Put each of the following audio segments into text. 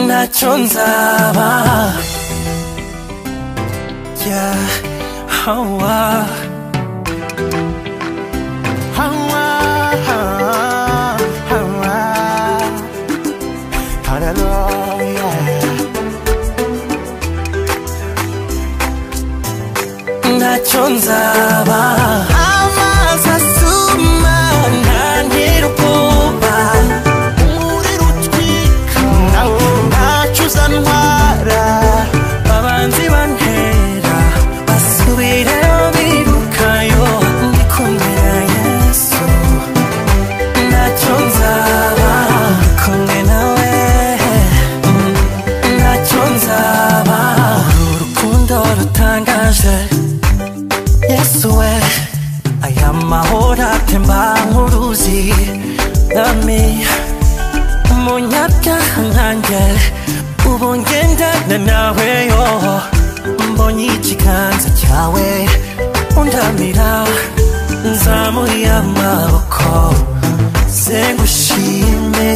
ntacyo nzaba yeah, hawa hawa hawa hallelujah ntacyo nzaba amazi asuma ntantera ubwoba umuriro utwika ntacyo uzantwara abanzi bantera basubireyo birukayo ndi kumwe na yesu ntacyo nzaba ndi kumwe nawe ntacyo nzaba uru rukundo rutangaje yesu we aya mahoro atemba nk'uruzi nami umunyabyaha nkanjye ubu ngendana nawe yo mbonye ikiganza cyawe undamira nzamuye amaboko ze ngushime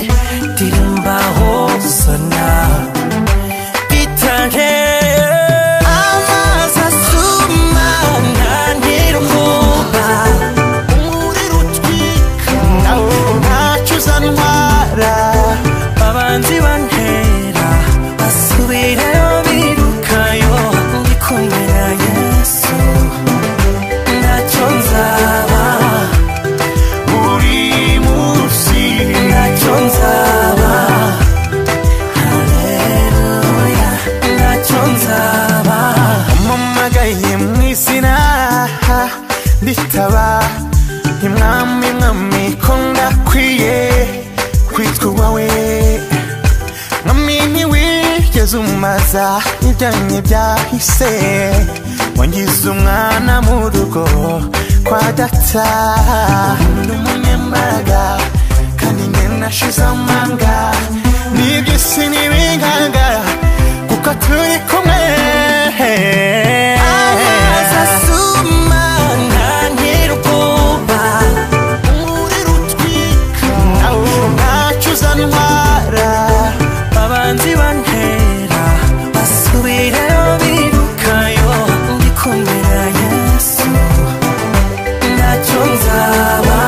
ndirimbaho sona bitare amazi asuma ntantera ubwoba umuriro utwika nawo ntacyo uzantwara abanzi bantera basubirayo birukayo ndi kumwe na yesu ntacyo nzaba buri munsi ntacyo nzaba Haleluya, ntacyo nzaba Mumpamagaye mu izina ritaba Imwami mwami ko ndakwiye kwitwa uwawe Mwami ntiwigeze umumaza ibyanye byahise wangize umwana mu rugo kwa data Ndi umunyembaraga kandi nkenashize amanga n'iby'isi ntibingangara kuko turi kumwe amazi asuma ntantera ubwoba umuriro utwika nawo ntacyo uzantwara abanzi bantera basubirayo birukayo ndi kumwe na yesu ntacyo nzaba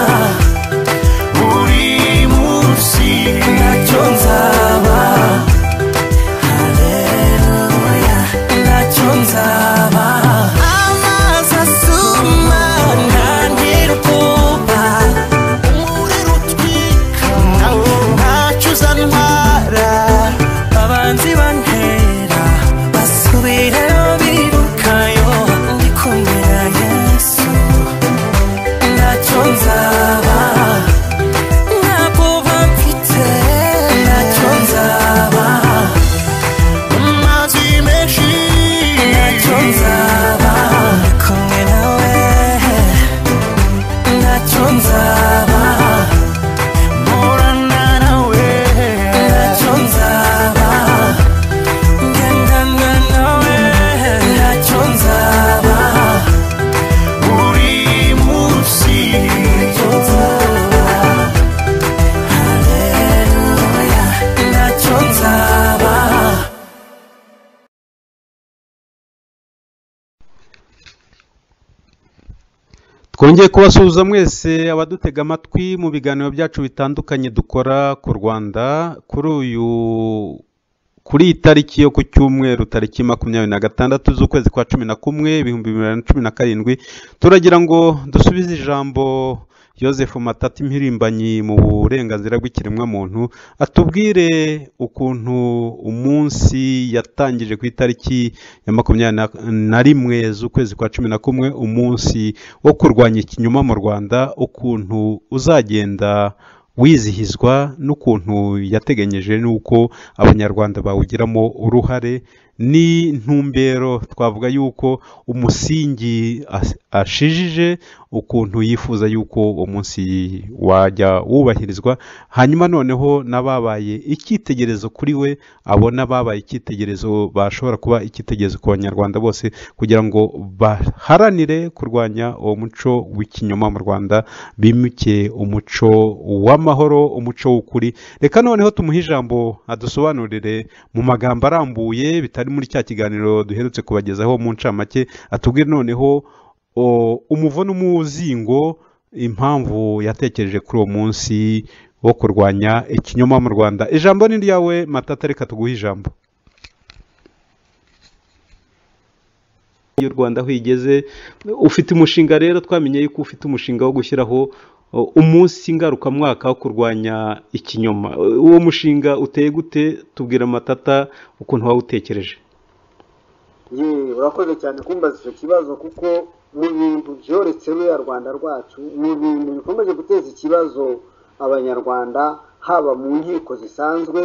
buri munsi ntacyo nzaba haleluya ntacyo nzaba amazi asuma ntantera ubwoba umuriro utwika nawo ntacyo uzantwara abanzi bantera basubirayo birukayo ndi kumwe na yesu ntacyo nzaba ntabwo bamfite ntacyo nzaba amazi menshi ntacyo nzaba ndi kumwe nawe ntacyo nzaba mporana nawe ntacyo nzaba ngendana nawe ntacyo nzaba buri munsi ntacyo nzaba Haleluya, ntacyo nzaba twongeye kubasuhuza mwese abadutega amatwi mu biganiro byacu bitandukanye dukora ku rwanda kuri uyu kuri iyi tariki yo ku cyumweru tariki makumyabiri na gatandatu z'ukwezi kwa cumi na kumwe ibihumbi bibiri na cumi na karindwi turagira ngo dusubize ijambo Yosefu matata impirimbanyi mu burenganzira bw'ikiremwamuntu atubwire ukuntu umunsi yatangije ku itariki ya makumyabiri na- na rimwe z'ukwezi kwa cumi na kumwe umunsi wo kurwanya ikinyoma mu rwanda ukuntu uzagenda wizihizwa n'ukuntu yateganyeje n'uko abanyarwanda bawugiramo uruhare ni ntumbero twavuga yuko umusingi as- ashijije ukuntu yifuza yuko uwo munsi wajya wubahirizwa hanyuma noneho n'ababaye icyitegerezo kuri we abona ababaye icyitegerezo bashobora kuba icyitegerezo ku banyarwanda bose kugira ngo baharanire kurwanya uwo muco w'ikinyoma mu rwanda bimuke umuco w'amahoro umuco w'ukuri reka noneho tumuhe ijambo adusobanurire mu magambo arambuye bitari muri cya kiganiro duherutse kubagezaho mu ncamake atubwire noneho o- umuvuno umuzingo impamvu yatekereje kuri uwo munsi wo kurwanya ikinyoma mu rwanda ijambo ni ryawe matata reka tuguhe ijambo y'u rwanda aho igeze ufite umushinga rero twamenye yuko ufite umushinga wo gushyiraho uh, umunsi ngarukamwaka wo kurwanya ikinyoma Uh, uwo mushinga uteye gute tubwira amatata ukuntu wawutekereje ye urakoze cyane kumbaza icyo kibazo kuko mu bintu byoretse ruriya rwanda rwacu mu bintu bikomeje guteza ikibazo abanyarwanda haba mu nkiko zisanzwe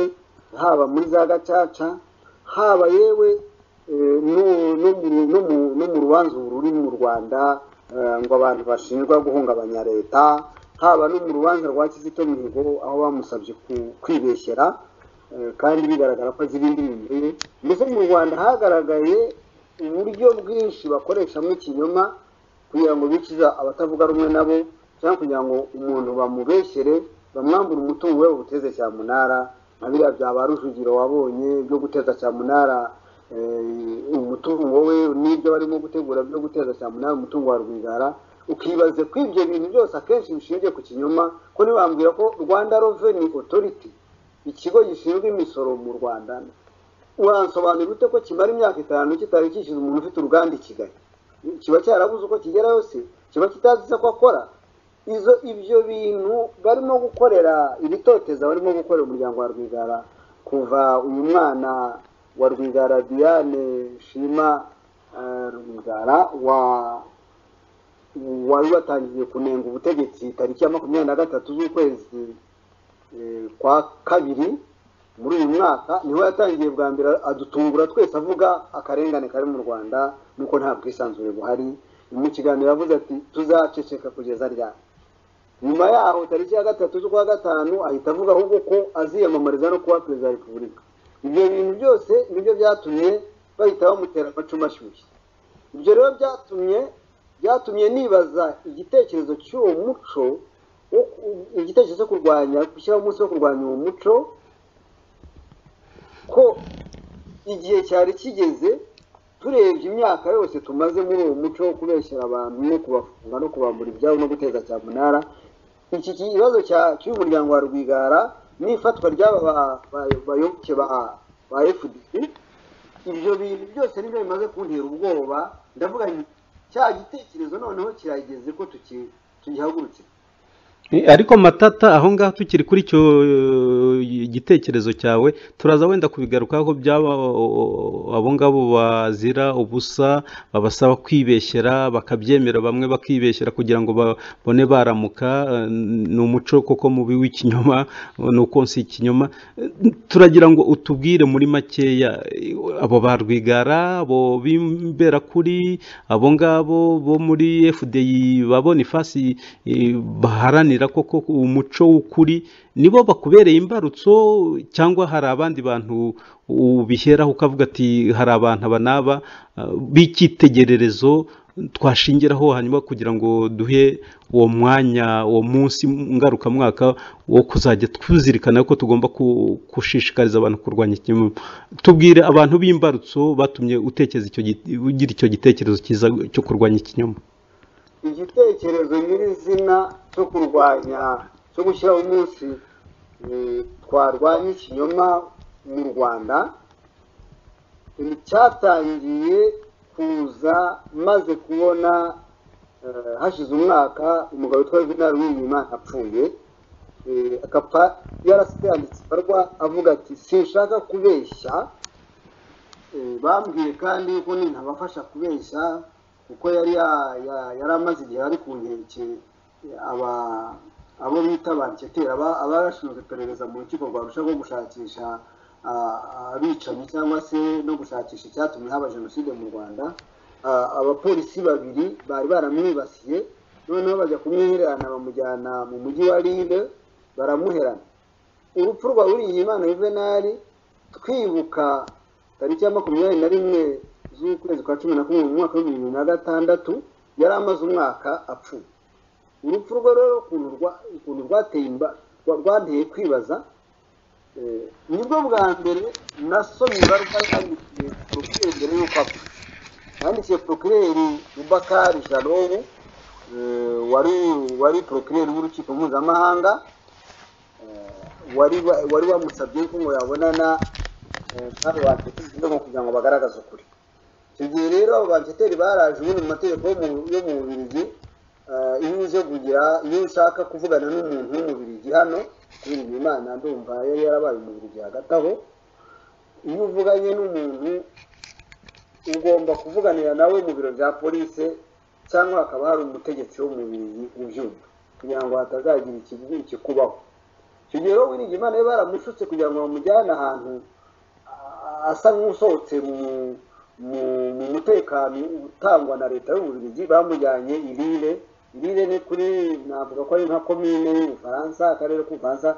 haba muri za gacaca haba yewe eh, no- no mu- no mu- no mu rubanza ubu ruri mu rwanda eh, ngo abantu bashinjwa guhungabanya leta haba no mu rubanza rwa kizito mihigo aho bamusabye ku- kwibeshyera Eh, kandi bigaragara ko azi ibindi bintu mbese mu rwanda hagaragaye uburyo bwinshi bakoreshamo ikinyoma kugira ngo bikiza abatavuga rumwe nabo cyangwa kugira ngo umuntu bamubeshyere bamwambure umutungo we bawuteze cyamunara nka biriya byaba rujugiro wabonye byo guteza cyamunara eh, umutungo we n'ibyo barimo gutegura byo guteza cyamunara umutungo wa rwigara ukibaza ko ibyo bintu byose akenshi bishingiye ku kinyoma ko ntibambwira ko rwanda reveni otoriti ikigo gishinzwe imisoro mu rwanda uransobanurira ute ko kimara imyaka itanu kitari kishyuza umuntu ufite uruganda i kigali kiba cyarabuze uko kigera yose kiba kitazi ko akora izo ibyo bintu barimo gukorera ibitoteza barimo gukorera umuryango wa rwigara kuva uyu mwana wa rwigara diane shima eh, rwigara wa wari watangiye kunenga ubutegetsi tariki ya makumyabiri na gatatu z'ukwezi eh, kwa kabiri muri uyu mwaka niho yatangiye bwa mbere adutungura twese avuga akarengane kari mu rwanda nuko nta bwisanzure buhari mu kiganiro yavuze ati tuzaceceka kugeza ryari nyuma yaho tariki ya gatatu z'ukwa gatanu ahita avuga ahubwo ko aziyamamariza no kuba perezida wa repubulika ibyo bintu byose nibyo byatumye bahita bamutera amacumu ashyushye ibyo rero byatumye byatumye nibaza igitekerezo cy'uwo muco wo ku- igitekerezo cyo kurwanya gushyiraho umunsi wo kurwanya uwo muco ko igihe cyari kigeze turebye imyaka yose tumaze muri uwo muco wo kubeshyera abantu no kubafunga no kubambura ibyabo no guteza cyamunara iki kibazo cya- cy'uyu muryango wa rwigara n'ifatwa ry'aba ba- ba- bayoboke ba ba fdc ibyo bintu byose nibyo bimaze kuntera ubwoba ndavuga nti cya gitekerezo noneho kirageze ko tuki- tugihagurukira Eh, ariko matata aho ngaho tukiri kuri icyo eh, gitekerezo cyawe turaza wenda kubigarukaho byaba o- abo ngabo bazira ubusa babasaba kwibeshyera bakabyemera bamwe bakibeshyera kugira ngo babone baramuka eh, ni umuco koko mubi w'ikinyoma eh, ni uko si ikinyoma Eh, turagira ngo utubwire muri makeya eh, abo ba rwigara abo b'imberakuri abo ngabo bo muri fdi babona ifasi eh, baharanira koko umuco w'ukuri nibo bakubereye imbarutso cyangwa hari abandi bantu ubiheraho ukavuga ati hari abantu aba n'aba eh, b'icyitegererezo twashingiraho hanyuma kugira ngo duhe uwo mwanya uwo munsi ngarukamwaka wo kuzajya tuzirikana ko tugomba ku- gushishikariza abantu kurwanya ikinyoma tubwire abantu b'imbarutso batumye utekereza icyo gi- ugira icyo gitekerezo cyiza cyo kurwanya ikinyoma igitekerezo nyirizina cyo kurwanya cyo gushyiraho umunsi eh, twarwanya ikinyoma mu rwanda eh, cyatangiye kuza maze kubona eh, hashize umwaka umugabo witwa juvenal uwimana apfuye eh, akapfa yarasitanditse ibarwa avuga ati sinshaka kubeshya Eh, bambwiye kandi ko nintabafasha kubeshya kuko yari ya- ya- yari amaze igihe ari ku nkeke eh, aba- abo bita banketera abashinzwe iperereza mu rukiko rwarusha rwo gushakisha abicanyi cyangwa se no gushakisha icyatumye haba jenoside mu rwanda abapolisi babiri bari baramwibasiye noneho bajya kumwihererana bamujyana mu mujyi wa lille baramuherana urupfu rwa Imana yuvenali twibuka tariki ya makumyabiri na rimwe z'ukwezi kwa cumi na kumwe mu mwaka w'ibihumbi bibiri na gatandatu yari amaze umwaka apfuye urupfu rwe rero ukuntu rwateye rwanteye kwibaza nibwo bwa mbere nasomye ibaruwa yandikiye porokireri mbere y'uko apfa yandikiye porokireri rubakari jalobu wari wari porokireri w'urukiko mpuzamahanga wari wamusabye ko ngo yabonana n'abo bantu ngo kugira ngo bagaragaze ukuri icyo gihe rero abo banteteri baraje ubundi mu mategeko yo mu bubirigi iyo uje kugira iyo ushaka kuvugana n'umuntu w'umubirigi hano kubera imana ndumva yari yarabaye umubirigi hagati aho iyo uvuganye n'umuntu ugomba kuvuganira nawe mu biro bya polisi cyangwa hakaba hari umutegetsi w'umubirigi ubyumva kugira ngo hatazagira ikikubaho icyo gihe rero wiringiye imana ye baramushutse kugira ngo bamujyane ahantu asa nk'usohotse mu mutekano utangwa na leta y'ububirigi bamujyanye irire irire ni kuri navuga ko ari nka komine y'ubufaransa akarere k'ubufaransa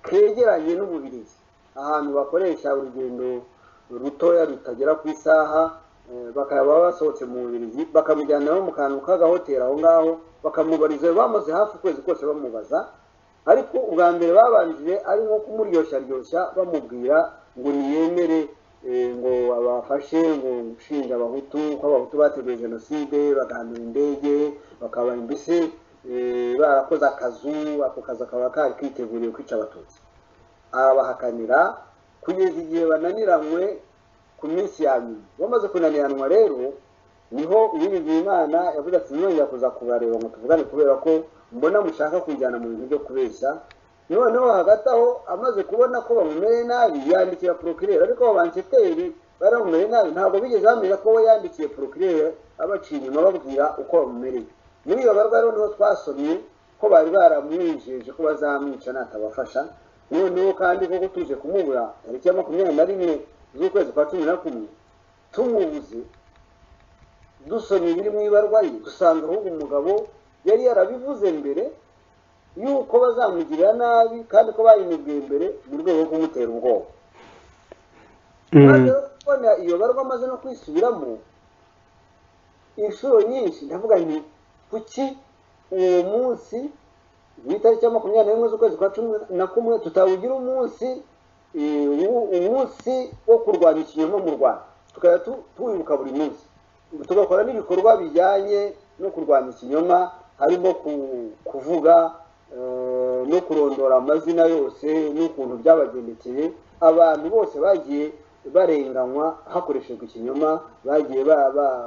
kegeranye n'ububirigi ahantu bakoresha urugendo rutoya rutagera ku isaha bakaba basohotse mu bubirigi bakamujyana mu kantu k'agahoteli aho ngaho bakamubariza bamaze hafi ukwezi kose bamubaza ariko ubwa mbere babanjije ari nko kumuryosharyoshya bamubwira ngo niyemere ngo abafashe ngo gushinja abahutu ko abahutu bateguye jenoside bagahanura indege bakaba mbese barakoze akazu ako kazi akaba kari kiteguriye kwica abatutsi arabahakanira kugeza igihe bananiranywe ku minsi ya nyuma bamaze kunaniranwa rero niho uwiringiye imana yavuze ati mwongera kuza kubareba ngo tuvugane kubera ko mbona mushaka kujyana mu bintu byo kubeshya noneho hagati aho amaze kubona ko bamumereye nabi yandikira porokireri ariko abansiteri bari bamumereye nabi ntabwo bigeze bamenya ko we yandikiye porokireri abaciye inyuma babwira uko bamumereye muri iyo barwa rero niho twasomye ko bari baramwijeje ko bazamwica natabafasha noneho kandi koko tuje kumubura tariki ya makumyabiri na rimwe z'ukwezi kwa cumi na kumwe tumubuze dusomye ibiri mu ibarwa ye dusanga ahubwo umugabo yari yarabivuze mbere yuko bazamugirira nabi kandi ko bayimubwiye mbere mu rwego rwo kumutera ubwoba kubona iyo barwa amaze no kwisubiramo inshuro nyinshi ndavuga nti kuki uwo munsi mu itariki ya makumyabiri n'imwe z'ukwezi kwa cumi na kumwe tutawugira umunsi umunsi wo kurwanya ikinyoma mu rwanda tukajya tuwibuka buri munsi tugakora n'ibikorwa bijyanye no kurwanya ikinyoma harimo kuvuga no kurondora amazina yose n'ukuntu byabagendekeye abantu bose bagiye barenganywa hakoreshejwe ikinyoma bagiye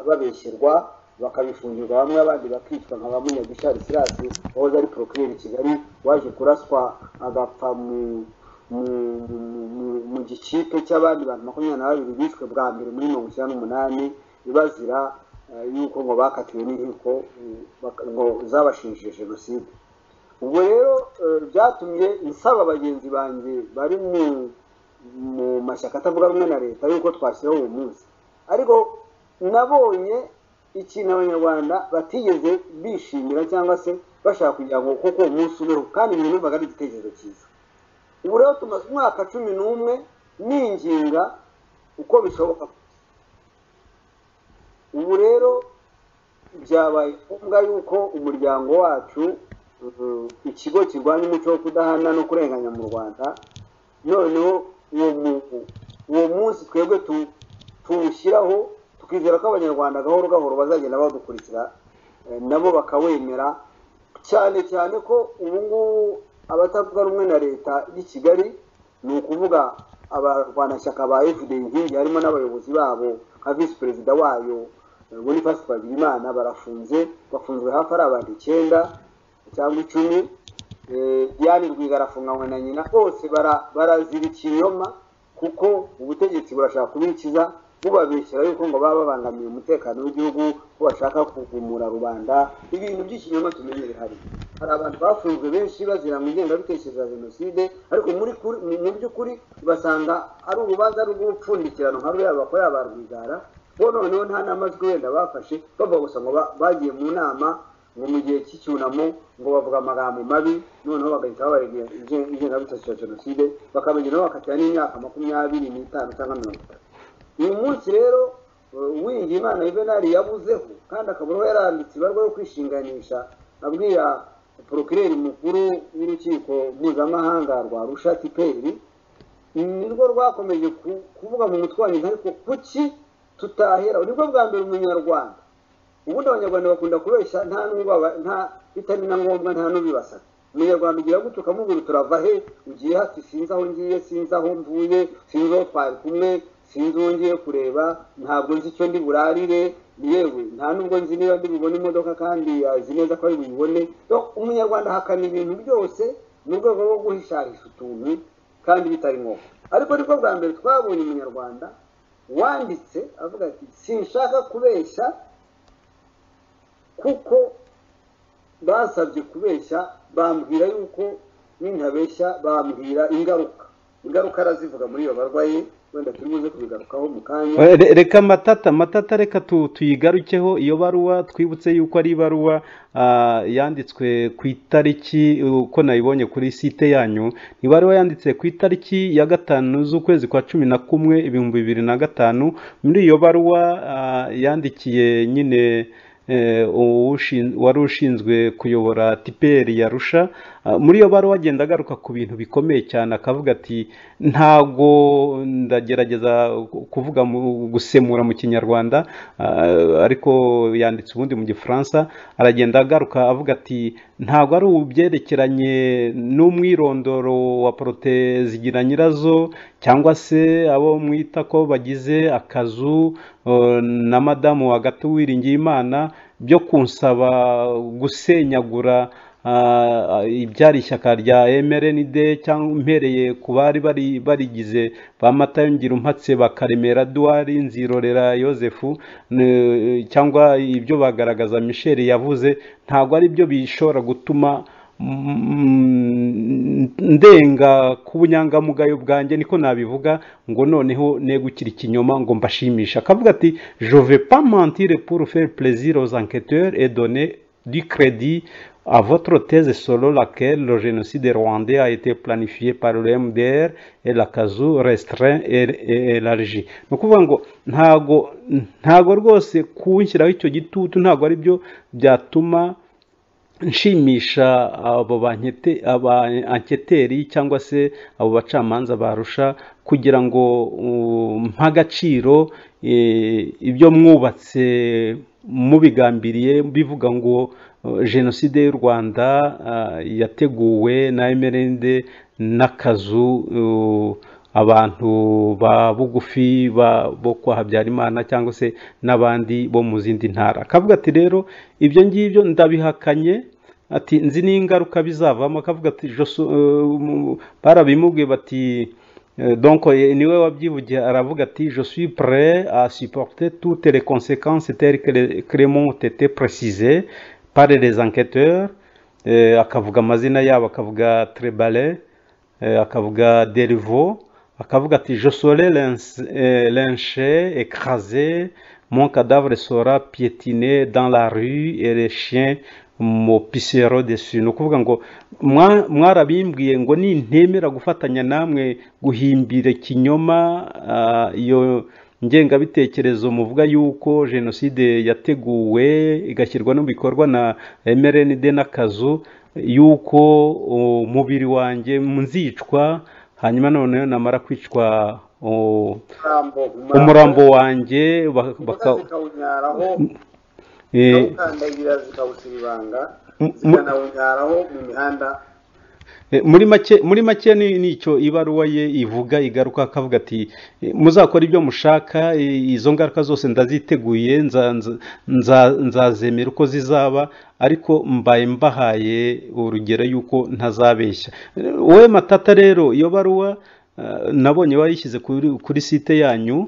babeshyerwa bakabifungirwa bamwe abandi bakicwa nka ba munyagishari sirasi wahoze ari porokireri kigali waje kuraswa agapfa mu gikipe cy'abandi bantu makumyabiri na babiri bishwe bwa mbere muri mirongo icyenda n'umunani bazira yuko ngo bakatiwe n'inkiko ngo zabashinje jenoside ubwo rero byatumye nsaba bagenzi banjye bari mu mashyaka atavuga rumwe na leta yuko twashyiraho uwo munsi ariko nabonye ikintu abanyarwanda batigeze bishimira cyangwa se bashaka kugira ngo kuko uwo munsi ubeho kandi numvaga ari igitekerezo cyiza ubu rero tumaze umwaka cumi n'umwe ninginga uko bishoboka ubu rero byabaye ngombwa yuko umuryango wacu ikigo kirwanya umuco wo kudahana no kurenganya mu rwanda noneho uwo munsi twebwe tuwushyiraho tukizera ko abanyarwanda gahoro gahoro bazagenda badukurikira nabo bakawemera cyane cyane ko ubu ngubu abatavuga rumwe na leta y'i kigali ni ukuvuga abarwanashyaka ba fda inkingi harimo n'abayobozi babo nka visi perezida wayo boniface twagirimana barafunze bafunzwe hafi ari abantu icyenda cyangwa icumi diane rwiga arafunganywe na nyina bose barazira ikinyoma kuko ubutegetsi burashaka kubikiza bubabeshyira yuko ngo baba babangamiye umutekano w'igihugu ko bashaka kugumura rubanda ibintu by'ikinyoma tumenyere hari hari abantu bafunzwe benshi bazira mu ingengabitekerezo ya jenoside ariko muri kuri- mu mu by'ukuri ugasanga ari urubanza rw'ubupfundikirano nka ruriya bakorera ba rwigara bo noneho nta n'amajwi wenda bafashe bavuga gusa ngo ba- bagiye mu nama ngo mu gihe cy'icyunamo ngo bavuga amagambo mabi noneho bagahita babaregera inge- ingengabitekerezo ya jenoside bakamenya nabo bakatira n'imyaka makumyabiri n'itanu cyangwa mirongo itatu uyu munsi rero uwiringiye imana yuvenali yabuzeho kandi akabura aho yaranditse ibarwa yo kwishinganisha abwira porokireri mukuru w'urukiko mpuzamahanga rwa rusha tiperi nirwo rwakomeje ku- kuvuga mu mutwe wa nyina ariko kuki tutahera nibwo bwa mbere umunyarwanda ubundi abanyarwanda bakunda kubeshya nta n'ubaba nta bitari na ngombwa nta n'ubibasaka umunyarwanda ugira gutyo ukamubwira turava he ugiye hati sinzi aho ngiye sinzi aho mvuye sinzi aho twari kumwe sinzi uwo ngiye kureba ntabwo nzi icyo ndi burarire yewe nta n'ubwo nzi niba ndi bubone imodoka kandi azi neza ko ari buyibone So, umunyarwanda ahakana ibintu byose mu rwego rwo guhishahisha utuntu kandi bitari ngombwa ariko nibwo bwa mbere twabonye umunyarwanda wanditse avuga ati sinshaka kubeshya kuko basabye kubeshya bambwira yuko nintabeshya bambwira ingaruka ingaruka arazivuga muri iyo barwayi wenda turi buze kubigarukaho mu kanya Eh, re- reka matata matata reka tu- tuyigarukeho iyo baruwa twibutse yuko ari ibaruwa ah, yanditswe ku itariki uko nayibonye kuri site yanyu ni ibaruwa yanditse ku itariki ya gatanu z'ukwezi kwa cumi na kumwe ibihumbi bibiri na gatanu muri iyo baruwa ah, yandikiye nyine eh, uwushin- wari ushinzwe kuyobora tiperi yarusha muri iyo baruwa agenda agaruka ku bintu bikomeye cyane akavuga ati ntago ndagerageza ku- kuvuga mu- gusemura mu kinyarwanda ah, ariko yanditse ubundi mu gifaransa aragenda agaruka avuga ati ntago ari ubyerekeranye n'umwirondoro wa zigira nyirazo cyangwa se abo mwita ko bagize akazu eh, na madamu hagati uwiringiye imana byo kunsaba gusenyagura ah, ibyari ishyaka rya mrnd cyangwa mpereye ku bari bari barigize ba matayo ngirumpatse bakaremera duwari nzirorera yosefu ne- cyangwa ibyo bagaragaza michel yavuze ntabwo ari byo bishobora gutuma mm, ndenga ku bunyangamugayo bwanjye niko nabivuga ngo noneho negukira ikinyoma ngo mbashimisha akavuga ati je vais pas mentir pour faire plaisir aux enquêteurs et donner du crédit à votre thèse selon laquelle le génocide rwandais a été planifié par le MDR et la CASU restreint et, et élargi ni ukuvuga ngo ntago ntago rwose kunshyiraho icyo gitutu ntago ari byo byatuma nshimisha abo bankete- aba anketeri cyangwa se abo bacamanza barusha kugira ngo uh, mpa agaciro eh, ibyo mwubatse mubigambiriye bivuga ngo uh, jenoside y'u rwanda uh, yateguwe na emerende n'akazu uh, abantu ba bugufi ba bo kwa habyarimana cyangwa se n'abandi bo mu zindi ntara akavuga ati rero ibyo ngibyo ndabihakanye ati nzi n'ingaruka bizavamo akavuga ati "Je sou- euh, mu- barabimubwiye bati Euh, donc euh, niwe wabyivugiye aravuga ati je suis prêt à supporter toutes les conséquences telles que les créments ont été précisées par les enquêteurs Euh, akavuga amazina yabo akavuga trebale eh, akavuga derivo akavuga ati je serai lynch- eh, lynché écrasé mon cadavre sera piétiné dans la rue et les chiens mopisero dessus ni ukuvuga ngo "Mwa- mwarabimbwiye ngo nintemera gufatanya namwe guhimbira ikinyoma ah, iyo ngengabitekerezo muvuga yuko jenoside yateguwe igashyirwa no mu bikorwa na mrnd n'akazu yuko umubiri wanjye nzicwa hanyuma noneho namara kwicwa o, umurambo umurambo wanjye ba- baka baka- zikawunyaraho eh, ukandagira zikawusiribanga mu- mu- zikanawunyaraho mu mihanda Eh, muri make muri make ni ni icyo ibaruwa ye ivuga igaruka akavuga ati eh, muzakora ibyo mushaka eh, izo ngaruka zose ndaziteguye nza- nza- nza- nzazemera uko zizaba ariko mbaye mbahaye urugero yuko ntazabeshya Eh, wowe matata rero iyo baruwa eh, nabonye bayishyize kuri kuri site yanyu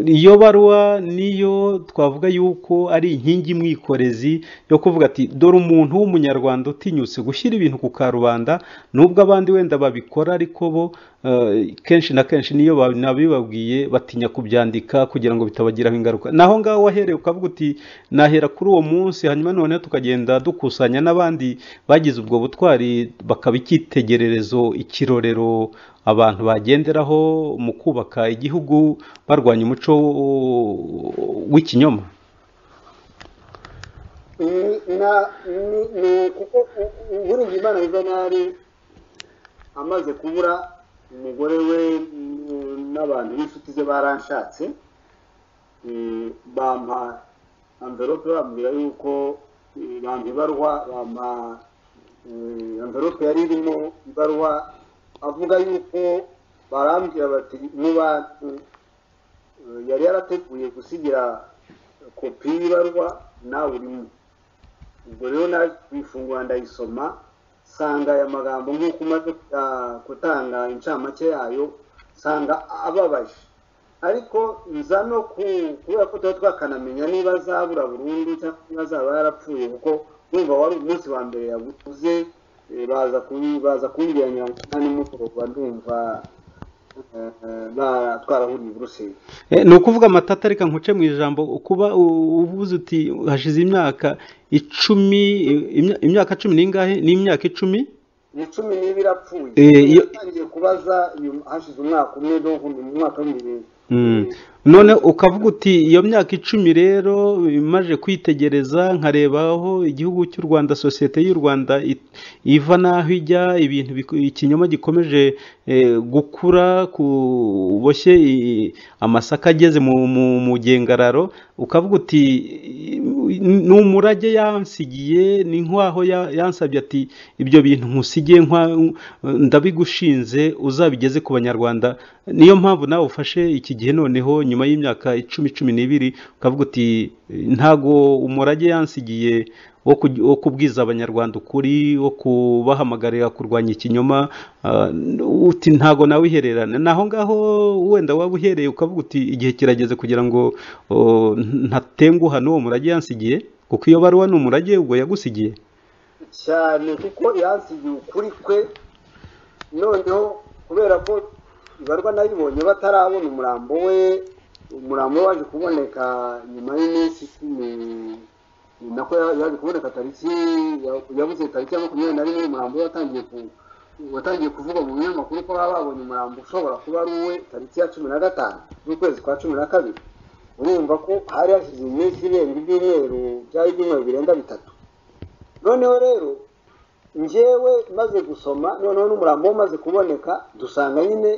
iyo baruwa niyo twavuga yuko ari inkingi imwikorezi yo kuvuga ati dore umuntu w'umunyarwanda utinyutse gushyira ibintu ku karubanda nubwo abandi wenda babikora ariko bo kenshi na kenshi niyo nabibabwiye batinya kubyandika kugira ngo bitabagiraho ingaruka naho ngaho wahereye ukavuga uti nahera kuri uwo munsi hanyuma noneho tukagenda dukusanya n'abandi bagize ubwo butwari bakaba icyitegererezo ikirorero abantu bagenderaho mu kubaka igihugu barwanya umuco w'ikinyoma ni kuko uburinzi imana yuvenali amaze kubura umugore we n'abantu b'inshuti ze baranshatse bampa amverope bambwira yuko bampa ibarwa bampa amverope yari irimo ibarwa avuga yuko barambwira bati niba yari yarateguye gusigira kopi y'ibarwa nawe urimo ubwo rero naje kuyifungura ndayisoma sanga aya magambo nk'uko umaze gutanga incamake yayo sanga ababaje ariko nza no kubera ko tuba twakanamenya niba azabura burundu cyangwa niba azaba yarapfuye kuko wumva wari umunsi wa mbere yaguze baza baza kumbwira nyirangira nimugoroba ndumva twarahuriye i buruseli ni ukuvuga amatata reka nkuce mu ijambo kuba uvuze uti hashize imyaka icumi imyaka cumi n'ingahe ni imyaka icumi ni cumi niba irapfuye yatangiye kubaza hashize umwaka umwe mu mwaka w'ibihumbi bibiri none ukavuga uti iyo myaka icumi rero imaze kwitegereza nkarebaho igihugu cy'u rwanda sosiyete y'u rwanda iva n'aho ijya ibintu ikinyoma gikomeje gukura kuboshye amasaka ageze mu gengararo ukavuga uti ni umurage yansigiye ni nk'aho yansabye ati ibyo bintu nkusigiye ndabigushinze uzabigeze ku banyarwanda niyo mpamvu nawe ufashe iki gihe noneho nyuma y'imyaka icumi cumi n'ibiri ukavuga uti ntago umurage yansigiye wo kubwiza abanyarwanda ukuri wo kubahamagarira kurwanya ikinyoma uti ntago nawe ihererana naho ngaho wenda waba uhereye ukavuga uti igihe kirageze kugira ngo ntatenguha n'uwo murage yansigiye kuko iyo baruwa ni umurage ubwo yagusigiye cyane kuko yansigiye ukuri kwe noneho kubera ko ibarwa nayibonye batarabona umurambo we umurambo we waje kuboneka nyuma y'umunsi icumi nako yaje kuboneka tariki yabuze tariki ya makumyabiri na rimwe umurambo we watangiye watangiye kuvuga mu binyamakuru ko baba babonye umurambo ushobora kuba ari uwe tariki ya cumi na gatanu z'ukwezi kwa cumi na kabiri urumva ko hari hashize iminsi irenga ibyumweru byari ibyumweru birenga bitatu noneho rero njyewe maze gusoma noneho n'umurambo umaze kuboneka dusanga nyine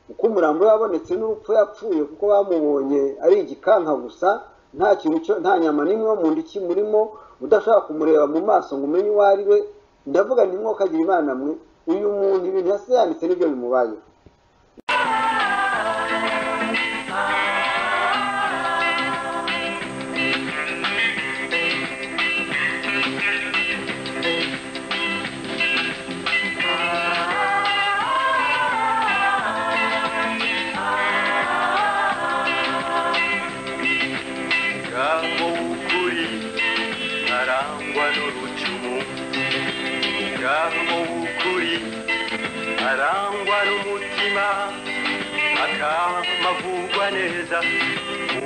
uko umurambo yabonetse n'urupfu yapfuye kuko bamubonye ari igikanka gusa nta kintu nta nyama n'imwe yo mu nda ikimurimo udashaka kumureba mu maso ngo umenye uwo ari we ndavuga ni mwokagira imana mwe uyu muntu ibintu yasi yanditse nibyo bimubayeho umuryango w'ukuri arangwa n'urucumu umuryango w'ukuri arangwa n'umutima akamavugwa neza mu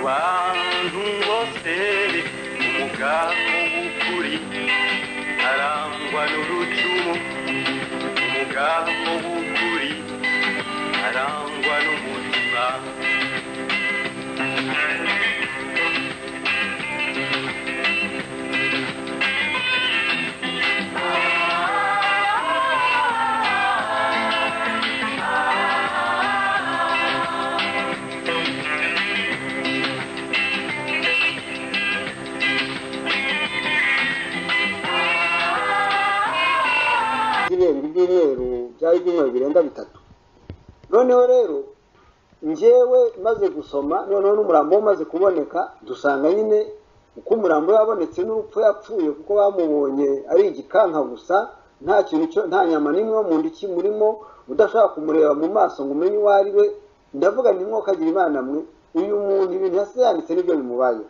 bantu bose umuryango w'ukuri arangwa n'urucumu umuryango w'ukuri arangwa n'umutima irenga ibyumweru byari ibyumweru birenga bitatu noneho rero njyewe maze gusoma noneho n'umurambo umaze kuboneka dusanga nyine uko umurambo yabonetse n'urupfu yapfuye kuko bamubonye ari igikanka gusa nta kintu nta nyama n'imwe yo mu nda ikimurimo udashaka kumureba mu maso ngo umenye uwo ari we ndavuga nti mwokagira imana mwe uyu muntu ibintu yasize yanditse nibyo bimubayeho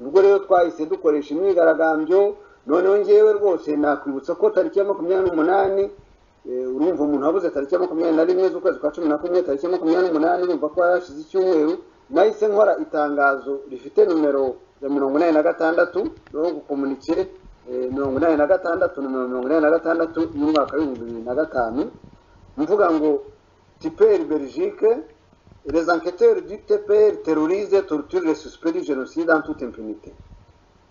ubwo rero twahise dukoresha imyigaragambyo noneho ngewe rwose nakwibutsa ko tariki ya makumyabiri n'umunani eh, urumva umuntu wabuze tariki ya makumyabiri na rimwe z'ukwezi kwa cumi na kumwe tariki ya makumyabiri n'umunani urumva ko yarashize icyumweru nahise nkora itangazo rifite numero ya mirongo inani na gatandatu no gukomunike eh, mirongo inani na gatandatu numero mirongo inani na gatandatu y'umwaka w'ibihumbi bibiri na gatanu mvuga ngo tiperi belgique les enquêteurs du TPR terrorisent et torturent les suspects du génocide en toute impunité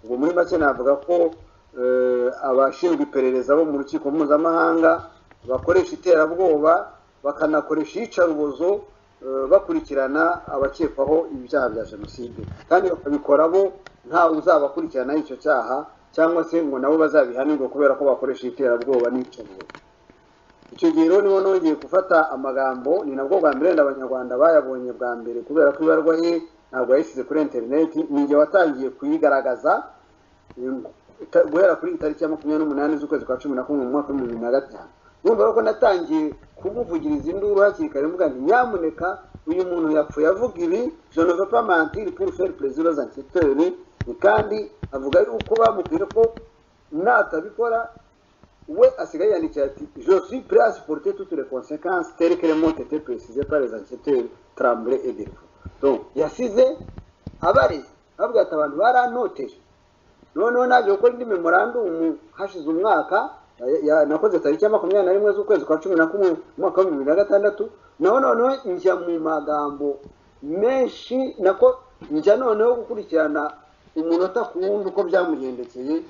ubwo muri make navuga ko eh, abashinzwe iperereza bo mu rukiko mpuzamahanga bakoresha iterabwoba bakanakoresha iyicarubozo eh, bakurikirana abakekwaho ibyaha bya jenoside kandi bakabikora bo ntawe uzabakurikirana icyo cyaha cyangwa se ngo nabo bazabihanirwe kubera ko bakoresha iterabwoba n'iyicarubozo icyo gihe rero niho nongeye gufata amagambo ni nabwo bwa mbere wenda abanyarwanda bayabonye bwa mbere kubera ko ibarwa ye ntabwo yayishyize kuri interineti ninjye watangiye kuyigaragaza mm, ta- guhera kuri tariki ya makumyabiri n'umunani z'ukwezi kwa cumi na kumwe mu mwaka w'ibihumbi bibiri na gatanu urumva rero ko natangiye kumuvugiriza induru hakiri kare mvuga nti nyamuneka uyu muntu yapfuye avuga ibi je ne veux pas mentir pour faire plaisir aux enquêteurs kandi avuga yuko bamubwira ko natabikora we asigaye yandikira ati je suis prêt à supporter toutes les conséquences telles que les mots étaient précisées par les enquêteurs Tremblay et Delfour donc yasize abareze bavuga ati abantu barantoteje noneho naje gukora indi memorandumu hashize umwaka ya- ya- nakoze tariki ya makumyabiri na rimwe z'ukwezi kwa cumi na kumwe mu mwaka w'ibihumbi bibiri na gatandatu naho noneho njya mu magambo menshi nako njya noneho gukurikirana umunota ku wundi uko byamugendekeye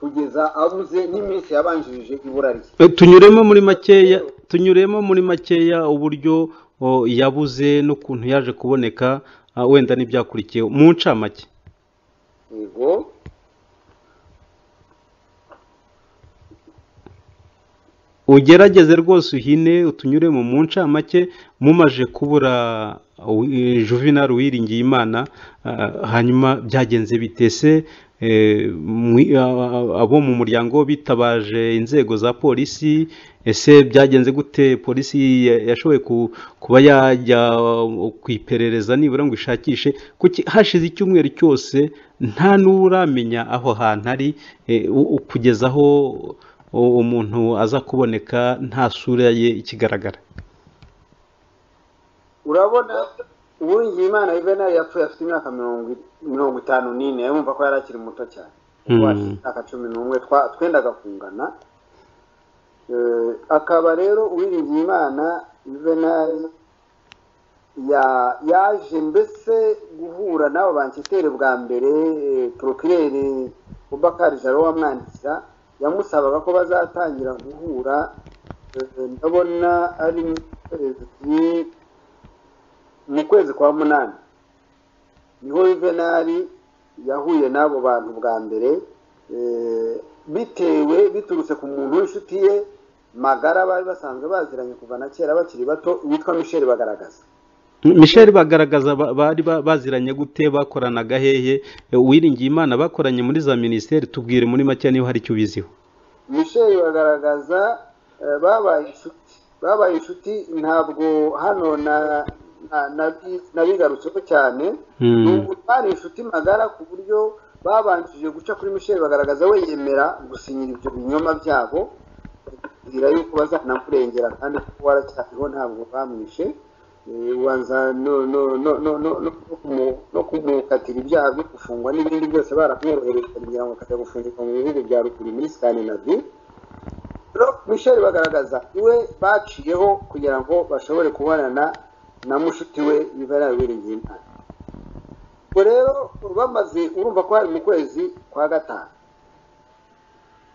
kugeza abuze n'iminsi yabanjirije ibura rye Eh, tunyuremo muri makeya tunyuremo muri makeya uburyo o, yabuze n'ukuntu yaje kuboneka ah, wenda n'ibyakurikiyeho mu ncamake yego ugerageze rwose uhine utunyuremo mu ncamake mumaje kubura uh, eh, juvenal wiringiye imana hanyuma byagenze bitese abo mu muryango bitabaje inzego za polisi ese byagenze gute polisi ya- yashoboye ku- kuba yajya uh, ku iperereza nibura ngo ishakishe kuki hashize icyumweru cyose nta n'uramenya aho hantu ari eh, u- u- kugeza aho u- umuntu aza kuboneka nta sura ye ikigaragara urabona uwingiye imana yuvenali yapfuye afite imyaka mirongo mirongo itanu n'ine yumva ko yari akiri muto cyane Mm. Afite imyaka cumi n'umwe twa- twendaga kungana Eh, akaba rero uwiringiye imana yuvenali ya- yaje mbese guhura n'abo banketeri bwa mbere porokirere bubakari jaro wamwandikira yamusabaga ko bazatangira guhura eh, ndabona ari mu kwezi mu kwezi kwa munani niho yuvenali yahuye n'abo bantu bwa mbere eh, bitewe biturutse ku muntu w'inshuti ye magara bari basanzwe baziranye kuva na kera bakiri bato witwa michel bagaragaza michel bagaragaza ba- bari ba- baziranye gute bakoranaga hehe Eh, uwiringiye imana bakoranye muri za minisiteri tubwire muri make niba hari icyo ubiziho michel bagaragaza eh, babaye inshuti babaye inshuti ntabwo hano na- na- nabi- nabigarutseho cyane Mm. nubwo bari inshuti magara ku buryo babanjije guca kuri michel bagaragaza we yemera gusinyira ibyo binyoma byabo bwira yuko bazanamurengera kandi kuko waracyariho ntabwo bamwishe Eh, ubanza no no no no no no kumu- no kumukatira ibyaha byo gufungwa n'ibindi byose baramworohereza kugira ngo akajya gufungirwa mu bihugu bya ruguru muri Scandinavie rero Michel bagaragaza iwe baciyeho kugira ngo bashobore kubonana na mushuti we Yvera Wiringiye Imana ubwo rero bamaze urumva ko hari mu kwezi kwa gatanu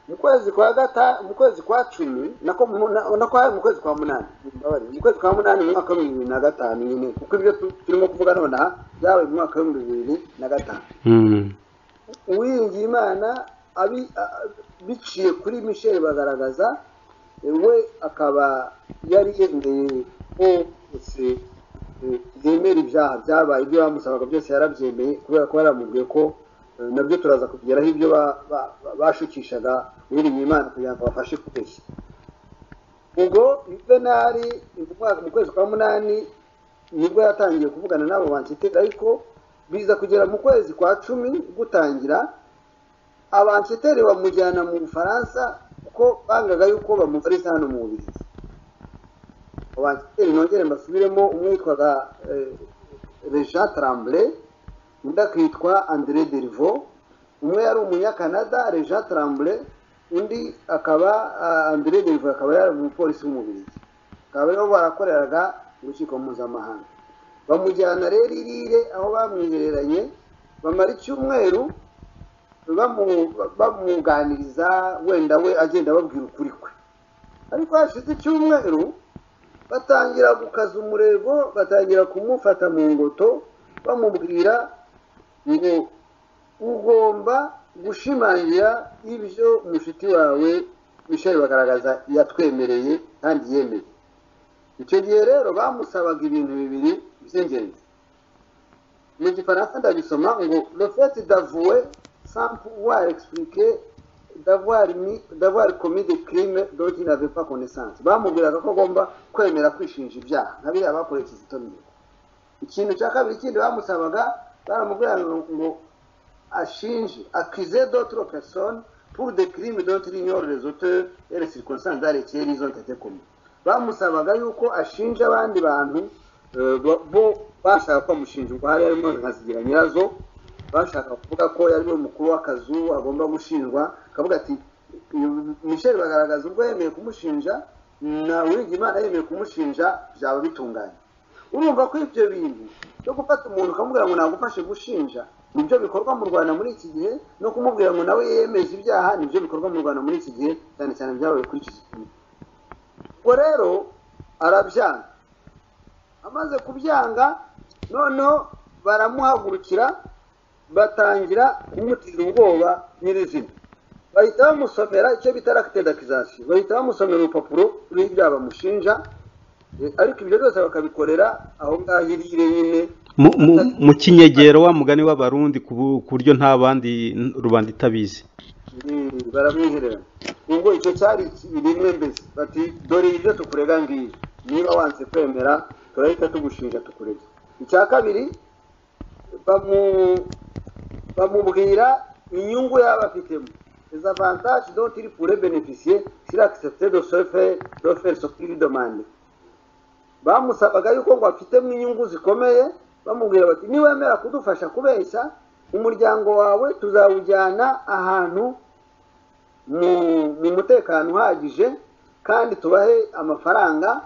mu kwezi kwa gata mu kwezi kwa cumi nako mu- na- nako hari mu kwezi kwa munani mbabarira, mu kwezi kwa munani mu mwaka w'ibihumbi bibiri na gatanu nyine kuko ibyo tu- turimo kuvuga nonaha byabaye mu mwaka w'ibihumbi bibiri na gatanu Mm. uwiringiye imana abi- a- a- biciye kuri michel bagaragaza eh, we akaba yari yemeye ko bose eh, yemera ibyaha byabaye ibyo bamusabaga byose yarabyemeye kubera ko yaramubwiye ko eh, nabyo turaza kugeraho ibyo ba- ba- ba- bashukishaga uwiringiye imana kugira ngo abafashe kubeshya ubwo yuvenali mu mwaka mu kwezi kwa munani nibwo yatangiye kuvugana n'abo bansiteka ariko biza kugera mu kwezi kwa cumi gutangira abansiteri bamujyana mu bufaransa kuko bangaga yuko bamuvuriza hano mu bubirigi abansiteri nongere mbasubiremo umwe yitwaga reja tarambure undi akitwa andire derivo umwe yari umunyakanada reja tarambure undi akaba andire derivo akaba yari umupolisi w'umubirigi bakaba ariho barakoreraga urukiko mpuzamahanga bamujyana rero irire aho bamwihereranye bamara icyumweru bamu- bamwunganiriza wenda we agenda ababwira ukuri kwe ariko hashize icyumweru batangira gukaza umurego batangira kumufata mu ngoto bamubwira ngo ugomba gushimangira ibyo mushiki wawe michel bagaragaza yatwemereye kandi yemeye icyo gihe rero bamusabaga ibintu bibiri by'ingenzi mu gifaransa ndabisoma ngo le fait d'avouer sans pouvoir expliquer d'avoir mis d'avoir commis des crimes dont il n'avait pas connaissance bamubwiraga ko agomba kwemera kwishinja ibyaha nka biriya bakoreye kizito mihigo ikintu cya kabiri kindi bamusabaga baramubwiraga ngo ashinje accuser d'autres personnes pour des crimes dont il ignore les auteurs et les circonstances dans lesquelles ils ont été commis bamusabaga yuko ashinja abandi bantu eh, bo- bo bashaka ko bamushinja ubwo hari harimo nka zigira nyirazo bashaka kuvuga ko yari we mukuru w'akazu agomba gushinjwa akavuga ati "Uyu michel bagaragaza ubwo yemeye kumushinja na Uwiringiyimana yemeye kumushinja byaba bitunganye urumva ko ibyo bintu byo gufata umuntu ukamubwira ngo nagufashe gushinja nibyo bikorwa mu rwanda muri iki gihe no kumubwira ngo nawe yemeze ibyaha nibyo bikorwa mu rwanda muri iki gihe cyane cyane byabaye kuri iki gihe ubwo rero arabyanga amaze kubyanga noneho baramuhagurukira batangira kumutera ubwoba nyirizina bahita bamusomera icyo bita rakitedakizasiyo bahita bamusomera urupapuro ruriho ibyaha bamushinja eh, ariko ibyo byose bakabikorera aho ngaho irire nyine Mu- mu- mu kinyegero wa mugani w'abarundi ku bu- ku buryo nta bandi n- rubanda itabizi Mm, baramwihererana ubwo icyo cyari rimwe mbese bati dore ibyo tukurega ngiyo niba wanze kwemera turahita tugushinja tukurega icya kabiri bamu- bamubwira inyungu yaba afitemo les avantages dont il pourrait bénéficier s'il acceptait de se faire de faire ce qu'il demande bamusabaga yuko ngo afitemo inyungu zikomeye bamubwira bati niwemera kudufasha kubeshya umuryango wawe tuzawujyana ahantu mu mu mutekano uhagije kandi tubahe amafaranga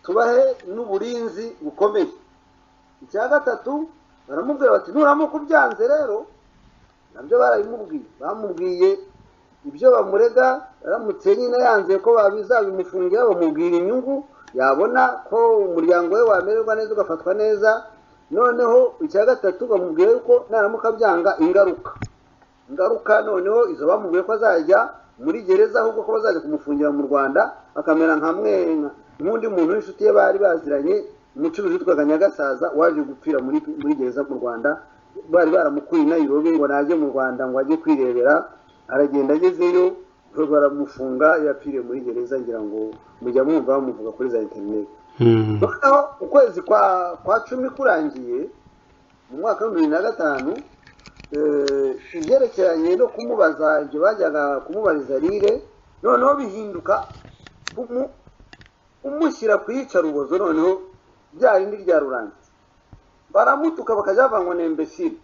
tubahe n'uburinzi bukomeye icya gatatu baramubwira bati nuramuka ubyanze rero nabyo barabimubwiye bamubwiye ibyo bamurega aramutse nyine yanze ko babizabimufungira bamubwira inyungu yabona ko umuryango we wamererwa neza ugafatwa neza noneho icya gatatu bamubwira yuko naramuka byanga ingaruka ingaruka noneho izo bamubwiye ko azajya muri gereza ahubwo ko bazajya kumufungira mu rwanda akamera nka mwe nka- nk'undi muntu w'inshuti ye bari baziranye umucuruzi witwaga nyagasaza waje gupfira muri muri gereza mu rwanda bari baramukuye i nayirobi ngo najye mu rwanda ngo ajye kwirebera aragenda agezeyo baramufunga yapfiriye muri gereza ngira ngo mujya mwumva bamuvuga kuri za interineti noneho ukwezi kwa kwa cumi kurangiye mu mwaka w'ibihumbi bibiri na gatanu eh, ibyerekeranye no kumubaza ibyo bajyaga kumubariza rire noneho bihinduka kumu- umushyira ku iyicarubozo noneho rya rindi rya rurangiza baramutuka bakajya bavuga ngo ni imbesire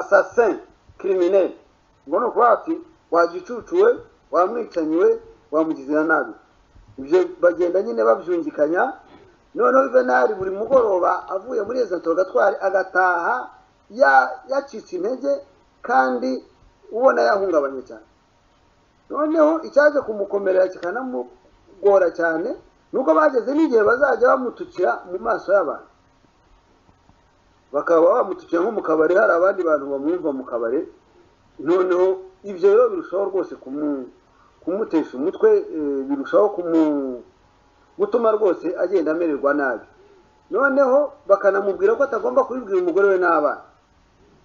asasin kirimineri ngo ni ukuvuga ati wagicucuwe wamwicanyiwe wamugizira nabi ibyo bagenda nyine babyungikanya noneho juvenali buri mugoroba avuye muri izo ntogatwari agataha ya- yacitse intege kandi ubona yahungabanye cyane noneho icyaje kumukomerera kikanamugora cyane nuko bageze n'igihe bazajya bamutukira mu maso y'abantu bakaba bamutukira nko mu kabari hari abandi bantu bamwumva mu kabari noneho ibyo rero birushaho rwose kumu- kumutesha umutwe eh, birushaho kumu- gutuma rwose agenda amererwa nabi noneho bakanamubwira ko atagomba kubibwira umugore we n'abana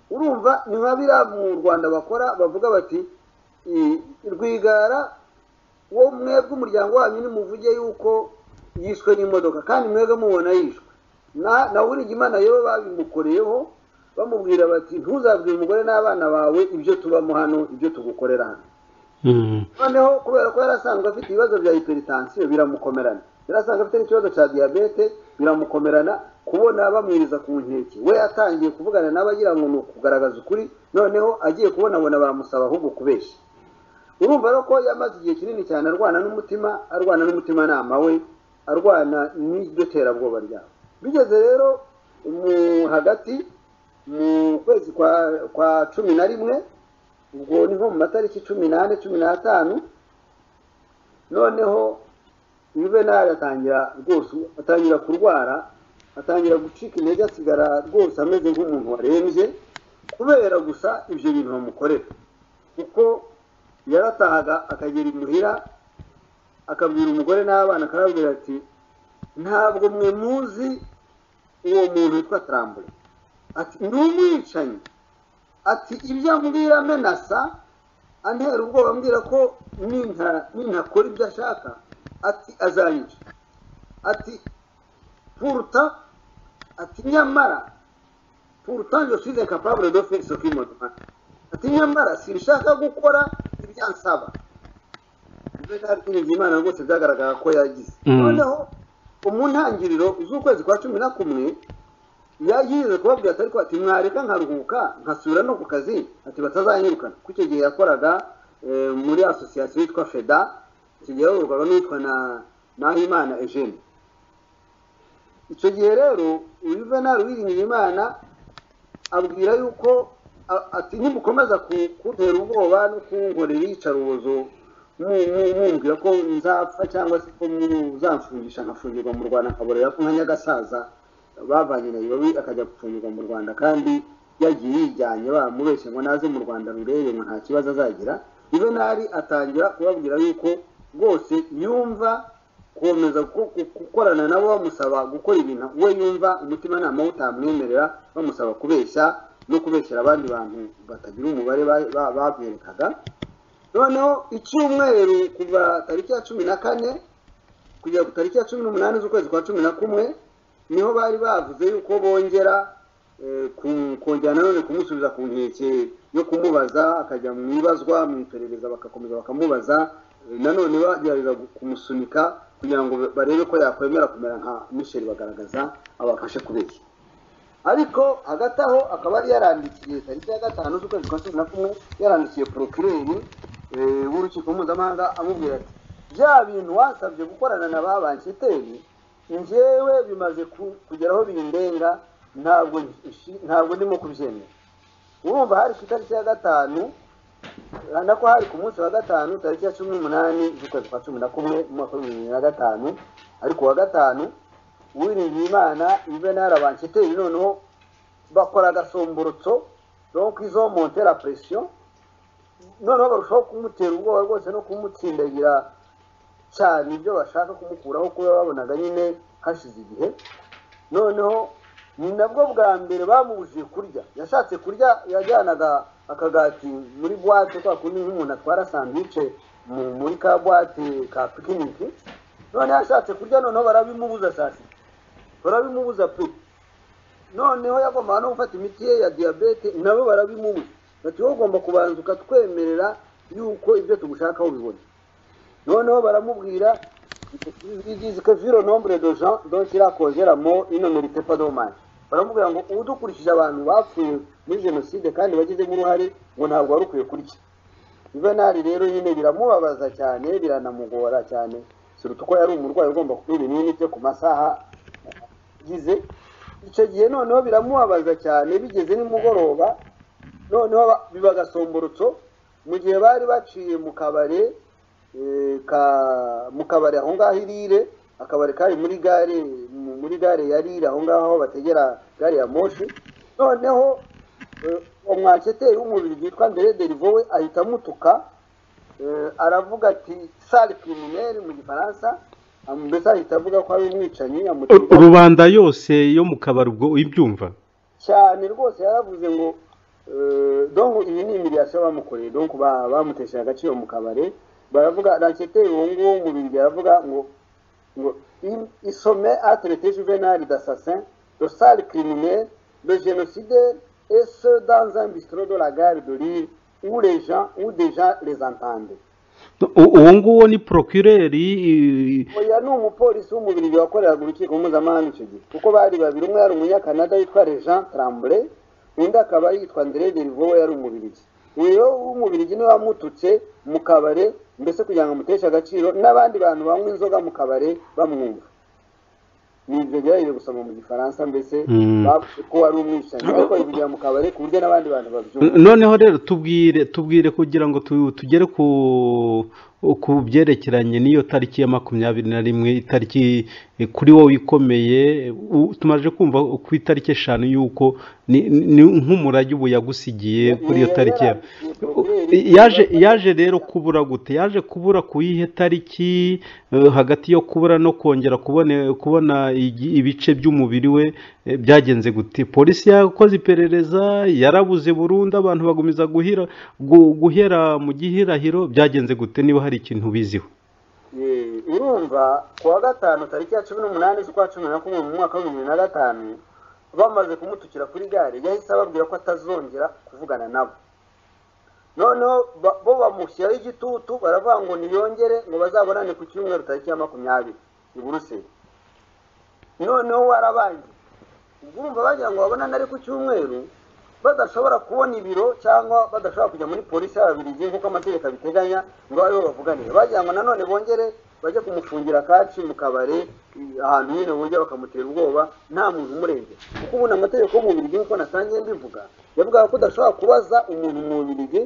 urumva ni nka biriya mu rwanda bakora bavuga bati "I- rwigara wo mwebwe umuryango wanyu nimuvuge yuko yishwe n'imodoka kandi mwebwe mubona yishwe na Imana yo babimukoreyeho bamubwira bati ntuzabwire umugore n'abana bawe ibyo tubamo hano ibyo tugukorera hano noneho kubera ko yarasanzwe afite ibibazo bya hiperitansiyo biramukomerana yarasanzwe afite n'ikibazo cya diyabete biramukomerana kubona bamwiriza ku nkeke we yatangiye kuvugana nabo agira ngo ni ukugaragaza ukuri noneho agiye kubonabona baramusaba ahubwo kubeshya urumva rero ko yamaze igihe kinini cyane arwana n'umutima arwana n'umutimanama we arwana n'iryo terabwoba ryabo bigeze rero mu hagati mu kwezi kwa cumi na rimwe ubwo ni nko mu matariki cumi n'ane cumi n'atanu noneho juvenali atangira rwose atangira kurwara atangira gucika intege asigara rwose ameze nk'umuntu warembye kubera gusa ibyo bintu bamukorera kuko yaratahaga akagera imuhira akabwira umugore n'abana akababwira ati ntabwo mwe muzi uwo muntu witwa tarambure ati ni umwicanyi ati ibyo ambwira menasa antera ubwoba ambwira ko nintakora ibyo ashaka ati azanyica ati puruta ati nyamara puruta njye ushize kapabure do fesi okimodoka ati nyamara sinshaka gukora ibyo ansaba ibyo ntabwo imana rwose byagaragara ko yagize noneho mu ntangiriro z'ukwezi kwa cumi na kumwe yagize kubabwira atari ko ati mwareka nkaruhuka nkasubira no ku kazi ati batazanyirukana kuko icyo gihe yakoraga muri asosiyasiyo yitwa feda icyo gihe yayoborwaga n'uwitwa na nahimana ejeni icyo gihe rero ujuvenali wiringiye imana abwira yuko ati nimukomeza kuntera ubwoba no kunkorera iyicarubozo mwumvira ko nzapfa cyangwa se ko muzamfungisha nkafungirwa mu rwanda nkaborera ko nka nyagasaza bavanye na ibabi akajya gufungirwa mu rwanda kandi yagiye yijyanye bamubeshye ngo naze mu rwanda rurebe ngo nta kibazo azagira juvenali atangira kubabwira yuko rwose yumva komeza gukorana nabo bamusaba gukora ibintu we yumva umutimanama we utamwemerera bamusaba kubeshya no kubeshyira abandi bantu batagira umubare baberekaga noneho icyumweru kuva tariki ya cumi na kane kugera ku tariki ya cumi n'umunani z'ukwezi kwa cumi na kumwe niho bari bavuze yuko bongera kongera nanone kumusubiza ku nkeke yo kumubaza akajya mu ibazwa mu iperereza bagakomeza bakamubaza nanone bagerageza kumusunika kugira ngo barebe ko yakwemera kumera nka misheri bagaragaza abafashe kubeshya ariko hagati aho akaba yari yarandikiye tariki ya gatanu z'ukwezi kwa cumi na kumwe yarandikiye porokireri w'urukiko mpuzamahanga amubwira ati bya bintu wasabye gukorana na ba bankiteri njyewe bimaze kugeraho bindenga ntabwo ntabwo ndimo kubyemera urumva hari ku itariki ya gatanu urabona ko hari ku munsi wa gatanu tariki ya cumi n'umunani z'ukwezi kwa cumi na kumwe mu mwaka w'ibihumbi bibiri na gatanu ariko uwa gatanu uwiringiye imana juvenal abankiteri noneho bakora agasomborotso donc izo monte la pression noneho barushaho kumutera ubwoba rwose no kumutsindagira cyane ibyo bashaka kumukuraho kuba babonaga nyine hashize igihe noneho ni nabwo bwa mbere bamubujije kurya yashatse kurya yajyanaga akagati muri buwate kwa kundi nk'umuntu atwara sandwiche muri ka buwate ka pikiniki noneho ashatse kurya noneho barabimubuza saa sita barabimubuza pe noneho yagombaga no gufata imiti ye ya diyabete nabo barabimubuza bati wowe ugomba kubanza ukatwemerera yuko ibyo tugushakaho bibona noneho baramubwira bigize ko viro nombre de gens donc il a causé la mort il ne mérite pas dommage baramubwira ngo udukurikije abantu bapfuye muri jenoside kandi bagizemo uruhare ngo ntabwo wari ukwiye kurya juvenali rero nyine biramubabaza cyane biranamugora cyane suruta uko yari umurwayi ugomba kunywa ibinini bye ku masaha agize icyo gihe noneho biramubabaza cyane bigeze nimugoroba noneho biba agasomborotso mu gihe bari baciye mu kabari mu kabari aho ngaho irire akabari kari muri gare muri gare ya rire aho ngaho bategera gare ya moshi noneho umwaketeri w'umubiri witwa mbere derivo we ahita amutuka aravuga ati sari kirimeri mu gifaransa mbese ahita avuga ko ari umwicanyi rubanda yose yo mu kabari ubwo uyibyumva cyane rwose yaravuze ngo donko iyi ni imiriyasiyo bamukoreye donko bamutesheje agaciro mu kabari baravuga raketeri uwo nguwo mu bintu baravuga ngo ngo isome aterete juvenali dasasin le sale criminel, le génocidaire, et ce, dans un bistrot de la gare de Lille, où les gens, où déjà les entendent. uwo nguwo ni porokireri oya ni umupolisi wo mu Bubiligi wakoreraga urukiko mpuzamahanga icyo gihe kuko bari babiri umwe yari umunyakanada witwa Jean Tremblay undi akaba yitwa André Derivowo yari umubirigi rero w'umubirigi niwe wamututse mu kabare mbese kugira ngo amuteshe agaciro n'abandi bantu banywa inzoga mu kabare bamwumva ni ibyo byari gusoma mu gifaransa mbese Mm. bavuze ko wari umwicanyi ariko bigira mu kabare ku buryo n'abandi bantu babyumva noneho rero tubwire tubwire kugira ngo tu- tugere ku ku byerekeranye n'iyo tariki ya makumyabiri na rimwe itariki eh, kuri wowe ikomeye u- tumaze kumva ku itariki eshanu y'uko ni- ni nk'umurage ubu yagusigiye kuri iyo tariki ya yaje yaje rero kubura gute yaje kubura ku yihe tariki eh, hagati yo kubura no kongera kubone kubona igi- ibice by'umubiri we eh, byagenze gute polisi yakoze iperereza yarabuze burundu abantu bagumiza guhira gu- guhera mu gihirahiro byagenze gute niba hari ikintu biziho Eh, urumva ku wa gatanu tariki ya cumi n'umunani z'ukwa cumi na kumwe mu mwaka w'ibihumbi bibiri na gatanu bamaze kumutukira kuri gare yahise ababwira ko atazongera kuvugana nabo noneho ba- bo bamushyiraho igitutu baravuga ngo niyongere ngo bazabonane ku cyumweru tariki ya makumyabiri i buruseli noneho warabangiye ubwo urumva bagira ngo babonane ari ku cyumweru badashobora kubona ibiro cyangwa badashobora kujya muri polisi y'ababiligi nk'uko amategeko abiteganya ngo aribo bavuganire bagira ngo nanone bongere bajye kumufungira kaci mu kabari eh, ahantu nyine bongera bakamutera ubwoba nta muntu umurengera kuko ubundi amategeko y'umubirigi nk'uko nasangiye mbivuga yavugaga ko udashobora kubaza umuntu mu mubirigi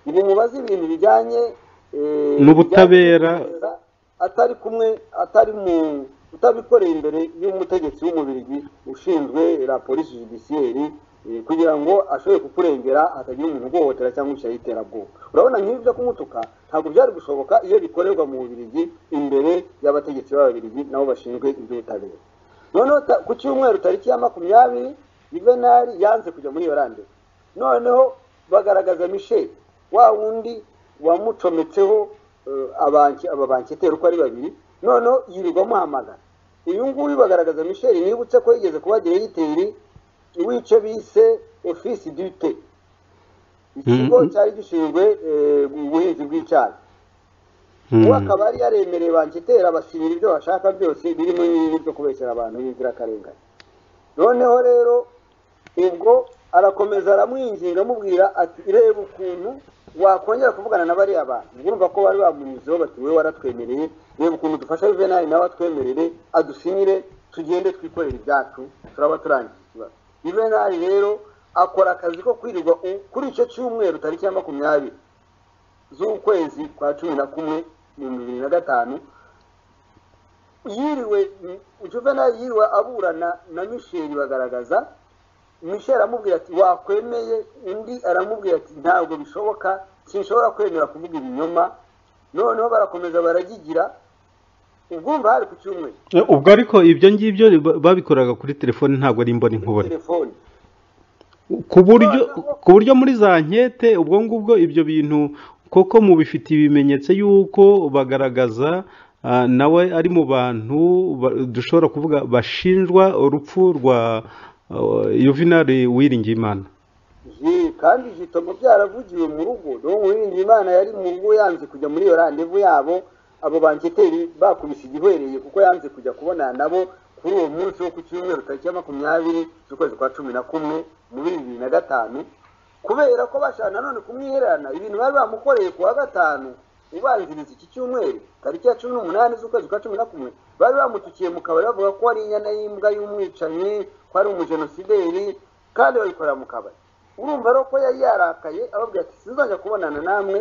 ngo umubaze ibintu bijyanye eh, N'ubutabera. bijyanye atari kumwe atari mu utabikoreye imbere y'umutegetsi w'umubirigi ushinzwe la polisi judiciaire eh, kugira ngo ashobore kukurengera hatagira umuntu uguhohotera cyangwa ishyari y'iterabwoba urabona nk'ibi byo kumutuka ntabwo byari gushoboka iyo bikorerwa mu bubirigi imbere y'abategetsi b'ababirigi nabo bashinzwe iby'ubutabera noneho ta- ku cyumweru tariki ya makumyabiri juvenali yanze kujya muri iyo rande noneho bagaragaza michel wa wundi wamucometseho eh, abanki aba banketeri uko ari babiri noneho yirirwa amuhamagara uyu nguyu bagaragaza michel nibutse ko yigeze kuba diregiteri w'icyo bise ofisi dute ikigo Mm. cyari gishinzwe eh, ubuhinzi bw'icyayi ubu akaba yari yaremereye banketera basibira ibyo bashaka byose birimo n'ibi byo kubeshyera abantu b'inzirakarengane noneho rero ubwo arakomeza aramwinginga amubwira ati reba ukuntu wakongera kuvugana na bariya bantu Ubwo urumva ko bari bamunyuzeho bati wowe waratwemereye reba ukuntu dufasha juvenali nawe atwemerere adusinyire tugende twikorere ibyacu turaba turangiye ikibazo juvenali rero akora akazi ko kwirirwa u- kuri icyo cyumweru tariki ya makumyabiri z'ukwezi kwa cumi na kumwe mu bibiri na gatanu yiriwe juvenali yiriwe aburana na misheli bagaragaza misheli aramubwira ati wakwemeye undi aramubwira ati ntabwo bishoboka sinshobora kwemera kuvuga ibinyoma noneho barakomeza baragigira ubwumva hari ku cyumweru Eh, ubwo ariko ibyo ngibyo ba- babikoraga kuri telefone ntabwo ari imboni nkubone telefoni ku buryo ku buryo muri za nkete ubwo ngubwo ibyo bintu koko mubifitiye ibimenyetso y'uko bagaragaza ah, nawe ari mu bantu ba- dushobora kuvuga bashinjwa urupfu rwa ah, yuvenali wiringiyimana Ye, kandi igitomo byaravugiwe mu rugo niwo muhirinda imana yari mu rugo yanze kujya muri iyo randevu yabo abo banketeri bakubise igihwereye kuko yanze kujya kubonana nabo kuri uwo munsi wo ku cyumweru tariki ya makumyabiri z'ukwezi kwa cumi na kumwe mu bibiri na gatanu kubera ko bashaka nanone kumwihererana ibintu bari bamukoreye ku wa gatanu ubanziriza iki cyumweru tariki ya cumi n'umunani z'ukwezi kwa cumi na kumwe bari bamutukiye mu kabari bavuga ko ari inyana y'imbwa y'umwicanyi ko ari umujenosideri kandi babikorera mu kabari urumva rero ko yari yarakaye ababwira ati sinzajya kubonana namwe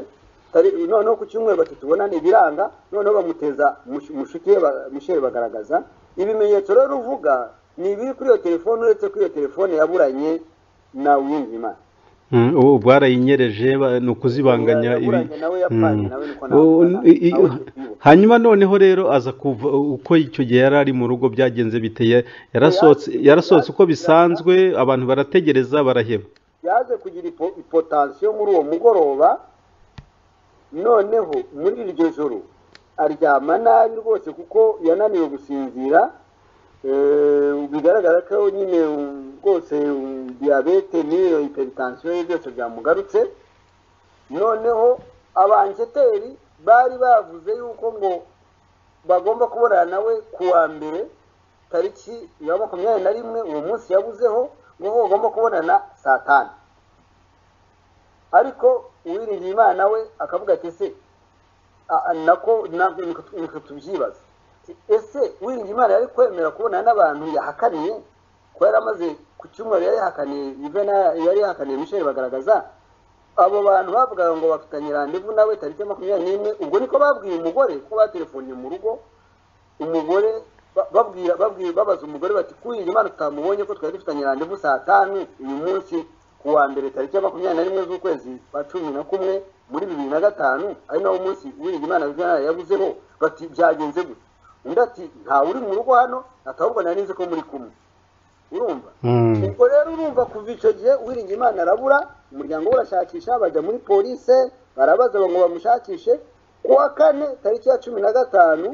tari noneho ku cyumweru bati tubonane ibiranga noneho bamuteza mush- mushuti we ba- misheri bagaragaza ibimenyetso rero uvuga ni ibiri kuri iyo telefone uretse ko iyo telefone yaburanye na wiyumvimana Mm, ubu barayinyereje ba- ni ukuzibanganya Yaburanye ibi nawe yapfanye Mm. nawe niko Ubu- navuga, i- i- nawe tukibuka. hanyuma noneho rero aza kuva uko icyo gihe yari ari mu rugo byagenze biteye yarasohotse yarasohotse uko bisanzwe abantu barategereza baraheba yaje kugira ipo- ipotansiyo muri uwo mugoroba noneho muri iryo joro aryama nabi rwose kuko yananiwe gusinzira bigaragara ko nyine rwose diyabete n'iyo hiperitansiyo ye byose byamugarutse noneho abanjeteri bari bavuze yuko ngo bagomba kubonana nawe ku wa mbere tariki ya makumyabiri na rimwe uwo munsi yabuzeho ngo bagomba kubonana saa tanu ariko uwiringiye imana we akavuga ati ese a- a- nako na- niko- niko tubyibaza ese uwiringiye imana yari kwemera kubonana n'abantu yahakaniye ko yari amaze ku cyumweru yari yahakaniye Yuvena yari yahakaniye michel bagaragaza abo bantu bavugaga ngo bafitanye randevu nawe tariki ya makumyabiri n'imwe ubwo niko babwiye umugore ko batelefoniye mu rugo umugore ba- babwira babwira babaza umugore bati kuyirinda imana tutamubonye ko twari dufitanye randevu saa tanu uyu munsi ku wa mbere tariki ya makumyabiri na rimwe z'ukwezi kwa cumi na kumwe muri bibiri na gatanu ari nawo munsi uwirinda imana Juvenal yabuzeho bati byagenze gute undi ati ntawe uri mu rugo hano ati ahubwo nari nzi ko muri kumwe urumva Mm. ubwo rero urumva kuva icyo gihe uwiringiye imana arabura umuryango we urashakisha bajya muri polise barabaza ngo bamushakishe ku wa kane tariki ya cumi na gatanu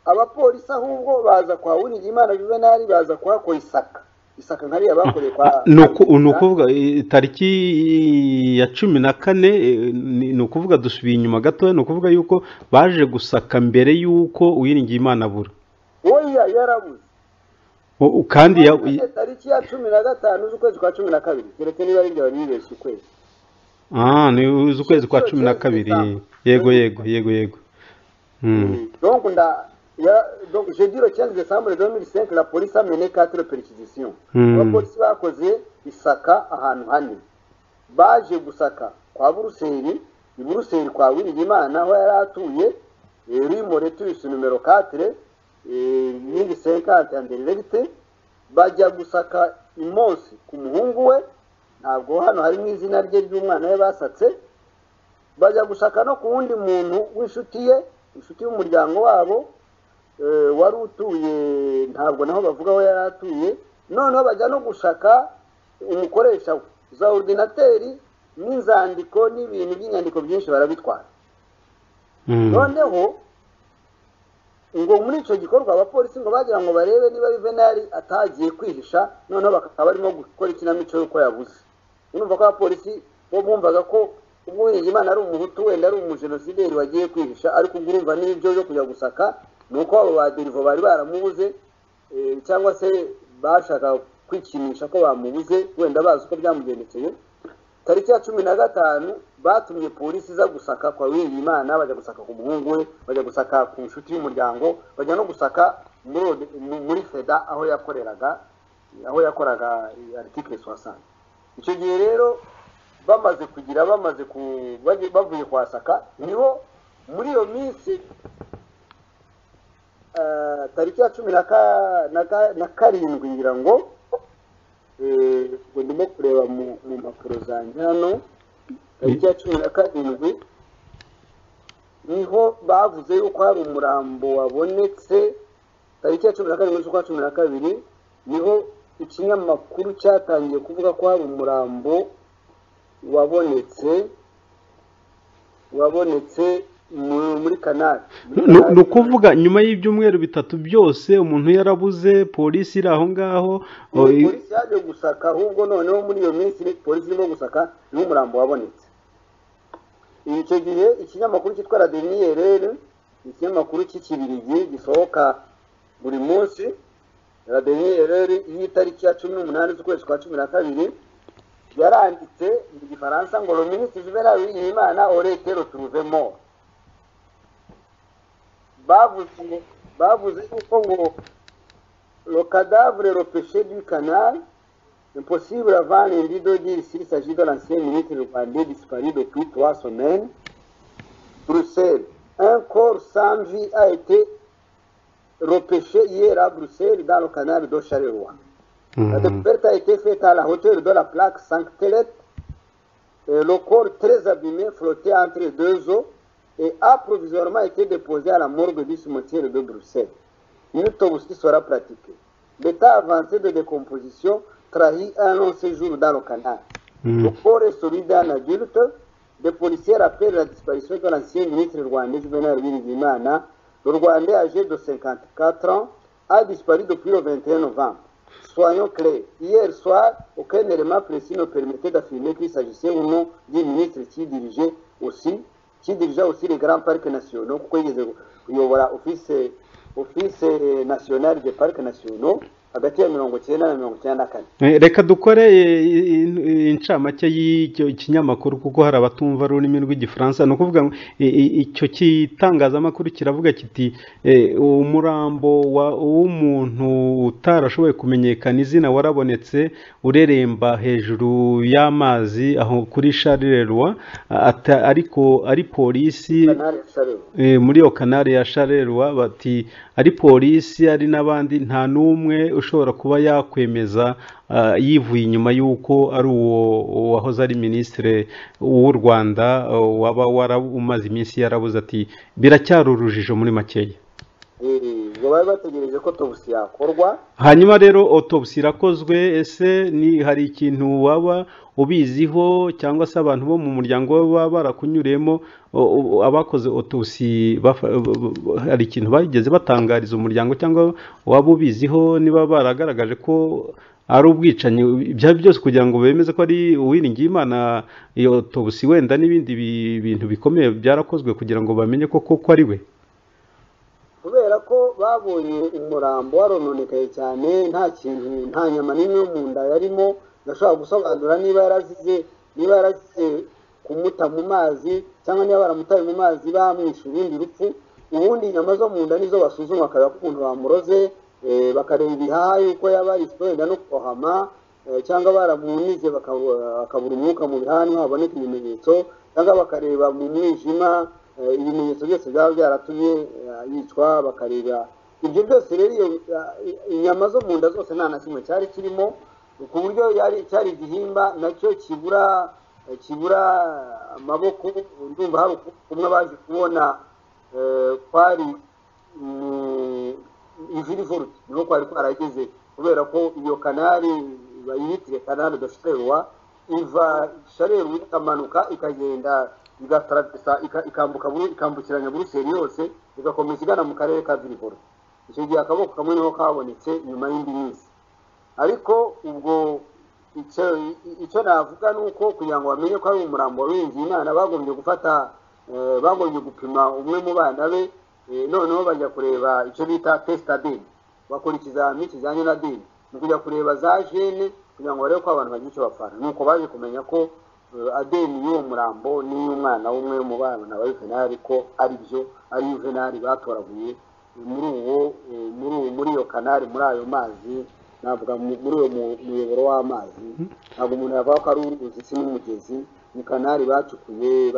abapolisi ahubwo baza kwa uwiringiye imana juvenali baza kuhakora isaka isaka nkariya bakoreye kwa ni uku- ni ukuvuga eh, tariki ya cumi na kane eh, ni ni ukuvuga dusubiye inyuma gatoya ni ukuvuga yuko baje gusaka mbere y'uko uwiringiye imana abura oya yarabuze O- o- kandi ya- None tariki ya cumi na gatanu z'ukwezi kwa cumi na kabiri keretse niba ari ibyo wari wibeshye ukwezi Ah, ni ukwezi kwa cumi na kabiri yego yego yego yego Mm. donc nda ya- donc jeudi le 15 décembre 2005 la police a mené quatre perquisitions Hmm. abapolisi bakoze isaka ahantu hane baje gusaka kwa buruseli i buruseli kwa wiringimana aho yari atuye eh, rue moretus numero 4 mille cinquante anderegite bajya gusaka imonsi ku muhungu we ntabwo hano harimo izina rye ry'umwana we basatse bajya gushaka no ku wundi muntu w'inshuti ye inshuti y'umuryango wabo eh, wari utuye ntabwo naho bavuga aho yari atuye noneho bajya no gushaka umukoresha we za ordinateri n'inzandiko n'ibintu by'inyandiko byinshi barabitwara Mm. noneho ngo muri icyo gikorwa abapolisi ngo bagira ngo barebe niba juvenali atagiye kwihisha noneho bakaba barimo gukora ikinamico y'uko yabuze urumva ko abapolisi bo bumvaga ko ubwo Uwiringiyimana ari umuhutu wenda ari umujenosideri wagiye kwihisha ariko ubwo urumva n'ibyo byo kujya gusaka ni uko abo baderivo bari baramubuze eh, cyangwa se bashakaga kwikinisha ko bamubuze wenda bazi uko byamugendekeye tariki ya cumi na gatanu batumye polisi iza gusaka kwa Uwiringiyimana bajya gusaka ku muhungu we bajya gusaka ku nshuti y'umuryango bajya no gusaka muri ode- mu- muri feda aho yakoreraga aho yakoraga aritikire sowasanti icyo gihe rero bamaze kugira bamaze ku bagiye- bavuye kuhasaka niho muri iyo minsi eh, tariki ya cumi na ka- na ka- na karindwi ngira ngo eh, ubwo ndimo kureba mu mu mpapuro zanjye hano tariki ya cumi na karindwi niho bavuze yuko hari umurambo wabonetse tariki ya cumi na karindwi z'ukwa cumi na kabiri niho ikinyamakuru cyatangiye kuvuga ko hari umurambo wabonetse wabonetse mu- muri kanari Muri Ni- Kanari- ni ukuvuga nyuma y'ibyumweru bitatu byose umuntu yarabuze polisi iri aho ngaho o, i- polisi yaje gusaka ahubwo noneho muri iyo minsi polisi irimo gusaka niho umurambo wabonetse icyo gihe ikinyamakuru cyitwa radeniyerere ni ikinyamakuru cy'ikibirigi gisohoka buri munsi radeniyerere y'itariki ya cumi n'umunani z'ukwezi kwa cumi na kabiri yaranditse mu gifaransa ngo le ministre juvenal w'imana orete retrouvemo bavuze ngo- bavuze yuko ngo le cadavre repêché du canal, impossible avant lundi de dire s'il s'agit de l'ancien ministre rwandais disparu depuis trois semaines. Bruxelles, un corps sans vie a été repêché hier à Bruxelles dans le canal de Charleroi. La Mm. découverte a été faite à la hauteur de la plaque Sanctelette. Et Le corps très abîmé flottait entre deux eaux et a provisoirement été déposé à la morgue du cimetière de Bruxelles. Une autopsie sera pratiquée. L'état avancé de décomposition trahit un long séjour dans le canal. Mm. Le corps est celui d'un adulte. Des policiers rappellent la disparition de l'ancien ministre rwandais Juvenal Bimenyimana. Le Rwandais âgé de 54 ans a disparu depuis le 21 novembre. Soyons clairs, hier soir, aucun élément précis ne permettait d'affirmer qu'il s'agissait ou non d'un ministre qui dirigeait aussi, qui dirigeait aussi les grands parcs nationaux. kuyobora office, office nationale des parcs nationaux hagati ya mirongo icyenda na mirongo icyenda na kane reka dukore incamake y'ikinyamakuru kuko hari abatumva ururimi rw'igifaransa ni ukuvuga ngo icyo gitangazamakuru kiravuga kiti umurambo w'umuntu utarashoboye kumenyekana izina warabonetse ureremba hejuru y'amazi aho kuri sharirerwa ariko ari polisi muri iyo kanari ya sharirerwa bati ari polisi ari n'abandi nta n'umwe ushobora kuba yakwemeza yivuye inyuma y'uko ari uwo wahoze ari minisitiri w'u rwanda waba warabumaze iminsi yarabuze ati biracyari urujijo muri makeya ngo bari bategereje ko tobisi yakorwa hanyuma rero otobisi irakozwe ese hari ikintu waba ubiziho cyangwa se abantu bo mu muryango we baba barakunyuriyemo abakoze otobisi hari ikintu bageze batangariza umuryango cyangwa waba ubiziho niba baragaragaje ko ari ubwicanyi ibyo byose kugira ngo bemeze ko ari uwiringiye imana iyo otobisi wenda n'ibindi bintu bikomeye byarakozwe kugira ngo bamenye koko ko ari we kubera ko babonye umurambo warononekaye cyane nta kintu nta nyama n'imwe yo mu nda yarimo gashobora gusobanura niba yarazize niba yarazize kumuta mu mazi cyangwa niba baramutaye mu mazi bamwishe urundi rupfu ubundi inyama zo mu nda nizo basuzuma bakareba ko umuntu bamuroze bakareba ibihaha yuko yaba wenda no kuhama cyangwa baramunize bakabura umwuka mu bihaha niho haboneka ibimenyetso cyangwa bakareba mu mwijima ibimenyetso byose byaba byaratumye yicwa bakareba ibyo byose rero iyo inyama zo mu nda zose nta na kimwe cyari kirimo ku buryo cyari igihimba nacyo kibura kibura amaboko ndumva hari kumwe baje kubona kwari ivirivoruti niho kwari kwarageze kubera ko iyo kanari bayihitire kanari dosherwa iva shareru ikamanuka ikagenda igataragisa ikambuka ikambukiranya buruseli yose igakomeza igana mu karere ka virivoro icyo gihe akaboko kamwe niho kabonetse nyuma y'indi minsi ariko ubwo icyo navuga ni uko kugira ngo bamenye ko ari umurambo wabiringiye imana bagombye gufata bagombye gupima umwe mu bana be noneho bajya kureba icyo bita tesitadeni bakora ikizamini kijyanye na deni ni ukujya kureba za jene kugira ngo barebe ko abantu bagira icyo bapfana nuko baje kumenya ko adeni y'uwo murambo n'iy'umwana w'umwe mu bana ba yuvenali ko ari byo ari yuvenali batoraguye muri uwo muri uwo muri iyo kanari muri ayo mazi navuga muri uwo muyoboro w'amazi ntabwo umuntu yavuga ko ari uruzi si n'umugezi ni kanari bacukuye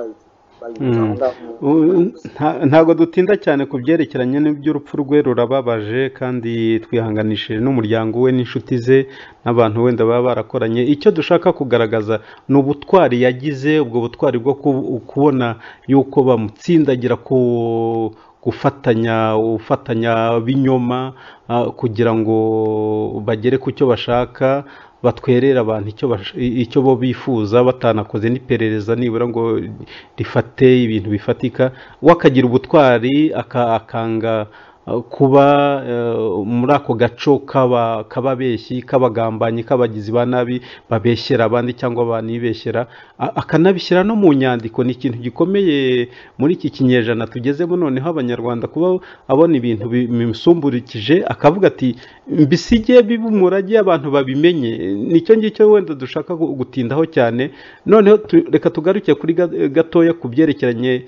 ntabwo dutinda cyane ku byerekeranye n'iby'urupfu rwe rurababaje kandi twihanganishije n'umuryango we n'inshuti ze n'abantu wenda baba barakoranye icyo dushaka kugaragaza ni ubutwari yagize ubwo butwari bwo kubona yuko bamutsindagira ku gufatanya ufatanya b'inyoma kugira ngo bagere ku cyo bashaka batwerera abantu icyo bo bifuza batanakoze n'iperereza nibura ngo rifate ibintu bifatika we akagira ubutwari akanga kuba muri ako gaco k'ababeshyi k'abagambanyi k'abagizi ba nabi babeshyera abandi cyangwa banibeshyera akanabishyira no mu nyandiko ni ikintu gikomeye muri iki kinyejana tugezemo noneho abanyarwanda kuba abona ibintu bimusumburikije akavuga ati mbisige biba umurage abantu babimenye nicyo ngicyo wenda dushaka gutindaho cyane noneho reka tugaruke kuri gatoya ku byerekeranye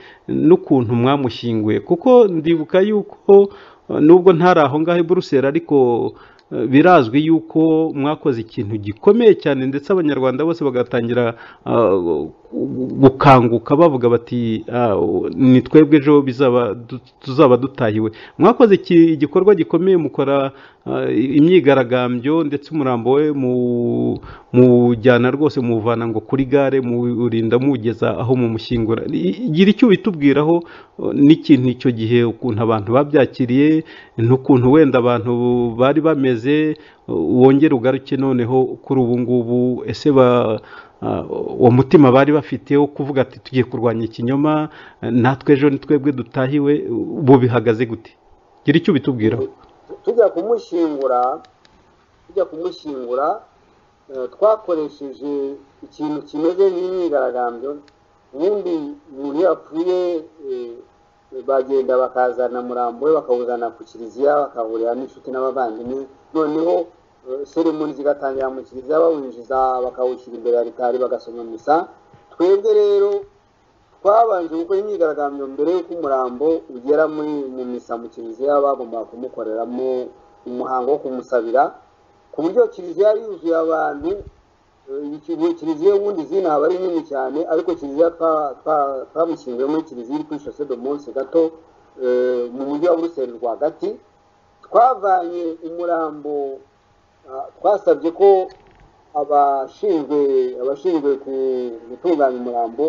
n'ukuntu mwamushyinguye kuko ndibuka yuko nubwo ntari aho ngaho i buruseli ariko birazwi yuko mwakoze ikintu gikomeye cyane ndetse abanyarwanda bose bagatangira gukanguka bavuga bati ni twebwe ejo tuzaba dutahiwe mwakoze igikorwa gikomeye mukora imyigaragambyo ndetse umurambo we mujyana rwose muvana ngo kuri gare murinda mugeza aho mumushyingura gira icyo ubitubwiraho n'ikintu icyo gihe ukuntu abantu babyakiriye n'ukuntu wenda abantu bari bameze wongere ugaruke noneho kuri ubu ngubu ese uwo mutima bari bafite wo kuvuga ati tugiye kurwanya ikinyoma natwe ejo ni twebwe dutahiwe ubu bihagaze gute gira icyo ubitubwiraho tujya kumushyingura tujya kumushyingura eh, twakoresheje ikintu kimeze nk'imyigaragambyo ubundi umuntu iyo yapfuye eh, bagenda bakazana murambo we bakawuzana ku kiliziya bakahurira n'inshuti n'abavandimwe noneho eh, seremoni zigatangira mu kiliziya bawinjiza bakawushyira imbere ya ritari bagasoma misa twebwe rero twabanje gukora imyigaragambyo mbere y'uko umurambo ugera muri mu misa mu kiliziya bagombaga kumukoreramo umuhango wo kumusabira ku buryo kiliziya yari yuzuye abantu eh, kiliziya ubundi izina aba ari nini cyane ariko kiliziya twa- twa- twamushyinguye muri kiliziya iri kuri shose do munsi gato eh, mu mujyi wa buruseli rwagati twavanye umurambo ah, twasabye ko abashinzwe abashinzwe ku- gutunganya umurambo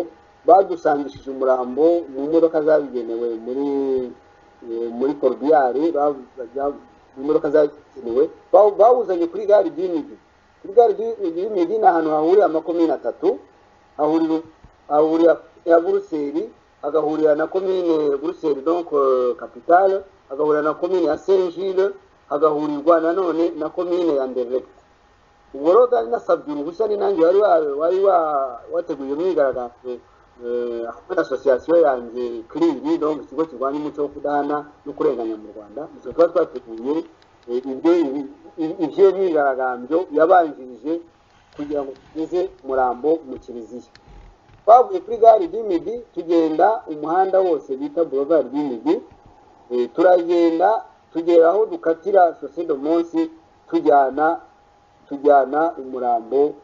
badusangishije umurambo mu modoka zabigenewe muri eh, muri korubiyari mu modoka zabigenewe bawu- bawuzanye kuri gare ry'imigi kuri gare ry'imigi ni ahantu hahurira amakomini atatu hahurira hahurira ya buruseli agahurira na komine buruseli donc eh, capitale agahurira na komine ya saint gilles hagahurirwa nanone na komine ya nderete ubwo rero nari nasabye uruhushya ni nanjye wari wa- wari wa- wateguye imyigaragambyo eh, hamwe na asosiyasiyo yanjye kiriri donc ikigo kirwanya umuco wo kudahana no kurenganya mu rwanda izo tuba twateguye eh, ibyo ibyo myigaragambyo yabanjirije kugira ngo tugeze umurambo mu kiliziya twavuye kuri gare ry'imigi tugenda umuhanda wose bita boulevard ry'imigi Eh, turagenda tugera aho dukatira shose do munsi tujyana tujyana umurambo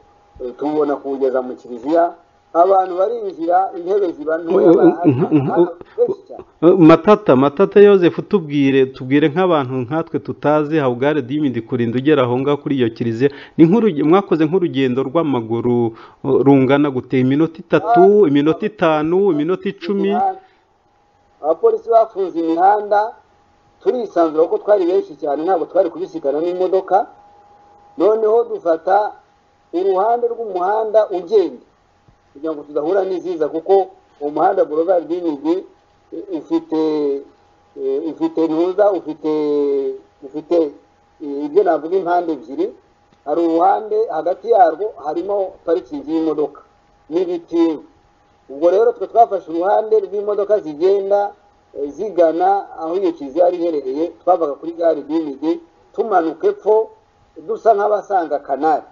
eh, tuwubona kuwugeza mu kiliziya abantu barinjira intebe ziba ntoya Uh, uh, uh, barahari, uh, uh, abantu benshi cyane matata matata yoseph tubwire tubwire nk'abantu nkatwe tutazi how gare dimidi kurinda ugera aho ngaho kuri iyo kiliziya ni nk'uruge- mwakoze nk'urugendo rw'amaguru uh, rungana gute iminota itatu iminota itanu iminota icumi imihanda. abapolisi bafunze imihanda turisanzura kuko twari benshi cyane ntabwo twari kubisikana n'imodoka noneho dufata uruhande rw'umuhanda ugenda kugira ngo tudahura n'iziza kuko uwo muhanda borovari rw'imigi u- ufite eh, ufite ntuza ufite ufite eh, ibyo navuga impande ebyiri hari uruhande hagati yarwo harimo parikingi y'imodoka n'ibiti ubwo rero twe twafashe uruhande rw'imodoka zigenda eh, zigana aho iyo kiliziya yari iherereye twavaga kuri gare y'imigi tumanuka epfo dusa nk'abasanga kanari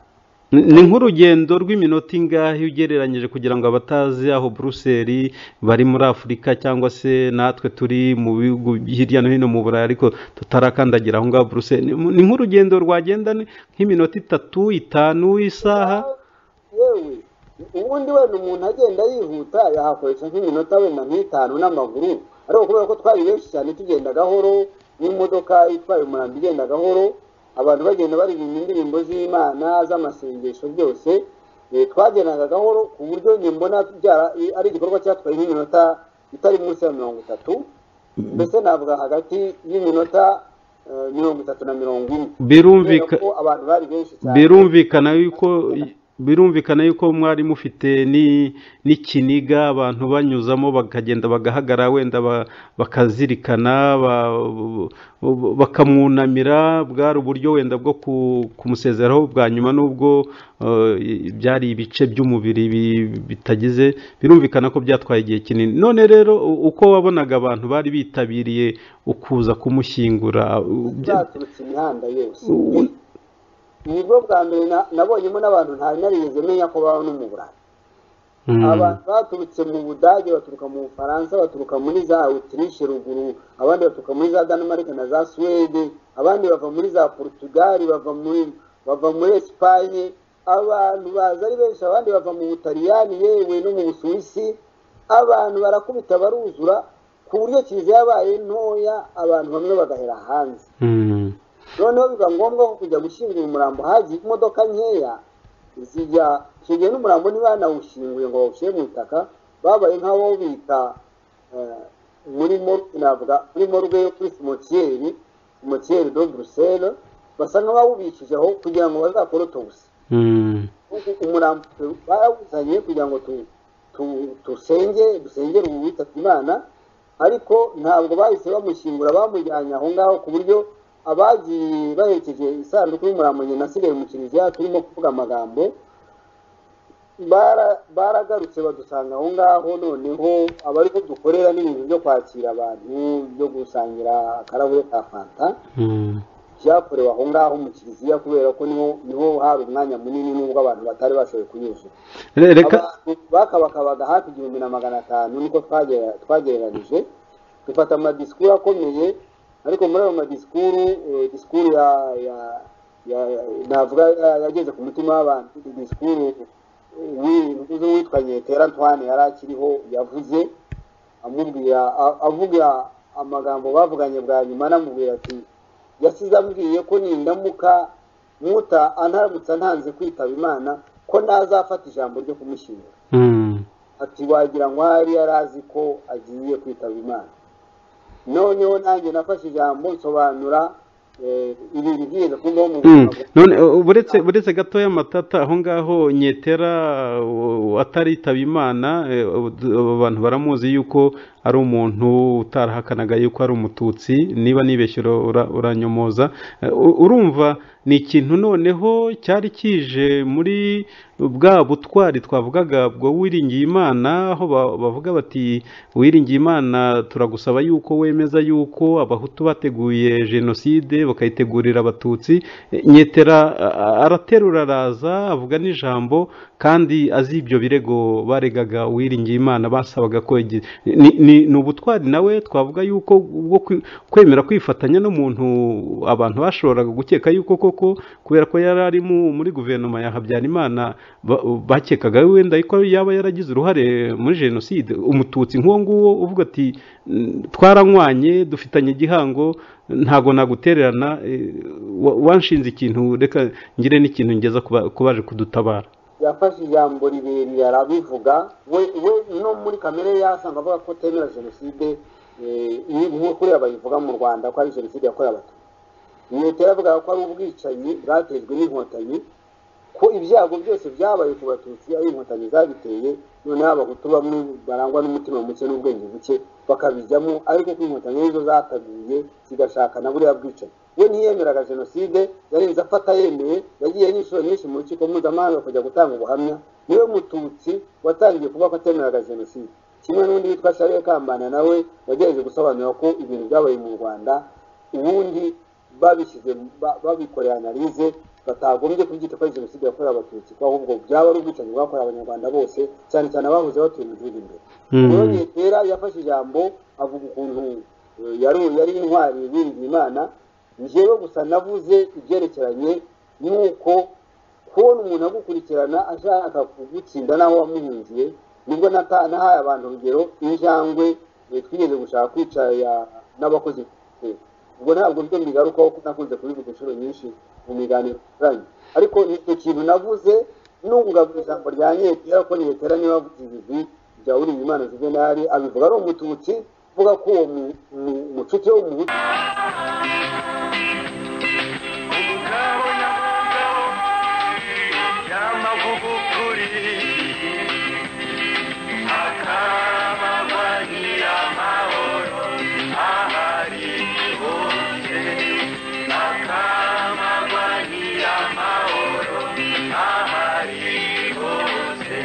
Ni- ni nk'urugendo rw'iminota ingahe ugereranyije kugira ngo abatazi aho buruseli bari muri afurika cyangwa se natwe turi mu bihugu hirya no hino mu burayi ariko tutarakandagira aho ngaho buruseli Ni- ni nk'urugendo rwagenda ni- nk'iminota itatu itanu isaha yewe ubundi wenda umuntu agenda yihuta yahakoresha nk'iminota wenda nk'itanu n'amaguru ariko kubera ko twari benshi cyane tugenda gahoro n'imodoka itwaye umurambi igenda gahoro abantu bagenda baririmba indirimbo z'imana z'amasengesho byose eh, twagendaga gahoro ku buryo njye mbona byara- ari igikorwa cyatwaye nk'iminota itari munsi ya mirongo itatu mbese navuga hagati y'iminota eh, mirongo itatu na mirongo ine birumvika Kubera ko abantu bari benshi cyane birumvikana yuko birumvikana yuko mwari mufite ni- n'ikiniga abantu banyuzamo bakagenda bagahagara wenda ba- bakazirikana ba- bakamwunamira bwari uburyo wenda bwo ku- kumusezeraho bwa nyuma n'ubwo eh, byari ibice by'umubiri bi- bitagize birumvikana ko byatwaye igihe kinini none rero u- uko wabonaga abantu bari bitabiriye ukuza kumushyingura bya- zaturutse imihanda yose nibwo bwa mbere na- nabonyemo n'abantu ntari narigeze menya ko babaho no mu burayi Mm. abantu baturutse mu budage baturuka mu bufaransa baturuka muri za autriche ruguru abandi baturuka muri za danemark na za suwede abandi bava muri za portugali bava muri bava muri esipanye abantu baza ari benshi abandi bava mu butaliyani yewe no mu busuwisi abantu barakubita baruzura ku buryo kiliziya yabaye ntoya abantu bamwe bagahera hanze Mm. noneho biba ngombwa ko kujya gushyingura umurambo hagiye imodoka nkeya zijya icyo gihe n'umurambo ntibanawushyinguye ngo bawushyire mu itaka babaye nk'abo bita eh, muri mor- navuga muri morgue yo kuri simotiyeri simotiyeri do buruseli basa nk'abawubikije aho kugira ngo bazakore otobuse Mm. kuko umurambo barawuzanye kugira ngo tu, tu, tusenge dusengere ubu witabye imana ariko ntabwo bahise bamushyingura bamujyanye aho ngaho ku buryo abagiye baherekeje isanduku y'umurambo nasigaye mu kiliziya turimo kuvuga amagambo bara- baragarutse badusanga aho ngaho noneho abari ko dukorera n'ibintu byo kwakira abantu byo gusangira akarahure ka fanta byakorewe aho ngaho mu kiliziya kubera ko niho niho hari umwanya munini nubwo abantu batari bashoboye kunyuzura Re- reka Abantu bakabakabaga hafi igihumbi na magana atanu niko twagera- twagereranije dufata amadisikuru akomeye ariko muri ayo madisikuru eh, disikuru ya ya- ya- ya- navuga ya- yageze ku mutima w'abantu disikuru eh, w'i- w'uwitwa nyetera antoine yari akiriho yavuze amubwira a- avuga amagambo bavuganye bwa nyuma anamubwira ati yasize ambwiye ko nindamuka muta antaramutse antanze kwitaba imana ko ntazafata ijambo ryo kumushyingura Mm. ati wagira ngo ahari yari azi ko agiye kwitaba imana noneho nanjye nafashe ijambo nsobanura eh, ibintu byinshi twumvaho mu Mm. buzima bwa- none uh, buretse buretse gatoya matata aho ngaho nyetera uh, ataritaba imana eh, uh, d- uh, abantu baramuzi yuko ari umuntu utarahakanaga yuko ari umututsi niba nibeshye ura- ura- uranyomoza Eh, u- urumva ni ikintu noneho cyari kije muri bwa butwari twavugaga bwo wiringiye imana aho ba- bavuga bati wiringiye imana turagusaba yuko wemeza yuko abahutu bateguye jenoside bakayitegurira abatutsi Eh, nyetera a- a- araterura araza avuga n'ijambo kandi azi ibyo birego baregaga uwiringiye imana basabaga ko yagi- ni- ni ni ubutwari nawe twavuga yuko ubwo kwi- kwemera kwifatanya n'umuntu abantu bashoboraga gukeka yuko koko kubera ko yari ari mu- muri guverinoma ya habyarimana ba- bakekaga wenda ko yaba yaragize uruhare muri jenoside umututsi nk'uwo nguwo uvuga ati "Mm, twaranywanye dufitanye igihango ntago nagutererana eh, wa- wanshinze ikintu reka ngire n'ikintu ngeza ku ba- ku baje kudutabara yafashe ijambo rirerire arabivuga we we no muri kamere ye yasanga avuga ko atemera jenoside eh, iyi nk'ukuriya bayivuga mu rwanda ko ari jenoside yakorewe abatutsi leta yaravugaga ko ari ubwicanyi bwatejwe n'inkotanyi ko ibyago byose byabaye ku batutsi ari inkotanyi zabiteye noneho abahutu bamwe barangwa n'umutima muke n'ubwenge buke bakabijyamo ariko ko inkotanyi arizo zataguye zigashaka na buriya bwicanyi we ntiyemeraga jenoside yarenze afata yemeye yagiye n'inshuro nyinshi mu rukiko mpuzamahanga kujya gutanga ubuhamya niwe mututsi watangiye kuba ko atemeraga jenoside kimwe n'undi witwa shariye kambana nawe wagerageje gusobanura ko ibintu byabaye mu rwanda ubundi babishyize ba- babikoreye analize batagombye kubyita ko ari jenoside yakorewe abatutsi ko ahubwo byaba ari ubwicanyi bwakorewe abanyarwanda bose cyane cyane abahoze batuye mu gihugu imbere rero nyetera yafashe ijambo avuga ukuntu eh, yari yari intwari biringiye imana njyewe gusa navuze ibyerekeranye n'uko kubona umuntu agukurikirana ashaka kugutsinda n'aho wamuhungiye nibwo nata- nahaye abantu urugero injangwe eh, twigeze gushaka kwica ya- n'abakozi eh, ubwo ntabwo byo mbigarukaho ko nakunze kubivuga inshuro nyinshi mu miganiro yanyu ariko ni icyo kintu navuze nungagura ijambo rya nyetera ko nyetera niba avuze ibigwi bya uri imana juvenali abivuga ari umututsi avuga ko uwo mu- mu- mucuti w'umuhutu umugabo nyamugabo y'amavugukuri akabagwa nyiramahoro ahari hose akabagwa nyiramahoro ahari hose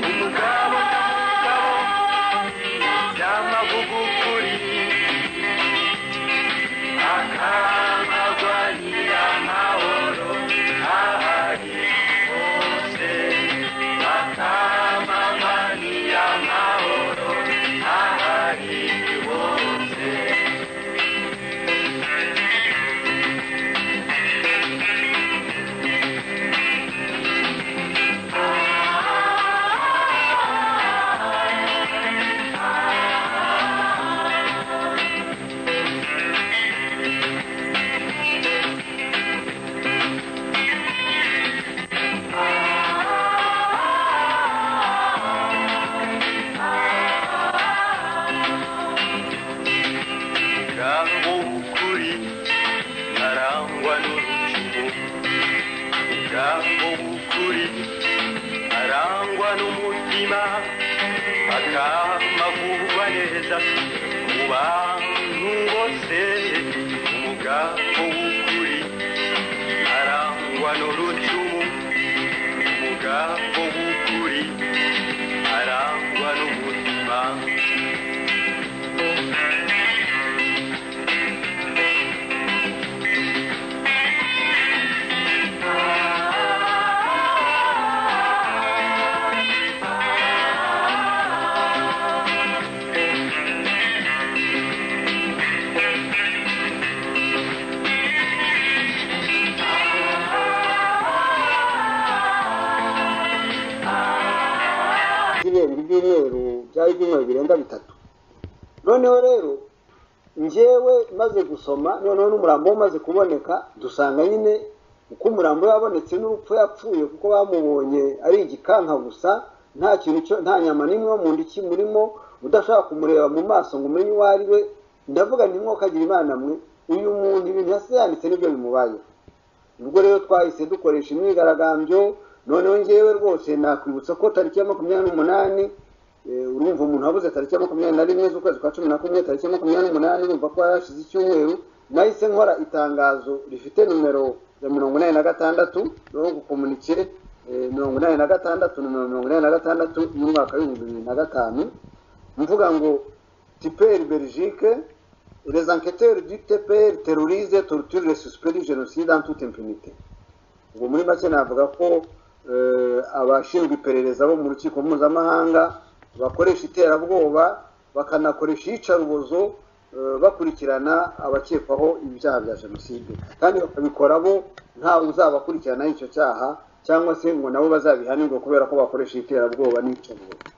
umugabo nyamugabo y'amavugukuri Akama kwa nyiramahoro ahari hose ubukuri arangwa n'ubuzima by'ibiheru by'ibiheru byari ibyumweru birenga bitatu noneho rero njyewe maze gusoma noneho n'umurambo we umaze kuboneka dusanga nyine uko umurambo we wabonetse n'urupfu yapfuye kuko bamubonye ari igikanka gusa nta kintu cyo nta nyama n'imwe yo mu nda ikimurimo udashaka kumureba mu maso ngo umenye uwo ari we ndavuga nti mwokagira imana mwe uyu muntu ibintu yasize yanditse nibyo bimubayeho ubwo rero twahise dukoresha imyigaragambyo noneho ngewe rwose nakwibutsa ko tariki ya makumyabiri n'umunani eh, urumva umuntu wabuze tariki ya makumyabiri na rimwe z'ukwezi kwa cumi na kumwe tariki ya makumyabiri n'umunani urumva ko yarashize icyumweru nahise nkora itangazo rifite nimero ya mirongo inani na gatandatu yo gukomunikire eh, mirongo inani na gatandatu nimero mirongo inani na gatandatu y'umwaka w'ibihumbi bibiri na gatanu mvuga ngo tiperi belgique les enquêteurs du tpr terrorisent torture les suspects du génocide en toute impunité ubwo muri make navuga ko eh, abashinzwe iperereza bo mu rukiko mpuzamahanga bakoresha iterabwoba bakanakoresha iyicarubozo eh, bakurikirana abakekwaho ibyaha bya jenoside kandi bakabikora bo ntawe uzabakurikiranaho icyo cyaha cyangwa se ngo nabo bazabihanirwe kubera ko bakoresha iterabwoba n'iyicarubozo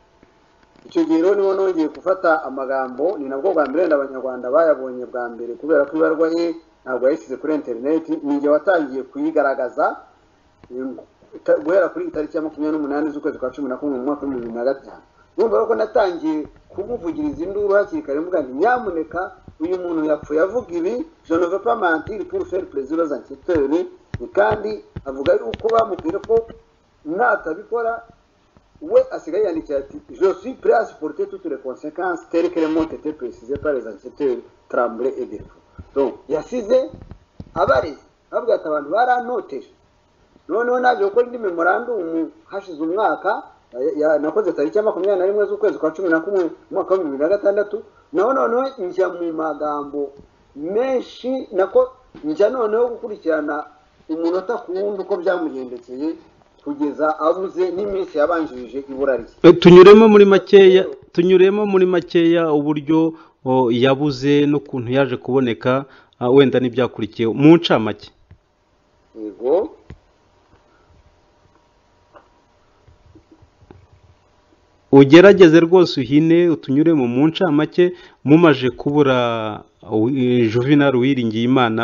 icyo gihe rero niho nongeye gufata amagambo ni nabwo bwa mbere wenda abanyarwanda bayabonye bwa mbere kubera ko ibarwa ye ntabwo yayishyize kuri interineti ni igihe watangiye kuyigaragaza em, ita- guhera kuri itariki ya makumyabiri n'umunani z'ukwezi kwa cumi na kumwe mu mwaka w'ibihumbi bibiri na gatanu urumva rero ko natangiye kumuvugiriza induru hakiri kare mvuga nti nyamuneka uyu muntu yapfuye avuga ibi je ne veux pas mentir pour faire plaisir aux enquêteurs kandi avuga yuko bamubwira ko natabikora we asigaye yandikira ati je suis prêt à supporter toutes les conséquences telles que les mots étaient précisées par les enquêteurs Tremblay et Delfo donc yasize abareze bavuga ati abantu barantoteje noneho naje gukora indi memorandumu hashize umwaka ya- ya- nakoze tariki ya makumyabiri na rimwe z'ukwezi kwa cumi na kumwe mu mwaka w'ibihumbi bibiri na gatandatu naho noneho njya mu magambo menshi nako njya noneho gukurikirana umunota ku wundi uko byamugendekeye kugeza abuze n'iminsi yabanjirije ibura rye Eh, tunyuremo muri makeya tunyuremo muri makeya uburyo o, yabuze n'ukuntu yaje kuboneka ah, wenda n'ibyakurikiye mu ncamake yego ugerageze rwose uhine utunyuremo mu ncamake mumaje kubura uh, juvenal wiringiye imana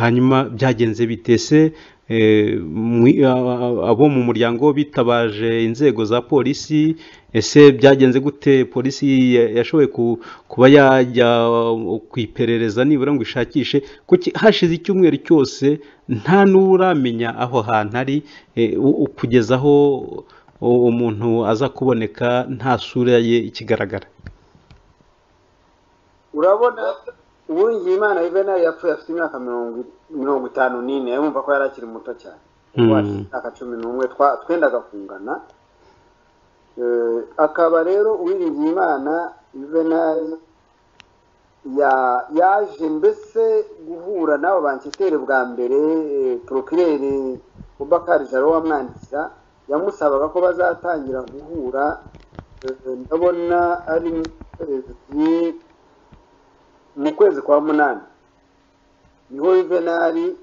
hanyuma byagenze bitese abo mu muryango bitabaje inzego za polisi ese byagenze gute polisi ya- yashoboye ku- kuba yajya uh, ku iperereza nibura ngo ishakishe kuki hashize icyumweru cyose nta n'uramenya aho hantu ari eh, u- u- kugeza aho u- umuntu aza kuboneka nta sura ye ikigaragara urabona uwuringiye imana yuvenali yapfuye afite imyaka mirongo mirongo itanu n'ine yumva ko yari akiri muto cyane Mm. Kuko afite imyaka cumi n'umwe twa- twendaga kungana Eh, akaba rero uwiringiye imana yuvenali ya- yaje mbese guhura n'abo banketeri bwa mbere eh, porokireri bubakari jaro wamwandikira yamusabaga ko bazatangira guhura eh, ndabona ari mu kwezi mu kwezi kwa munani niho yuvenali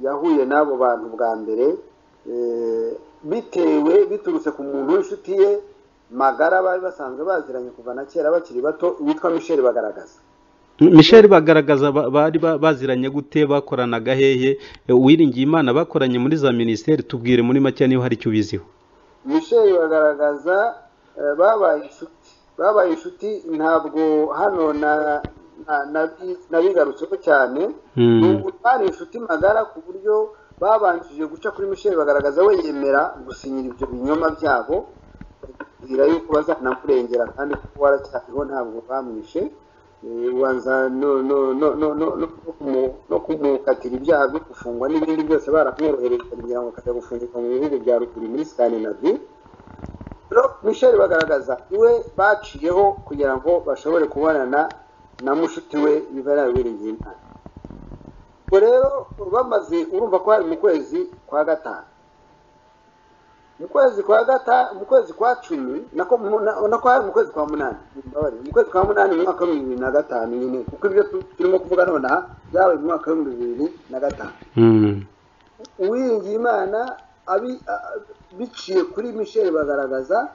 yahuye n'abo bantu bwa mbere eh, bitewe biturutse ku muntu w'inshuti ye magara bari basanzwe baziranye kuva na kera bakiri bato witwa michel bagaragaza michel bagaragaza ba- bari ba- baziranye gute bakoranaga hehe Eh, uwiringiye imana bakoranye muri za minisiteri tubwire muri make niba hari icyo ubiziho michel bagaragaza eh, babaye inshuti babaye inshuti ntabwo hano na- na- nabi- nabigarutseho cyane Mm. n'ubu bari inshuti magara ku buryo babanjije guca kuri michel bagaragaza we yemera gusinyira ibyo binyoma byabo bakubwira yuko bazanakurengera kandi kuko waracyariho ntabwo bamwishe Eh, ubanza no no no no no no kumu- no kumukatira ibyaha byo gufungwa n'ibindi byose baramworohereza kugira ngo akajya gufungirwa mu bihugu bya ruguru muri skandinavi no misheli bagaragaza iwe baciyeho kugira ngo bashobore kubonana na mushuti we bibera wiringiye imana ubwo rero bamaze urumva ko hari mu kwezi kwa gatanu mu kwezi kwa gata mu kwezi kwa cumi nako mu- na- nako hari mu kwezi kwa munani Mbabarira, mu kwezi kwa munani mu mwaka w'ibihumbi bibiri na gatanu nyine kuko ibyo tu- turimo kuvuga nonaha byabaye mu mwaka w'ibihumbi bibiri na gatanu uwiringiye imana abi- a- a- biciye kuri michel bagaragaza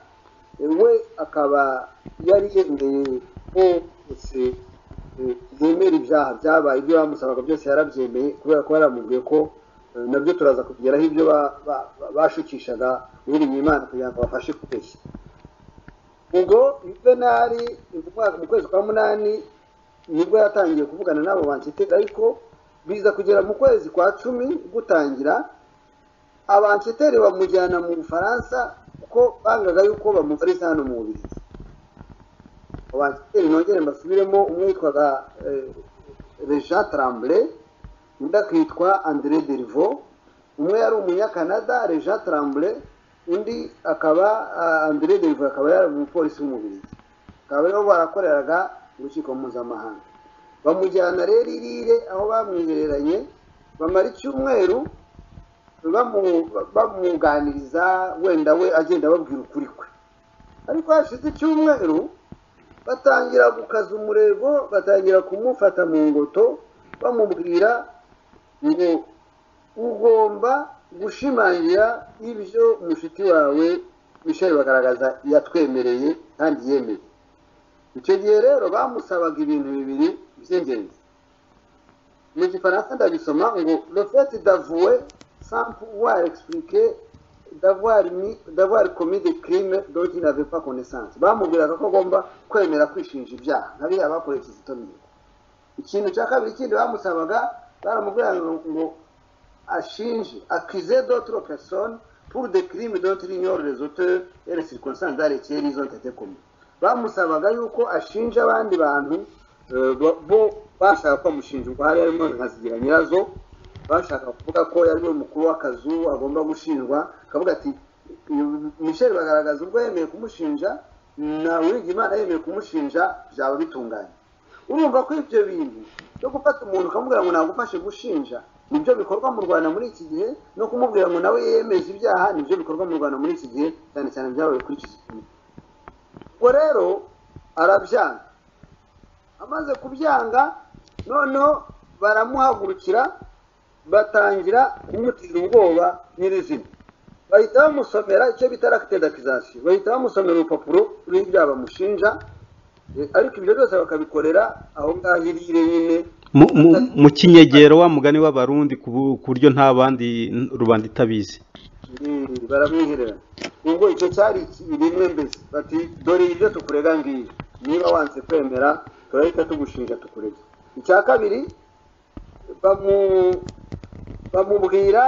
we akaba yari yemeye ko bose eh, yemera ibyaha byabaye ibyo bamusabaga byose yarabyemeye kubera ko yaramubwiye ko eh, nabyo turaza kugeraho ibyo ba- ba- ba- bashukishaga uwiringiye imana kugira ngo bafashe kubeshya ubwo yuvenali mu mwaka- mu kwezi kwa munani nibwo yatangiye kuvugana n'abo bansiteri ariko biza kugera mu kwezi kwa cumi gutangira abansiteri bamujyana mu bufaransa kuko bangaga yuko bamufariza hano mu bubirigi abansiteri nongere mbasubiremo umwe yitwaga eh, Jean Tremblay undi akitwa André Derivo umwe yari umunyakanada Jean Tremblay undi akaba ah, André Derivo akaba yari umupolisi w'umubirigi bakaba aribo barakoreraga urukiko mpuzamahanga bamujyana rero irire aho bamwihereranye bamara icyumweru bamu- bamwunganiriza wenda we agenda babwira ukuri kwe ariko hashize icyumweru batangira gukaza umurego batangira kumufata mu ngoto bamubwira ngo ugomba gushimangira ibyo mushiki wawe michel bagaragaza yatwemereye kandi yemeye icyo gihe rero bamusabaga ibintu bibiri by'ingenzi mu gifaransa ndabisoma ngo le fait d'avouer sans pouvoir expliquer d'avoir mis- d'avoir commis des crimes dont il n'avait pas connaissance bamubwiraga ko agomba kwemera kwishinja ibyaha nk'abiriya bakoreye kizito mihigo ikintu cya kabiri kindi bamusabaga baramubwiraga ngo ngo ashinje accuser d'autres personnes pour des crimes dont il ignore les auteurs et les circonstances dans lesquelles ils ont été commis bamusabaga yuko ashinja abandi bantu eh, bo- bo bashaka ko bamushinja ubwo hari harimo nka zigira nyirazo bashaka kuvuga ko yari we mukuru w'akazu agomba gushinjwa akavuga ati "Uyu michel bagaragaza ubwo yemeye kumushinja na uwigimana yemeye kumushinja byaba bitunganye urumva ko ibyo bintu byo gufata umuntu ukamubwira ngo nagufashe gushinja nibyo bikorwa mu rwanda muri iki gihe no kumubwira ngo nawe yemeze ibyaha nibyo bikorwa mu rwanda muri iki gihe cyane cyane byabaye kuri iki gihe ubwo rero arabyanga amaze kubyanga noneho baramuhagurukira batangira kumutera ubwoba nyirizina bahita bamusomera icyo bita rakitedakizasiyo bahita bamusomera urupapuro ruriho ibyaha bamushinja Eh, ariko ibyo byose bakabikorera aho ngaho irire nyine Mu- mu- mu kinyegero wa mugani w'abarundi ku bu- ku buryo nta bandi n- rubanda itabizi Eh, baramwihererana ubwo icyo cyari rimwe mbese bati dore ibyo tukurega ngiyo niba wanze kwemera turahita tugushinja tukurega icya kabiri bamu- bamubwira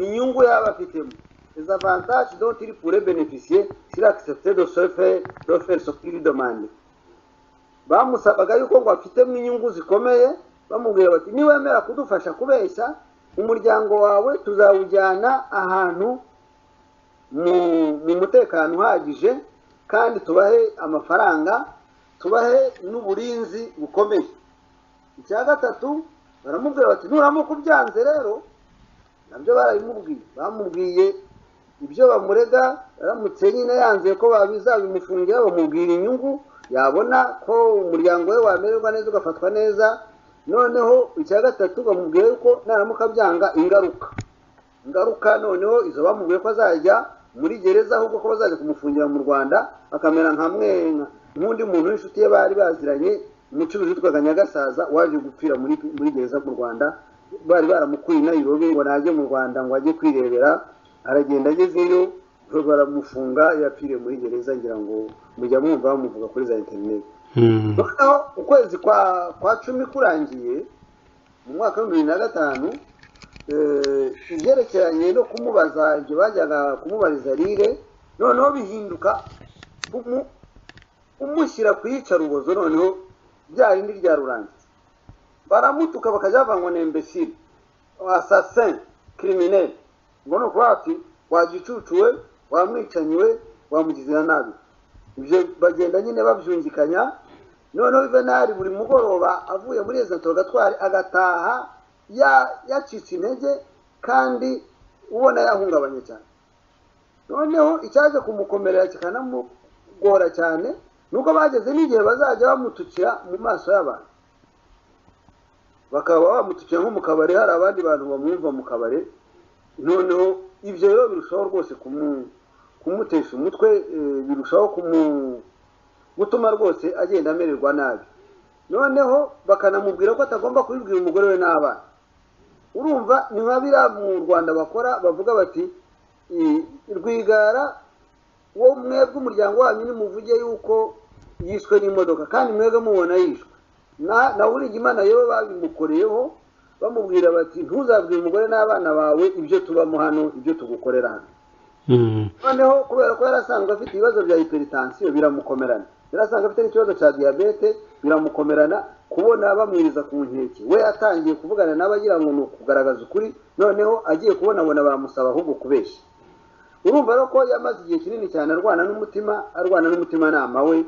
inyungu yaba afitemo les avantages dont il pourrait bénéficier s'il acceptait de se faire de faire ce qu'il demande bamusabaga yuko ngo afitemo inyungu zikomeye bamubwira bati niwemera kudufasha kubeshya umuryango wawe tuzawujyana ahantu mu mu mutekano uhagije kandi tubahe amafaranga tubahe n'uburinzi bukomeye icya gatatu baramubwira bati nuramuka ubyanze rero nabyo barabimubwiye bamubwiye ibyo bamurega aramutse nyine yanze ko babizabimufungira bamubwira inyungu yabona ko umuryango we wamererwa neza ugafatwa neza noneho icya gatatu bamubwiye yuko naramuka byanga ingaruka ingaruka noneho izo bamubwiye ko azajya muri gereza ahubwo ko bazajya kumufungira mu rwanda akamera nka mwenga nk'undi muntu w'inshuti ye bari baziranye umucuruzi witwaga nyagasaza waje gupfira muri, muri gereza mu rwanda bari baramukuye i nairobi ngo najye mu rwanda ngo ajye kwirebera aragenda agezeyo baramufunga yapfiriye muri gereza ngira ngo mujya mwumva bamuvuga kuri za interineti noneho ukwezi kwa kwa cumi kurangiye mu mwaka w'ibihumbi bibiri na gatanu eh, ibyerekeranye no kumubaza ibyo bajyaga kumubariza rire noneho bihinduka kumu- kumushyira ku iyicarubozo noneho rya rindi rya rurangiza baramutuka bakajya bavuga ngo ni imbesire asasin kirimineri ngo ni ukuvuga ati wagicucuwe wamwicanyiwe wamugize na nabi ibyo bagenda nyine babyungikanya noneho juvenali buri mugoroba avuye muri rezo gatwari agataha ya- yacitse intege kandi ubona yahungabanye cyane noneho icyaje kumukomerera kikanamugora cyane nuko bageze n'igihe bazajya bamutukira mu maso y'abantu bakaba bamutukira nko mu kabari hari abandi bantu bamwumva mu kabari noneho ibyo rero birushaho rwose kumu- kumutesha umutwe eh, birushaho kumu- gutuma rwose agenda amererwa nabi noneho bakanamubwira ko atagomba kubibwira umugore we n'abana urumva ni nka biriya mu rwanda bakora bavuga bati "I- rwigara wo mwebwe umuryango wanyu nimuvuge yuko yishwe n'imodoka kandi mwebwe mubona yishwe na na Imana yewe babimukoreyeho bamubwira bati ntuzabwire umugore n'abana bawe ibyo tubamo hano ibyo tugukorera hano Mm. noneho kubera ko yari asanzwe afite ibibazo bya hypertension biramukomerana yari asanzwe afite n'ikibazo cya diyabete biramukomerana kubona bamwiriza ku nkeke we atangiye kuvugana n'abagira ngo ni ukugaragaza ukuri noneho agiye kubonabona baramusaba ahubwo kubeshya urumva rero ko yamaze igihe kinini cyane arwana n'umutima arwana n'umutimanama we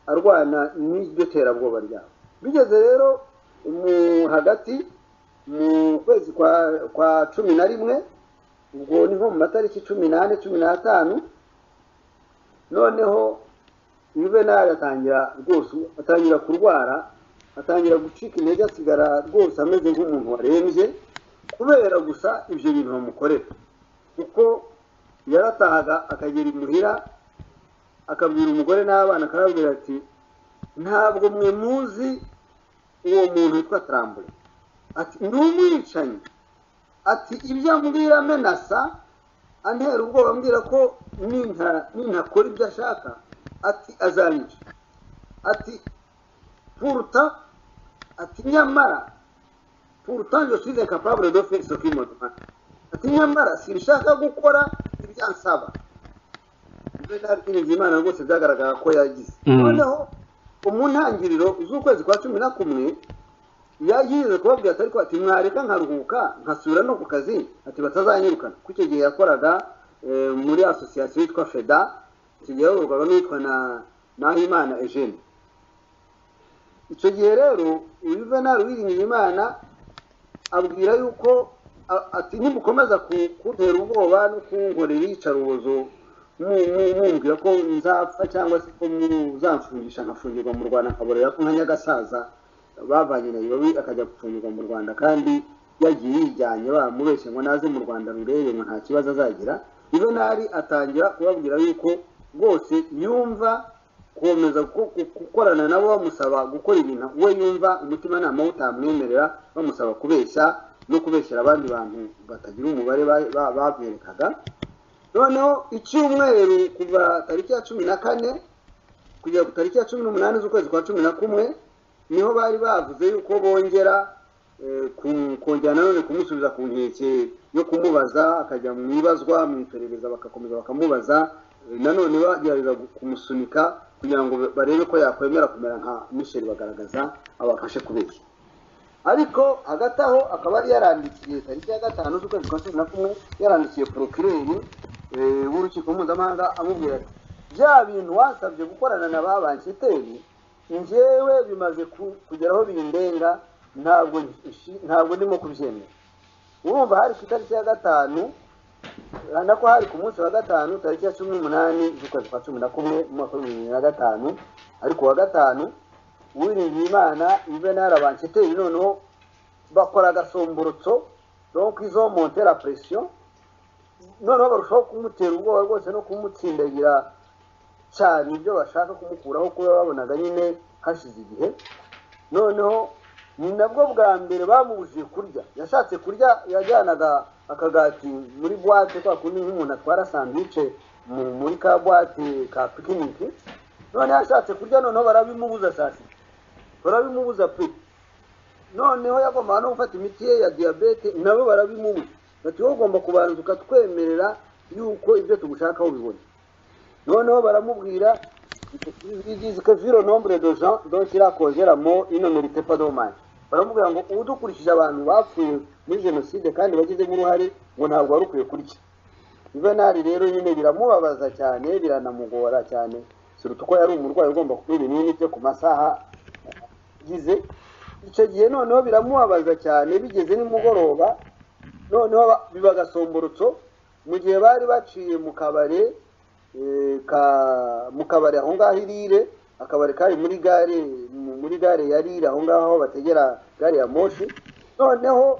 arwana n'iryo terabwoba ryawe bigeze rero mu hagati mu kwezi kwa kwa cumi na rimwe ubwo ni nko mu matariki cumi n'ane cumi n'atanu noneho juvenali atangira rwose atangira kurwara atangira gucika intege asigara rwose ameze nk'umuntu warembye kubera gusa ibyo bintu bamukorera kuko yaratahaga akagera imuhira akabwira umugore n'abana akababwira ati ntabwo mwe muzi uwo muntu witwa tarambure ati ni umwicanyi ati ibyo ambwira amenasa antera ubwoba ambwira ko ninta- nintakora ibyo ashaka ati azanyica ati puruta ati nyamara puruta njye size kapabure do fekisi ofu imodumani ati nyamara sinshaka gukora ibyo ansaba ibyo naritirinze imana rwose byagaragara ko yagize Mm. noneho mu ntangiriro z'ukwezi kwa cumi na kumwe yagize kubabwira atari ko ati mwareka nkaruhuka nkasubira no ku kazi ati batazanyirukana kuko icyo gihe yakoraga eh, muri asosiyasiyo yitwa feda icyo gihe yayoborwaga n'uwitwa na nahimana eugene icyo gihe rero juvenali wiringiye imana abwira yuko a- ati nimukomeza ku- kuntera ubwoba no kunkorera iyicarubozo mu- mu- mumbwira ko nzapfa cyangwa se ko muzamfungisha nkafungirwa mu rwanda nkaborera ko nka nyagasaza bavanye na ibabi akajya gufungirwa mu rwanda kandi yagiye yijyanye bamubeshye ngo naze mu rwanda rurebe ngo nta kibazo azagira juvenali atangira kubabwira yuko rwose yumva gukomeza gu- gu- gukorana nabo bamusaba gukora ibintu we yumva umutimanama we utamwemerera bamusaba kubeshya no kubeshyera abandi bantu batagira umubare ba- ba- baberekaga noneho icyumweru kuva tariki ya cumi na kane kugera ku tariki ya cumi n'umunani z'ukwezi kwa cumi na kumwe niho bari bavuze yuko bongera eh, ku- kongera nanone kumusubiza ku nkeke yo kumubaza akajya mu ibazwa mu iperereza bagakomeza bakamubaza eh, nanone bagerageza gu- kumusunika kugira ngo ba- barebe ko yakwemera kumera nka misheli bagaragaza abafashe kubeshya ariko hagati aho akaba yari yarandikiye tariki ya gatanu z'ukwezi kwa cumi na kumwe yarandikiye porokireri eh, w'urukiko mpuzamahanga amubwira ati bya bintu wasabye gukorana na ba bansiteri njyewe bimaze ku- kugera aho bindenga ntabwo nshi- ntabwo ndimo kubyemera urumva hari ku itariki ya gatanu urabona ko hari ku munsi wa gatanu tariki ya cumi n'umunani z'ukwezi kwa cumi na kumwe mu mwaka w'ibihumbi bibiri na gatanu ariko wa gatanu uwiringiye imana juvenal abansiteri noneho bakora agasomborotso donc izo monte la pression noneho barushaho kumutera ubwoba rwose no kumutsindagira cyane ibyo bashaka kumukuraho kuba babonaga nyine hashize igihe noneho ni nabwo bwa mbere bamubujije kurya yashatse kurya yajyanaga akagati muri buwate kwa kundi nk'umuntu atwara sanduwice mu- muri ka buwate ka pikiniki noneho yashatse kurya noneho barabimubuza saa sita barabimubuza pe noneho yagombaga no gufata imiti ye ya diyabete nabo barabimubuza bati wowe ugomba kubanza ukatwemerera yuko ibyo tugushakaho ubibona noneho baramubwira izi viro nombre de gens dont il a causé la mort ino mérité pas dommage baramubwira ngo ubu dukurikije abantu bapfuye muri jenoside kandi bagizemo uruhare ngo ntabwo wari ukwiye kurya juvenali rero nyine biramubabaza cyane biranamugora cyane suruta uko yari umurwayi ugomba kunywa ibinini bye ku masaha gize icyo gihe noneho biramubabaza cyane bigeze nimugoroba noneho ba- biba agasomborotso mu gihe bari baciye mu kabari eh, ka- mu kabari aho ngaho irire akabari kari muri gare mu- muri gare ya rire aho ngaho aho bategera gare ya moshi noneho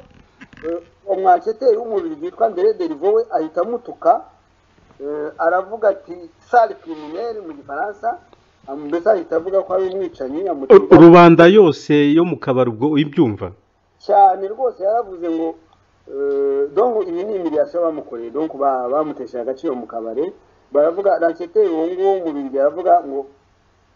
eh, umwaketeri w'umubiri witwa mbere derivo we ahita amutuka eh, aravuga ati sale criminelle mu gifaransa ah, mbese ahita avuga ko ari umwicanyi amutuka rubanda yose yo mu kabari ubwo ibyumva cyane rwose yaravuze ngo eh, donc iyi ni imiriyasiyo bamukoreye donc ba- bamutesheje agaciro mu kabari baravuga raketeri uwo nguwo mu bindi aravuga ngo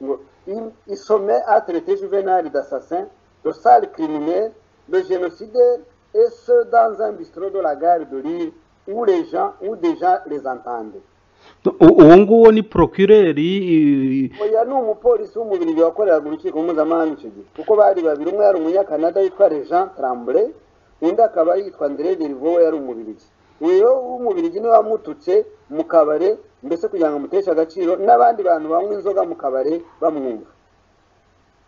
ngo "Il- il sommet a traité juvenal d'assassin de sale criminel de génocidaire et ce dans un bistrot de la gare de Lille où les gens où déjà les entendent U- uwo nguwo ni procureri i- oya ni umupolisi w'umubiri wakoreraga urukiko mpuzamahanga icyo gihe kuko bari babiri umwe yari umunyakanada witwa Jean Tremblay undi akaba yitwa André Derivo we yari umubirigi uyu w'umubirigi niwe wamututse mu kabare mbese kugira ngo amuteshe agaciro n'abandi bantu banywa inzoga mu kabare bamwumva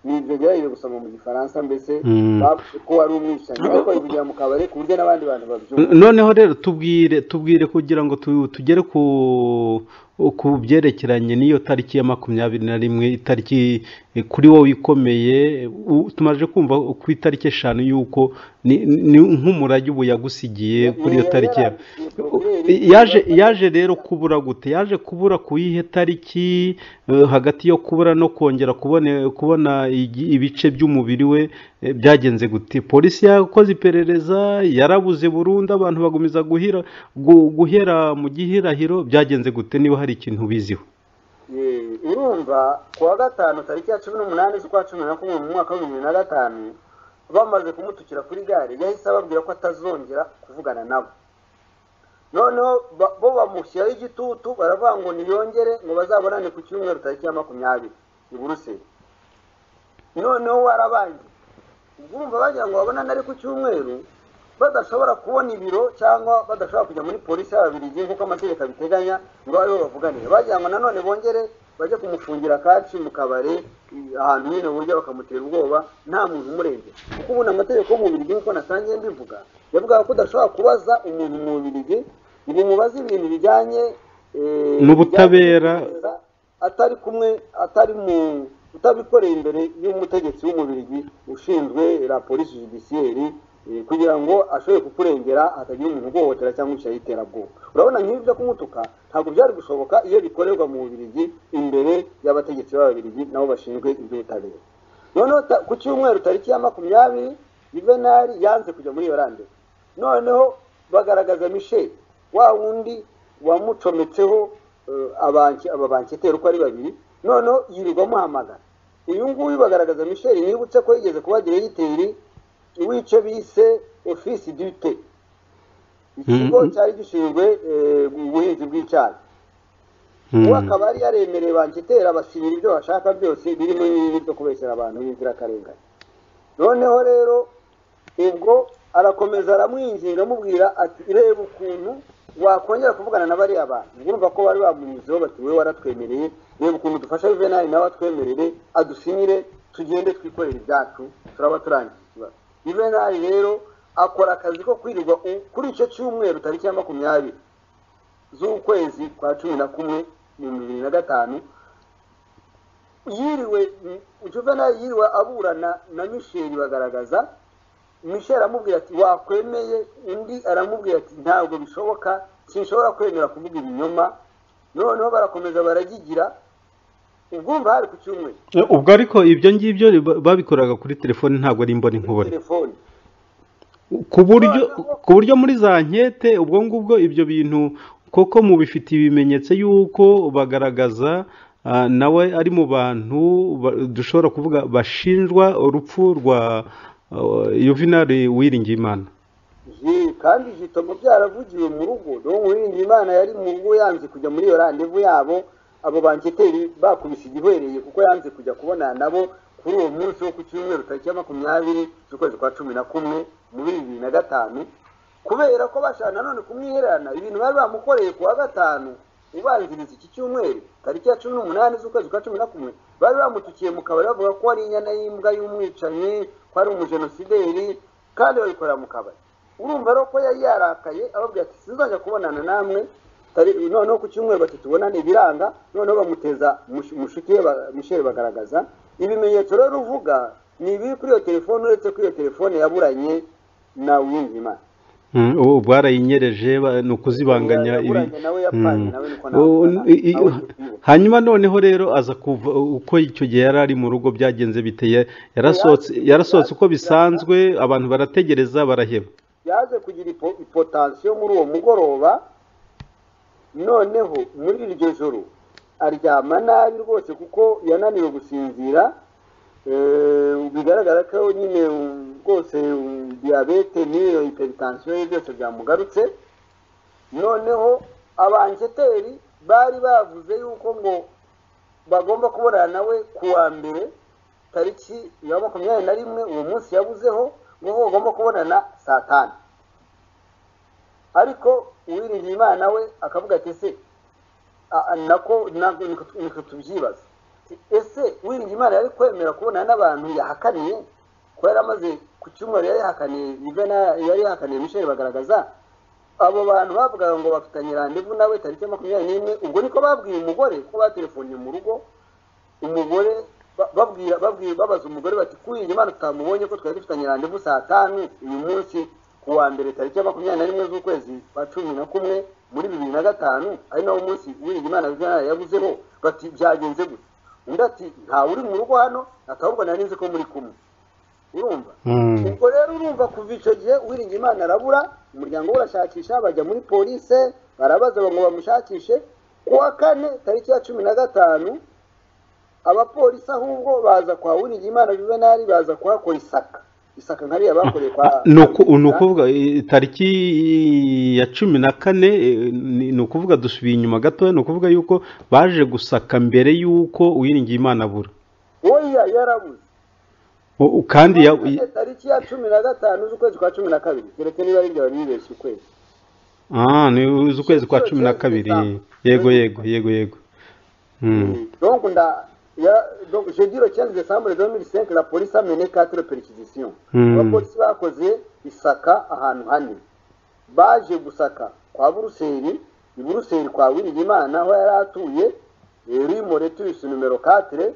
ni ibyo byarije gusoma mu gifaransa mbese Mm. bavuze ko wari umwicanyi ariko bivugira mu kabare ku buryo n'abandi bantu babyumva noneho rero tubwire tubwire kugira ngo tu- tugere ku ku byerekeranye n'iyo tariki ya makumyabiri na rimwe itariki eh, kuri wowe ikomeye u- tumaze kumva ku itariki eshanu y'uko ni- ni nk'umurage ubu yagusigiye kuri iyo tariki ya yaje yaje rero kubura gute yaje kubura ku yihe tariki eh, hagati yo kubura no kongera kubone, kubona igi- ibice by'umubiri we eh, byagenze gute polisi yakoze iperereza yarabuze burundu abantu bagumiza guhira gu- guhera mu gihirahiro byagenze gute niba hari ikintu ubiziho Eh, urumva ku wa gatanu tariki ya cumi n'umunani z'ukwa cumi na kumwe mu mwaka w'ibihumbi bibiri na gatanu bamaze kumutukira kuri gare yahise ababwira ko atazongera kuvugana nabo noneho ba- bo bamushyiraho igitutu baravuga ngo ntiyongere ngo bazabonane ku cyumweru tariki ya makumyabiri i buruseli noneho warabangiye ubwo urumva bagira ngo babonane ari ku cyumweru badashobora kubona ibiro cyangwa badashobora kujya muri polisi y'ababiligi nk'uko amategeko abiteganya ngo babe bavuganire bagira ngo nanone bongere bajye kumufungira kaci mu kabari i- ahantu nyine burya bakamutera ubwoba nta muntu umurengera kuko ubundi amategeko y'umubirigi nk'uko nasangiye mbivuga yavugaga ko udashobora kubaza umuntu mu mubirigi ngo umubaze ibintu bijyanye eh, N'ubutabera. bijyanye atari kumwe atari mu utabikoreye imbere y'umutegetsi w'umubirigi ushinzwe la polisi judiciaire eh, kugira ngo ashobore kukurengera hatagira umuntu uguhohotera cyangwa ishyari y'iterabwoba urabona nk'ibi byo kumutuka ntabwo byari gushoboka iyo bikorerwa mu bubirigi imbere y'abategetsi b'ababirigi nabo bashinzwe iby'ubutabera noneho ta- ku cyumweru tariki ya makumyabiri juvenali yanze kujya muri yorande noneho bagaragaza michel wa wundi wamucometseho eh, abanki- ababanketeri uko ari babiri noneho yirirwa amuhamagara uyu nguyu bagaragaza michel nibutse ko yigeze kuba diregiteri w'icyo bise ofisi dute ikigo Mhm. cyari gishinzwe eh, ubuhinzi bw'icyayi ubu akaba yari yaremereye banketera basinyira ibyo bashaka byose birimo n'ibindi byo kubeshyera abantu b'inzirakarengane noneho rero ubwo arakomeza aramwinginga amubwira ati reba ukuntu wakongera kuvugana na bariya bantu urumva ko bari bamunyuzeho bati wowe waratwemereye reba ukuntu dufasha juvenali nawe atwemerere adusinyire tugende twikorere ibyacu turaba turangiye ikibazo juvenali rero akora akazi ko kwirirwa u- kuri icyo cyumweru tariki ya makumyabiri z'ukwezi kwa cumi na kumwe ibihumbi bibiri na gatanu yiriwe mm, juvenali yiriwe aburana na misheli bagaragaza misheli aramubwira ati wakwemeye undi aramubwira ati ntabwo bishoboka sinshobora kwemera kuvuga ibinyoma noneho barakomeza baragigira ubwumva hari ku cyumweru Eh, ubwo ariko ibyo ngibyo ba- babikoraga kuri telefone ntabwo ari imboni nkubone telefoni ku buryo ku buryo muri za nkete ubwo ngubwo ibyo bintu koko mubifitiye ibimenyetso y'uko bagaragaza ah, nawe ari mu bantu ba- dushobora kuvuga bashinjwa urupfu rwa ah, yuvenali wiringiyimana Ji, kandi jitomo byaravugiwe mu rugo dore uwirinda imana yari mu rugo yanze kujya muri iyo randevu yabo abo banketeri bakubise igihwereye kuko yanze kujya kubonana nabo kuri uwo munsi wo ku cyumweru tariki ya makumyabiri z'ukwezi kwa cumi na kumwe muri bibiri na gatanu kubera ko bashaka nanone kumwihererana ibintu bari bamukoreye ku wa gatanu ubanziriza iki cyumweru tariki ya cumi n'umunani z'ukwezi kwa cumi na kumwe bari bamutukiye mu kabari bavuga ko ari inyana y'imbwa y'umwicanyi ko ari umujenosideri kandi babikorera mu kabari urumva rero ko yari yarakaye ababwira ati sinzajya kubonana namwe tari- noneho ku cyumweru bati tubonane biranga noneho bamuteza mush- mushuti we ba- mushere bagaragaza ibimenyetso rero uvuga ni ibiri kuri iyo telefone uretse ko iyo telefone yaburanye na uwiyimana Mm, ubu barayinyereje ba- ni ukuzibanganya ibi Yaburanye nawe yapfanye Mm. nawe niko Ubu- nawe i- i- nawe tubizi. hanyuma noneho rero aza kuva uko icyo gihe yari ari mu rugo byagenze biteye yarasohotse yarasohotse uko bisanzwe abantu barategereza baraheba yaje kugira ipo- ipotansiyo muri uwo mugoroba noneho muri iryo joro aryama nabi rwose kuko yananiwe gusinzira Eh, bigaragara ko nyine um, rwose um, diyabete n'iyo hiperitansiyo ye byose byamugarutse noneho abanjeteri bari bavuze yuko ngo bagomba kubonana nawe ku wa mbere tariki ya makumyabiri na rimwe uwo munsi yabuzeho ngo ko bagomba kubonana saa tanu ariko uwiringiye imana we akavuga ati ese a- a- nako nabwo niko tu- niko tubyibaza ese uwiringiye imana yari kwemera kubonana n'abantu yahakaniye ko yari amaze ku cyumweru yari yahakaniye Yvonne yari yahakaniye michel bagaragaza abo bantu bavugaga ngo bafitanye randevu nawe tariki ya makumyabiri n'imwe ubwo niko babwiye umugore ko baterefonnye mu rugo umugore ba- babwira babwira babaza umugore bati kuri Imana tutamubonye ko twari dufitanye randevu saa tanu uyu munsi ku wa mbere tariki ya makumyabiri na rimwe z'ukwezi kwa cumi na kumwe muri bibiri na gatanu ari nawo munsi Uwiringiyimana Viviane yabuzeho bati byagenze gutya undi ati ntawe uri mu rugo hano ati ahubwo nari nzi ko muri kumwe urumva Mm. ubwo rero urumva kuva icyo gihe uwiringiye imana arabura umuryango we urashakisha bajya muri polise barabaza ngo bamushakishe ku wa kane tariki ya cumi na gatanu abapolisi ahubwo baza kwa uwiringiye imana juvenali baza kuhakora isaka isaka nkariya bakoreye kwa ni uku- ni ukuvuga eh, tariki ya cumi na kane eh, ni ni ukuvuga dusubiye inyuma gatoya ni ukuvuga yuko baje gusaka mbere y'uko uwiringiye imana abura oya yarabuze U- u- kandi ya- i- tariki ya cumi na gatanu z'ukwezi kwa cumi na kabiri keretse niba ari byaba bibeshye ukwezi ah, ni ukwezi kwa cumi na kabiri yego yego yego yego Mm. donc nda ya donc je dis le 15 décembre 2005 la police a mené quatre perquisitions Hmm. abapolisi bakoze isaka ahantu hane baje gusaka kwa buruseli i buruseli kwa wiringimana aho yari atuye rimore tuyisi numero 4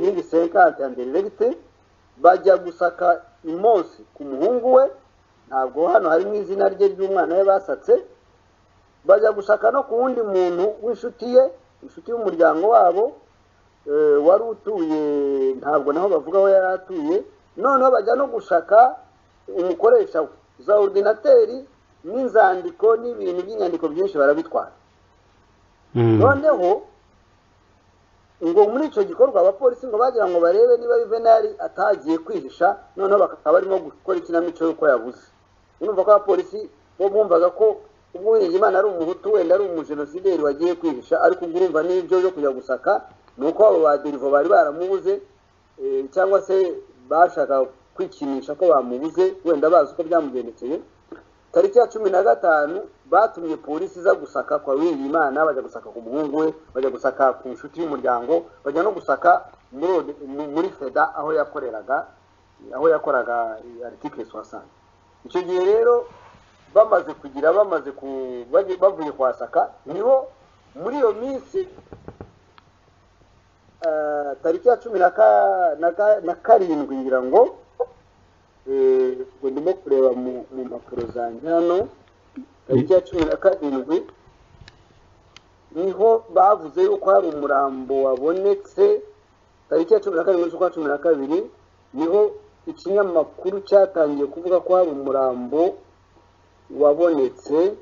nyingi senkante anderegite bajya gusaka imonsi ku muhungu we ntabwo hano harimo izina rye ry'umwana we basatse bajya gushaka no ku wundi muntu w'inshuti ye inshuti y'umuryango wabo eh, wari utuye ntabwo naho bavuga aho yari atuye noneho bajya no gushaka umukoresha we za ordinateri n'inzandiko n'ibintu by'inyandiko byinshi barabitwara Mm. noneho ngo muri icyo gikorwa abapolisi ngo bagira ngo barebe niba yuvenali atagiye kwihisha noneho bakaba barimo gukora ikinamico y'uko yabuze urumva ko abapolisi bo bumvaga ko ubwo Uwiringiyimana ari umuhutu wenda ari umujenosideri wagiye kwihisha ariko ubwo urumva n'ibyo byo kujya gusaka ni uko abo baderivo bari baramubuze eh, cyangwa se bashakaga kwikinisha ko bamubuze wenda bazi uko byamugendekeye tariki ya cumi na gatanu batumye polisi iza gusaka kwa Uwiringiyimana bajya gusaka ku muhungu we bajya gusaka ku nshuti y'umuryango bajya no gusaka muri ode- mu- muri feda aho yakoreraga aho yakoraga eh, article soixante icyo gihe rero bamaze kugira bamaze ku bagiye- bavuye kwasaka niho muri iyo minsi eh, tariki ya cumi na ka- na ka- na karindwi ngira ngo Eh, ubwo ndimo kureba mu mu mpapuro zanjye hano tariki ya cumi na karindwi niho bavuze yuko hari umurambo wabonetse tariki ya cumi na karindwi z'ukwa cumi na kabiri niho ikinyamakuru cyatangiye kuvuga ko hari umurambo wabonetse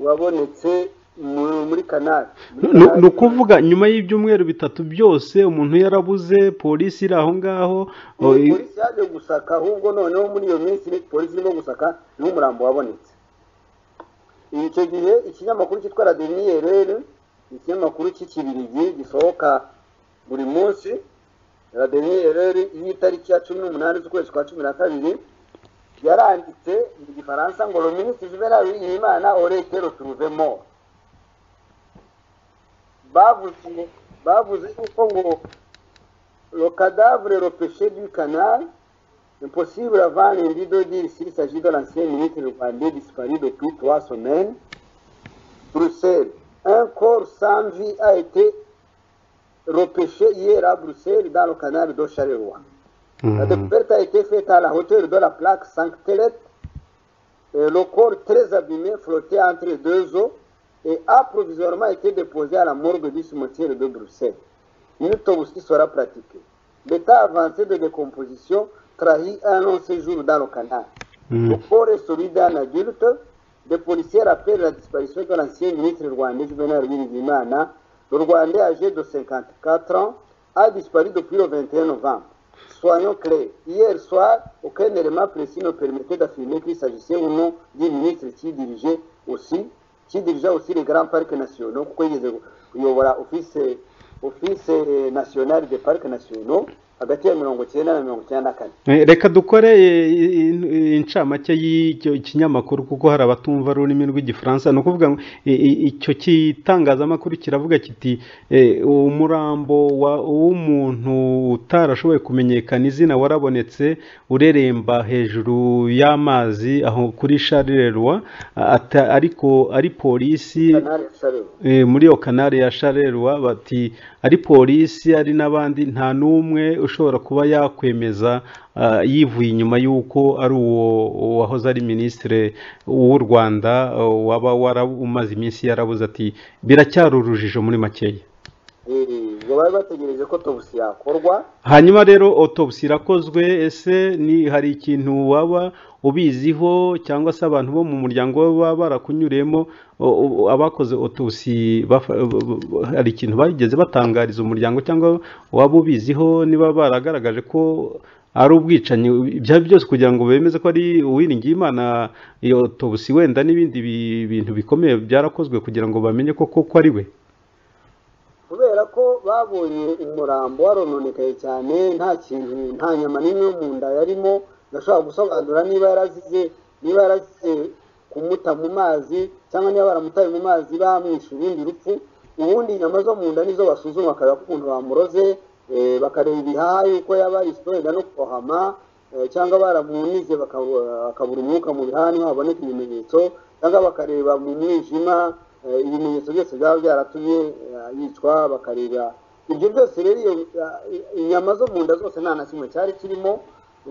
wabonetse mu- muri kanari Muri ni Kanari- ni ukuvuga nyuma y'ibyumweru bitatu byose umuntu yarabuze polisi iri aho ngaho o, i- polisi yaje gusaka ahubwo noneho muri iyo minsi ni- polisi irimo gusaka niho umurambo wabonetse icyo gihe ikinyamakuru cyitwa la deniyerere ikinyamakuru cy'ikibirigi gisohoka buri munsi raderiyeri y'itariki ya cumi n'umunani z'ukwezi kwa cumi na kabiri yaranditse mu gifaransa ngo le ministre juvenal w'imana orete retrouvemo bavuze bavuze yuko ngo le cadavre repêché du canal impossible à vendre un rideau d'île s'il s'agit de l'ancien ministre rwandais disparu depuis trois semaines Bruxelles. Un corps sans vie a été repêché hier à Bruxelles dans le canal de Charleroi. La découverte a été faite à la hauteur de la plaque Sanctelette. Et le corps très abîmé flottait entre deux eaux et a provisoirement été déposé à la morgue du cimetière de Bruxelles. Une autopsie sera pratiquée. L'état avancé de décomposition trahit un long séjour dans le canal. Le corps est celui d'un adulte. Des policiers rappellent la disparition de l'ancien ministre rwandais Juvenal Bimenyimana. Le Rwandais âgé de 54 ans a disparu depuis le 21 novembre. Soyons clairs, hier soir, aucun élément précis ne permettait d'affirmer qu'il s'agissait ou non d'un ministre qui dirigeait aussi, qui dirigeait aussi les grands parcs nationaux. Pourquoi ils disaient, voilà, office, office national des parcs nationaux, hagati ya mirongo icyenda na mirongo icyenda na kane. Eh, reka dukore eh, in- in- incamake y'icyo kinyamakuru kuko hari abatumva ururimi rw'igifaransa ni ukuvuga ngo i- i- icyo gitangazamakuru kiravuga kiti eh, umurambo wa- w'umuntu utarashoboye kumenyekana izina warabonetse ureremba hejuru y'amazi aho kuri sharirerwa ariko ari polisi Canal Charleroi. Eh, muri iyo kanari ya sharerwa bati ari polisi ari n'abandi nta n'umwe ushobora kuba yakwemeza ah, yivuye inyuma y'uko ari uwo wahoze ari minisitiri w'u rwanda eh, waba wara- umaze iminsi yarabuze ati biracyari urujijo muri makeya Eh, ngo bari bategereje ko tobusi yakorwa hanyuma rero autopsy irakozwe ese ni hari ikintu waba ubiziho cyangwa se abantu bo mu muryango we baba barakunyuriyemo o- o- abakoze autopsy bafa- b- b- b- hari ikintu bageze batangariza umuryango cyangwa waba ubiziho niba baragaragaje ko ari ubwicanyi ibyo ari byose kugira ngo bemeze ko ari uwiringiyimana iyo autopsy wenda n'ibindi bi- bintu bikomeye byarakozwe kugira ngo bamenye ko koko ari we kubera ko babonye umurambo warononekaye cyane nta kintu nta nyama n'imwe yo mu nda yarimo gashobora gusobanura niba yarazize niba yarazize kumuta mu mazi cyangwa niba baramutaye mu mazi bamwishe urundi rupfu ubundi inyama zo mu nda nizo basuzuma bakareba ko ukuntu bamuroze eh, bakareba ibihaha yuko yaba yiswe wenda no kurohama eh, cyangwa baramunize bakabu- bakabura umwuka mu bihaha niho haboneka ibimenyetso cyangwa bakareba mu mwijima eh, ibimenyetso byose byaba byaratumye eh, yicwa bakareba ibyo byose rero iyo eh, inyama zo mu nda zose nta na kimwe cyari kirimo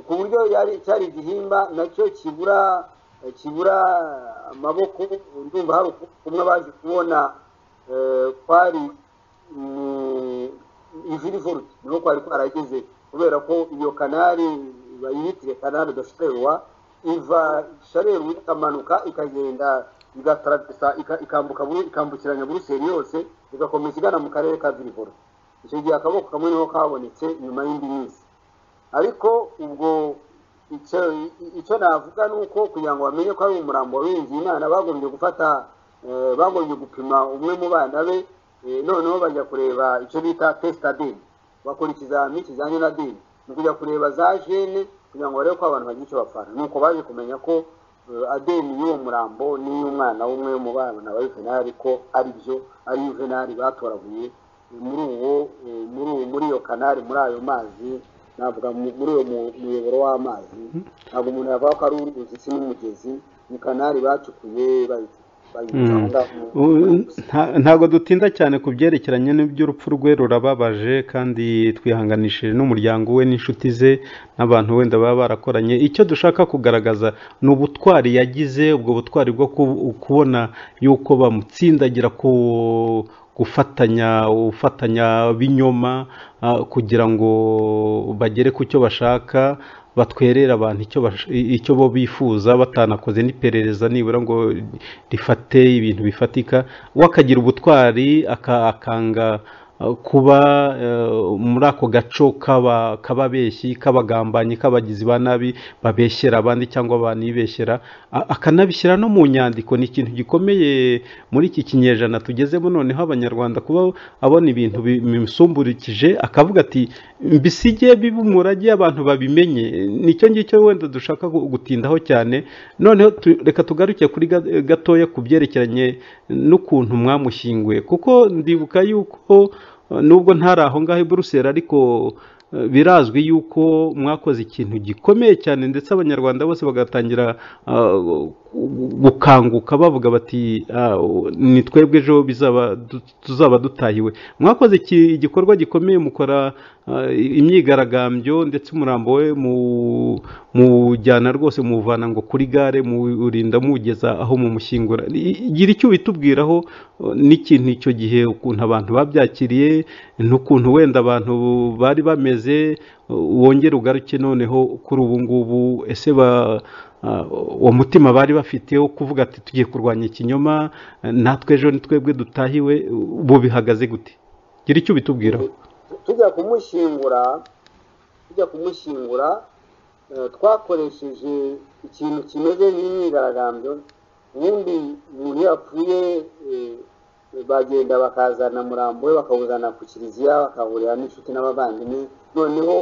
ku buryo yari cyari igihimba nacyo kibura eh, kibura amaboko ndumva hari uku- kumwe baje kubona eh, kwari mm, ivurivuruti niho kwari kwarageze kubera ko iyo kanari bayitire kanari dosherwa iva shareru ikamanuka ikagenda igataragisa ika- ikambuka buru- ikambukiranya buruseli yose igakomeza igana mu karere ka vurivuruti icyo gihe akaboko kamwe niho kabonetse nyuma y'indi minsi ariko ubwo icyo icyo navuga ni uko kugira ngo bamenye ko ari umurambo w'inzu imana bagombye gufata eh, bagombye gupima umwe mu bana be eh, noneho bajya kureba icyo bita tesita dini bakora ikizamini kijyanye na dini ni ukujya kureba za jene kugira ngo barebe ko abantu bagira icyo bapfana nuko baje kumenya ko eh, adeni y'uwo murambo n'iy'umwana w'umwe mu bana ba yuvenali ko ari byo ari yuvenali batoraguye muri uwo eh, muri uwo- muri iyo kanari muri ayo mazi navuga mu- muri uwo mu- muyoboro w'amazi ntabwo umuntu yavuga ko ari uruzi si n'umugezi ni kanari bacukuye bayi- bayica aho ngaho mu- U- nta- ntabwo dutinda cyane ku byerekeranye n'iby'urupfu rwe rurababaje kandi twihanganishije n'umuryango we n'inshuti ze n'abantu wenda baba barakoranye icyo dushaka kugaragaza ni ubutwari yagize ubwo butwari bwo ku- kubona yuko bamutsindagira ku gufatanya ufatanya b'inyoma ah, kugira ngo bagere ku cyo bashaka batwerere abantu icyo bash- i- icyo bo bifuza batanakoze n'iperereza nibura ngo rifate ibintu bifatika we akagira ubutwari aka- akanga kuba eh, muri ako gaco k'aba- k'ababeshyi k'abagambanyi k'abagizi ba nabi babeshyera abandi cyangwa banibeshyera a- akanabishyira no mu nyandiko ni ikintu gikomeye muri iki kinyejana tugezemo noneho abanyarwanda kuba abona ibintu bimusumburikije akavuga ati mbisige bibe umurage abantu babimenye nicyo ngicyo wenda dushaka gu- gutindaho cyane noneho tu- reka tugaruke kuri ga- gatoya ku byerekeranye n'ukuntu mwamushyinguye kuko ndibuka yuko eh, nubwo ntari aho ngaho i buruseli ariko eh, birazwi yuko mwakoze ikintu gikomeye cyane ndetse abanyarwanda bose bagatangira ah, gukanguka bavuga bati "Ah, ni twebwe ejo bizaba du- tuzaba dutahiwe mwakoze iki- igikorwa gikomeye mukora ah, imyigaragambyo ndetse umurambo we mu- muwujyana rwose muwuvana ngo kuri gare muwurinda muwugeza aho mumushyingura I- gira icyo ubitubwiraho eh, n'ikintu icyo gihe ukuntu abantu babyakiriye n'ukuntu wenda abantu bari bameze eh, wongere ugaruke noneho kuri ubu ngubu ese ba ah, uwo mutima bari bafite wo kuvuga ati tugiye kurwanya ikinyoma eh, natwe ejo ni twebwe dutahiwe ubu bihagaze gute gira icyo ubitubwiraho tujya kumushyingura tujya kumushyingura eh, twakoresheje ikintu kimeze nk'imyigaragambyo ubundi umuntu iyo yapfuye eh, bagenda bakazana murambo we bakawuzana ku kiliziya bakahurira n'inshuti n'abavandimwe noneho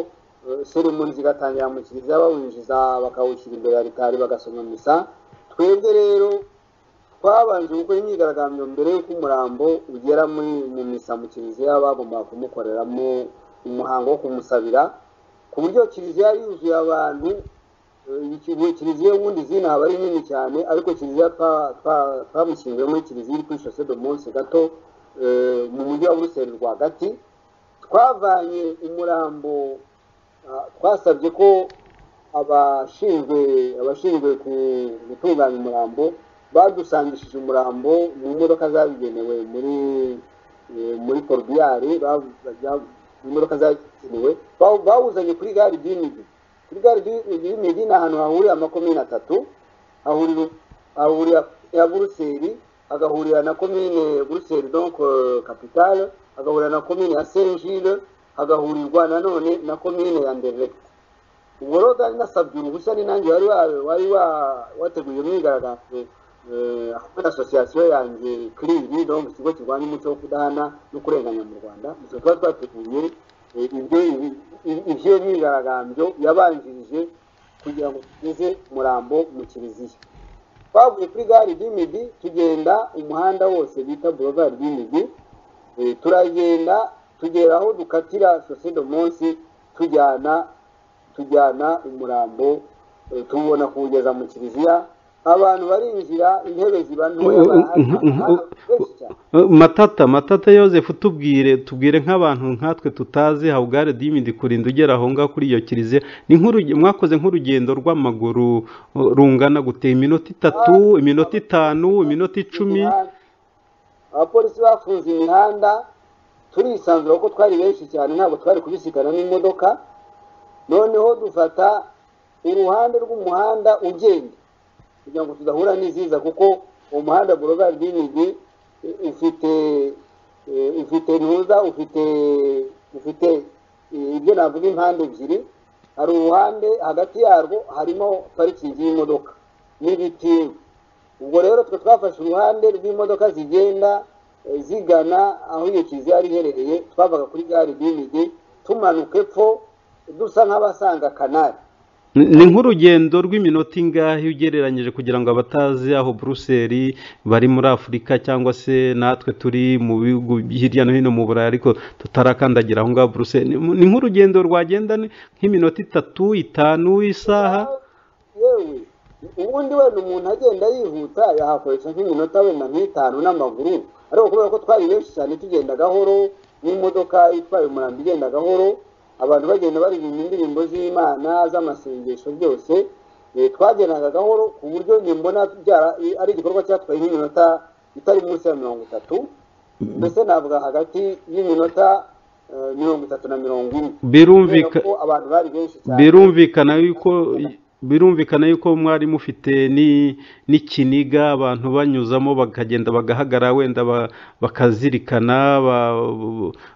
eh, seremoni zigatangira mu kiliziya bawinjiza bakawushyira imbere ya ritari bagasoma misa twebwe rero twabanje gukora imyigaragambyo mbere y'uko umurambo ugera muri mu misa mu kiliziya bagombaga kumukoreramo umuhango wo kumusabira ku buryo kiliziya yari yuzuye abantu eh, iki- buri kiliziya ubundi izina aba ari nini cyane ariko kiliziya twa- twa- twamushyinguye muri kiliziya iri kuri shose do monse gato eh, mu mujyi wa buruseli rwagati twavanye umurambo ah, twasabye ko abashinzwe abashinzwe ku- gutunganya umurambo badusangishije umurambo mu modoka zabigenewe muri eh, muri korudiyari imodoka zagenewe bawu- bawuzanye kuri gare y'inigi kuri gare y'inigi ni ahantu hahurira amakomini atatu hahurira hahurira ya buruseli hagahurira na komine buruseli donc eh, capitale hagahurira na komine ya saint gilles hagahurirwa nanone na komine ya ndereke ubwo rero bwari nasabye uruhushya ni nanjye wari wa- wari wa- wateguye imyigaragambyo eh, hamwe na asosiyasiyo yanjye kiriri donc ikigo kirwanya umuco wo kudahana no kurenganya mu rwanda ibyo tuba twateguye eh, ibyo ibyo myigaragambyo yabanjirije kugira ngo tugeze murambo mu kiliziya twavuye kuri gare y'imigi tugenda umuhanda wose bita boulevard y'imigi Eh, turagenda tugera aho dukatira sose do munsi tujyana tujyana umurambo eh, tuwubona kuwugeza mu kiliziya abantu barinjira intebe ziba ntoya Oh, oh, barahari, oh, oh, abantu benshi cyane. matata matata yosefu tubwire tubwire nk'abantu nkatwe tutazi habware dimidi kurinda ugera aho ngaho kuri iyo kiliziya ni nk'uruge- mwakoze nk'urugendo rw'amaguru uh, rungana gute iminota itatu iminota itanu iminota icumi imihanda. abapolisi bafunze imihanda turisanzura kuko twari benshi cyane ntabwo twari kubisikana n'imodoka noneho dufata uruhande rw'umuhanda ugenda kugira ngo tudahura n'iziza kuko uwo muhanda boulevard y'imigi eh, ufite eh, ufite ntuza ufite ufite eh, ibyo navuga impande ebyiri hari uruhande hagati yarwo harimo parikingi y'imodoka n'ibiti ubwo rero twe twafashe uruhande rw'imodoka zigenda eh, zigana aho iyo kiliziya yari iherereye twavaga kuri gare y'imigi tumanuka epfo dusa nk'abasanga kanari Ni- ni nk'urugendo rw'iminota ingahe ugereranyije kugira ngo abatazi aho buruseli bari muri afurika cyangwa se natwe turi mu bihugu hirya no hino mu burayi ariko tutarakandagira aho ngaho buruseli Ni- ni nk'urugendo rwagenda ni- nk'iminota itatu itanu isaha yewe ubundi wenda umuntu agenda yihuta yahakoresha nk'iminota wenda nk'itanu n'amaguru ariko kubera ko twari benshi cyane tugenda gahoro n'imodoka itwaye umurambo igenda gahoro abantu bagenda baririmba indirimbo z'imana z'amasengesho byose eh, twagendaga gahoro ku buryo njye mbona byara- ari igikorwa cyatwaye nk'iminota itari munsi ya mirongo itatu mbese navuga hagati y'iminota eh, mirongo itatu na mirongo ine kubera birumvika ko abantu bari benshi cyane birumvikana yuko birumvikana yuko mwari mufite ni- n'ikiniga abantu banyuzamo bakagenda bagahagarara wenda ba- bakazirikana ba-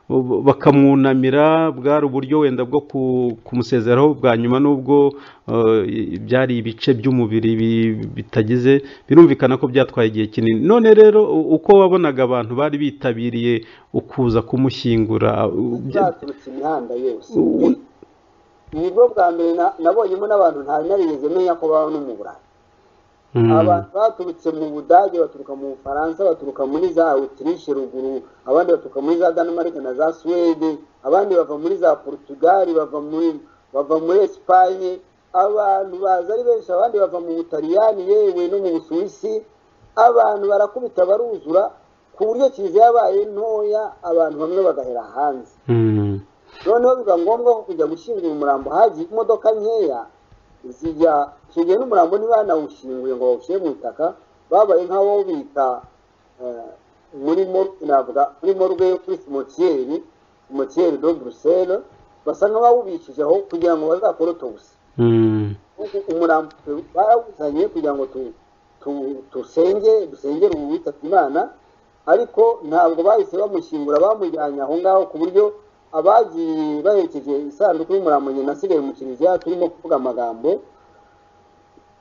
ba- bakamwunamira bwari uburyo wenda bwo ku- kumusezeraho bwa nyuma n'ubwo eh, byari ibice by'umubiri bi- bitagize birumvikana ko byatwaye igihe kinini none rero u- uko wabonaga abantu bari bitabiriye ukuza kumushyingura byaturutse imihanda yose ni bwo bwa mbere na- nabonyemo n'abantu nta narigeze menya ko baba no mu burayi Mm. abantu baturutse mu budage baturuka mu bufaransa baturuka muri za autriche ruguru abandi baturuka muri za danemark na za suwede abandi bava muri za portugal bava muri bava muri esipanye abantu baza ari benshi abandi bava mu butaliyani yewe no mu busuwisi abantu barakubita baruzura ku buryo kiliziya yabaye ntoya abantu bamwe bagahera hanze Mm. noneho biba ngombwa ko kujya gushyingura umurambo hagiye imodoka nkeya zijya nshingiye n'umurambo niba banawushyinguye ngo bawushyire mu itaka babaye nk'abawubika eh, muri mor- navuga muri morgue yo kuri simotiyeri simotiyeri do buruseli basa nk'abawubikishijeho kugira ngo bazakore autopsy Mm. ubu umurambo tu- barawuzanye kugira ngo tu, tu, tusenge dusengere ubu witabye imana ariko ntabwo bahise bamushyingura bamujyanye aho ngaho ku buryo abagiye baherekeje isanduku y'umurambo nyina asigaye mu kiliziya turimo kuvuga amagambo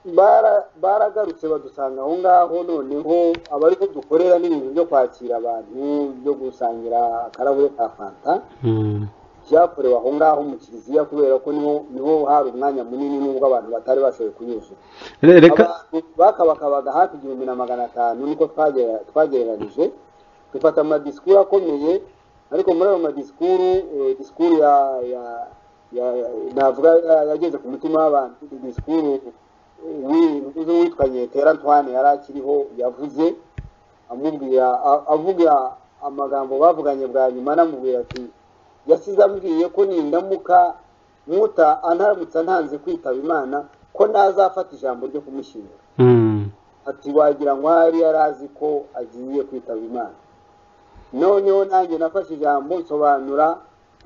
bara- baragarutse badusanga aho ngaho noneho abari ko dukorera n'ibintu byo kwakira abantu byo gusangira akarahure ka fanta Mm. byakorewe aho ngaho mu kiliziya kubera ko niho niho hari umwanya munini nubwo abantu batari bashoboye kunyuzura Re- reka abantu bakabakabaga hafi igihumbi na magana atanu niko twagera- twagereranije dufata amadisikuru akomeye ariko muri ayo madisikuru eh, disikuru ya ya- ya- ya- navuga ya- yageze ku mutima w'abantu disikuru eh, wi- witwa nyetera antoine yari akiriho yavuze amubwira a- avuga amagambo bavuganye bwa nyuma anamubwira ati yasize ambwiye ko nindamuka nkuta antaramutse ntanze kwitaba imana ko ntazafata ijambo ryo kumushyingura Mm. ati wagira ngo ahari yari azi ko agiye kwitaba imana noneho nanjye nafashe ijambo nsobanura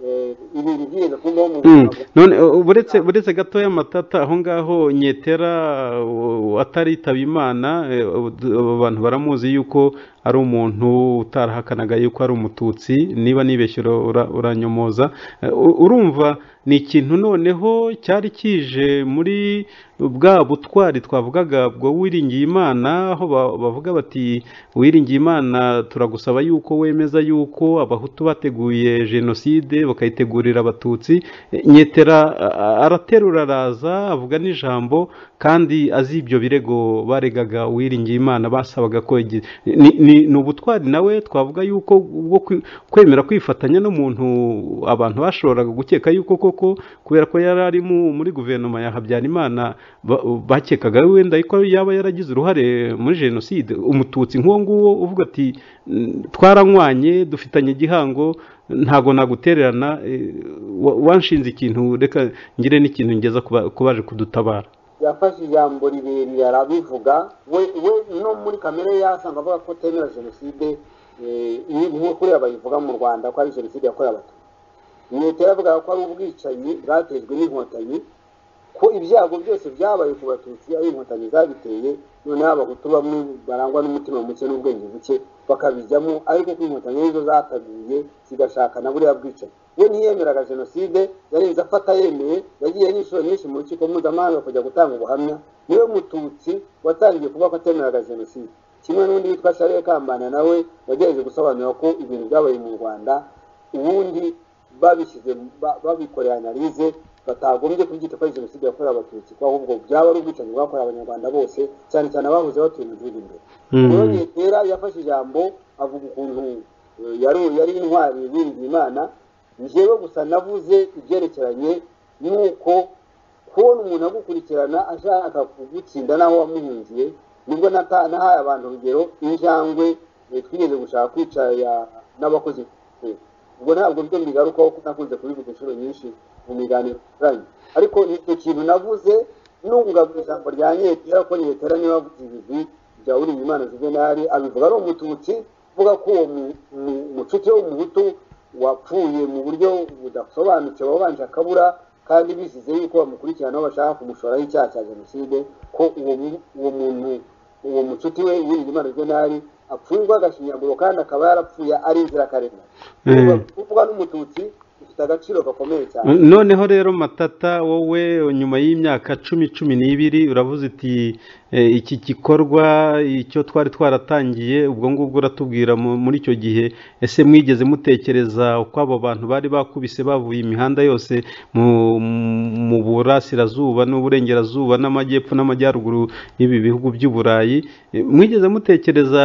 eh, ibintu byigeze kumbaho mu Mm. buzima bwanjye. none u- buretse buretse gatoya matata aho ngaho nyetera u- u- ataritaba imana eh, u- d- abantu baramuzi yuko ari umuntu utarahakanaga yuko ari umututsi niba nibeshyura uranyomoza Eh, u- urumva ni ikintu noneho cyari kije muri bwa butwari twavugaga bwo wiringiye imana aho ba- bavuga bati wiringiye imana turagusaba yuko wemeza yuko abahutu bateguye jenoside bakayitegurira abatutsi Eh, nyetera a- araterura araza avuga n'ijambo kandi azi ibyo birego baregaga uwiringiye imana basabaga ko igi- ni, ni, ni ubutwari nawe twavuga yuko bwo kwi- kwemera kwifatanya n'umuntu abantu bashoboraga gukeka yuko koko kubera ko yari ari mu- muri guverinoma ya habyarimana ba- bakekaga wenda ko yaba yaragize uruhare muri jenoside umututsi nk'uwo nguwo uvuga ati "Mm, twaranywanye dufitanye igihango ntago nagutererana eh, wa- wanshinze ikintu reka ngire n'ikintu ngeza ku ba- ku baje kudutabara yafashe ijambo rirerire arabivuga we we no muri kamere ye asanga avuga ko atemera jenoside eh, iyi nkuru kuriya bayivuga mu rwanda ko ari jenoside yakorewe abatutsi leta yavugaga ko ari ubwicanyi bwatejwe n'inkotanyi ko ibyago byose byabaye ku batutsi ari inkotanyi zabiteye noneho abahutu bamwe barangwa n'umutima muke n'ubwenge buke bakabijyamo ariko ko inkotanyi arizo zatabiye zigashaka na buriya bwicanyi we ntiyemeraga jenoside yarenze afata yemeye yagiye n'inshuro nyinshi mu rukiko mpuzamahanga kujya gutanga ubuhamya niwe mututsi watangiye kuvuga ko atemeraga jenoside kimwe n'undi witwa Charles Kambanda nawe yagerageje gusobanura ko ibintu byabaye mu Rwanda ubundi babishyize ba- babikoreye analize batagombye kubyita ko ari jenoside yakorewe abatutsi ko ahubwo byaba ari ubwicanyi bwakorewe abanyarwanda bose cyane cyane abahoze batuye mu gihugu imbere rero nyetera yafashe ijambo avuga ukuntu eh, yari yari intwari yiringiye imana njyewe gusa navuze ibyerekeranye n'uko kubona umuntu agukurikirana ashaka kugutsinda n'aho wamuhungiye nibwo nata- nahaye abantu urugero injangwe eh, twigeze gushaka kwica ya- n'abakozi eh, ubwo ntabwo byo mbigarukaho kuko nakunze kubivuga inshuro nyinshi mu biganiro binyuranye ariko ni icyo kintu navuze nunga mu ijambo rya nyetera ko nyetera niba avuze ibigwi bya uriya imana juvenali abivuga ari umututsi uvuga ko uwo mu- mu- mucuti w'umuhutu wapfuye mu buryo budasobanutse wabanje akabura kandi bisize yuko bamukurikiranaho bashaka kumushora icyaha cya jenoside ko uwo mu- uwo muntu uwo mucuti we Uwiringiyimana Juvenal apfungwa agashinyaguro kandi akaba yarapfuye ari inzirakarengane Eh. kuvuga n'umututsi bifite agaciro gakomeye cyane noneho rero matata wowe nyuma y'imyaka cumi cumi n'ibiri uravuze uti eh, iki gikorwa icyo twari twaratangiye ubwo ngubwo uratubwira mu- muri icyo gihe ese mwigeze mutekereza uko abo bantu bari bakubise bavuye imihanda yose mu- mu burasirazuba n'uburengerazuba n'amajyepfo n'amajyaruguru y'ibi bihugu by'i burayi Eh, mwigeze mutekereza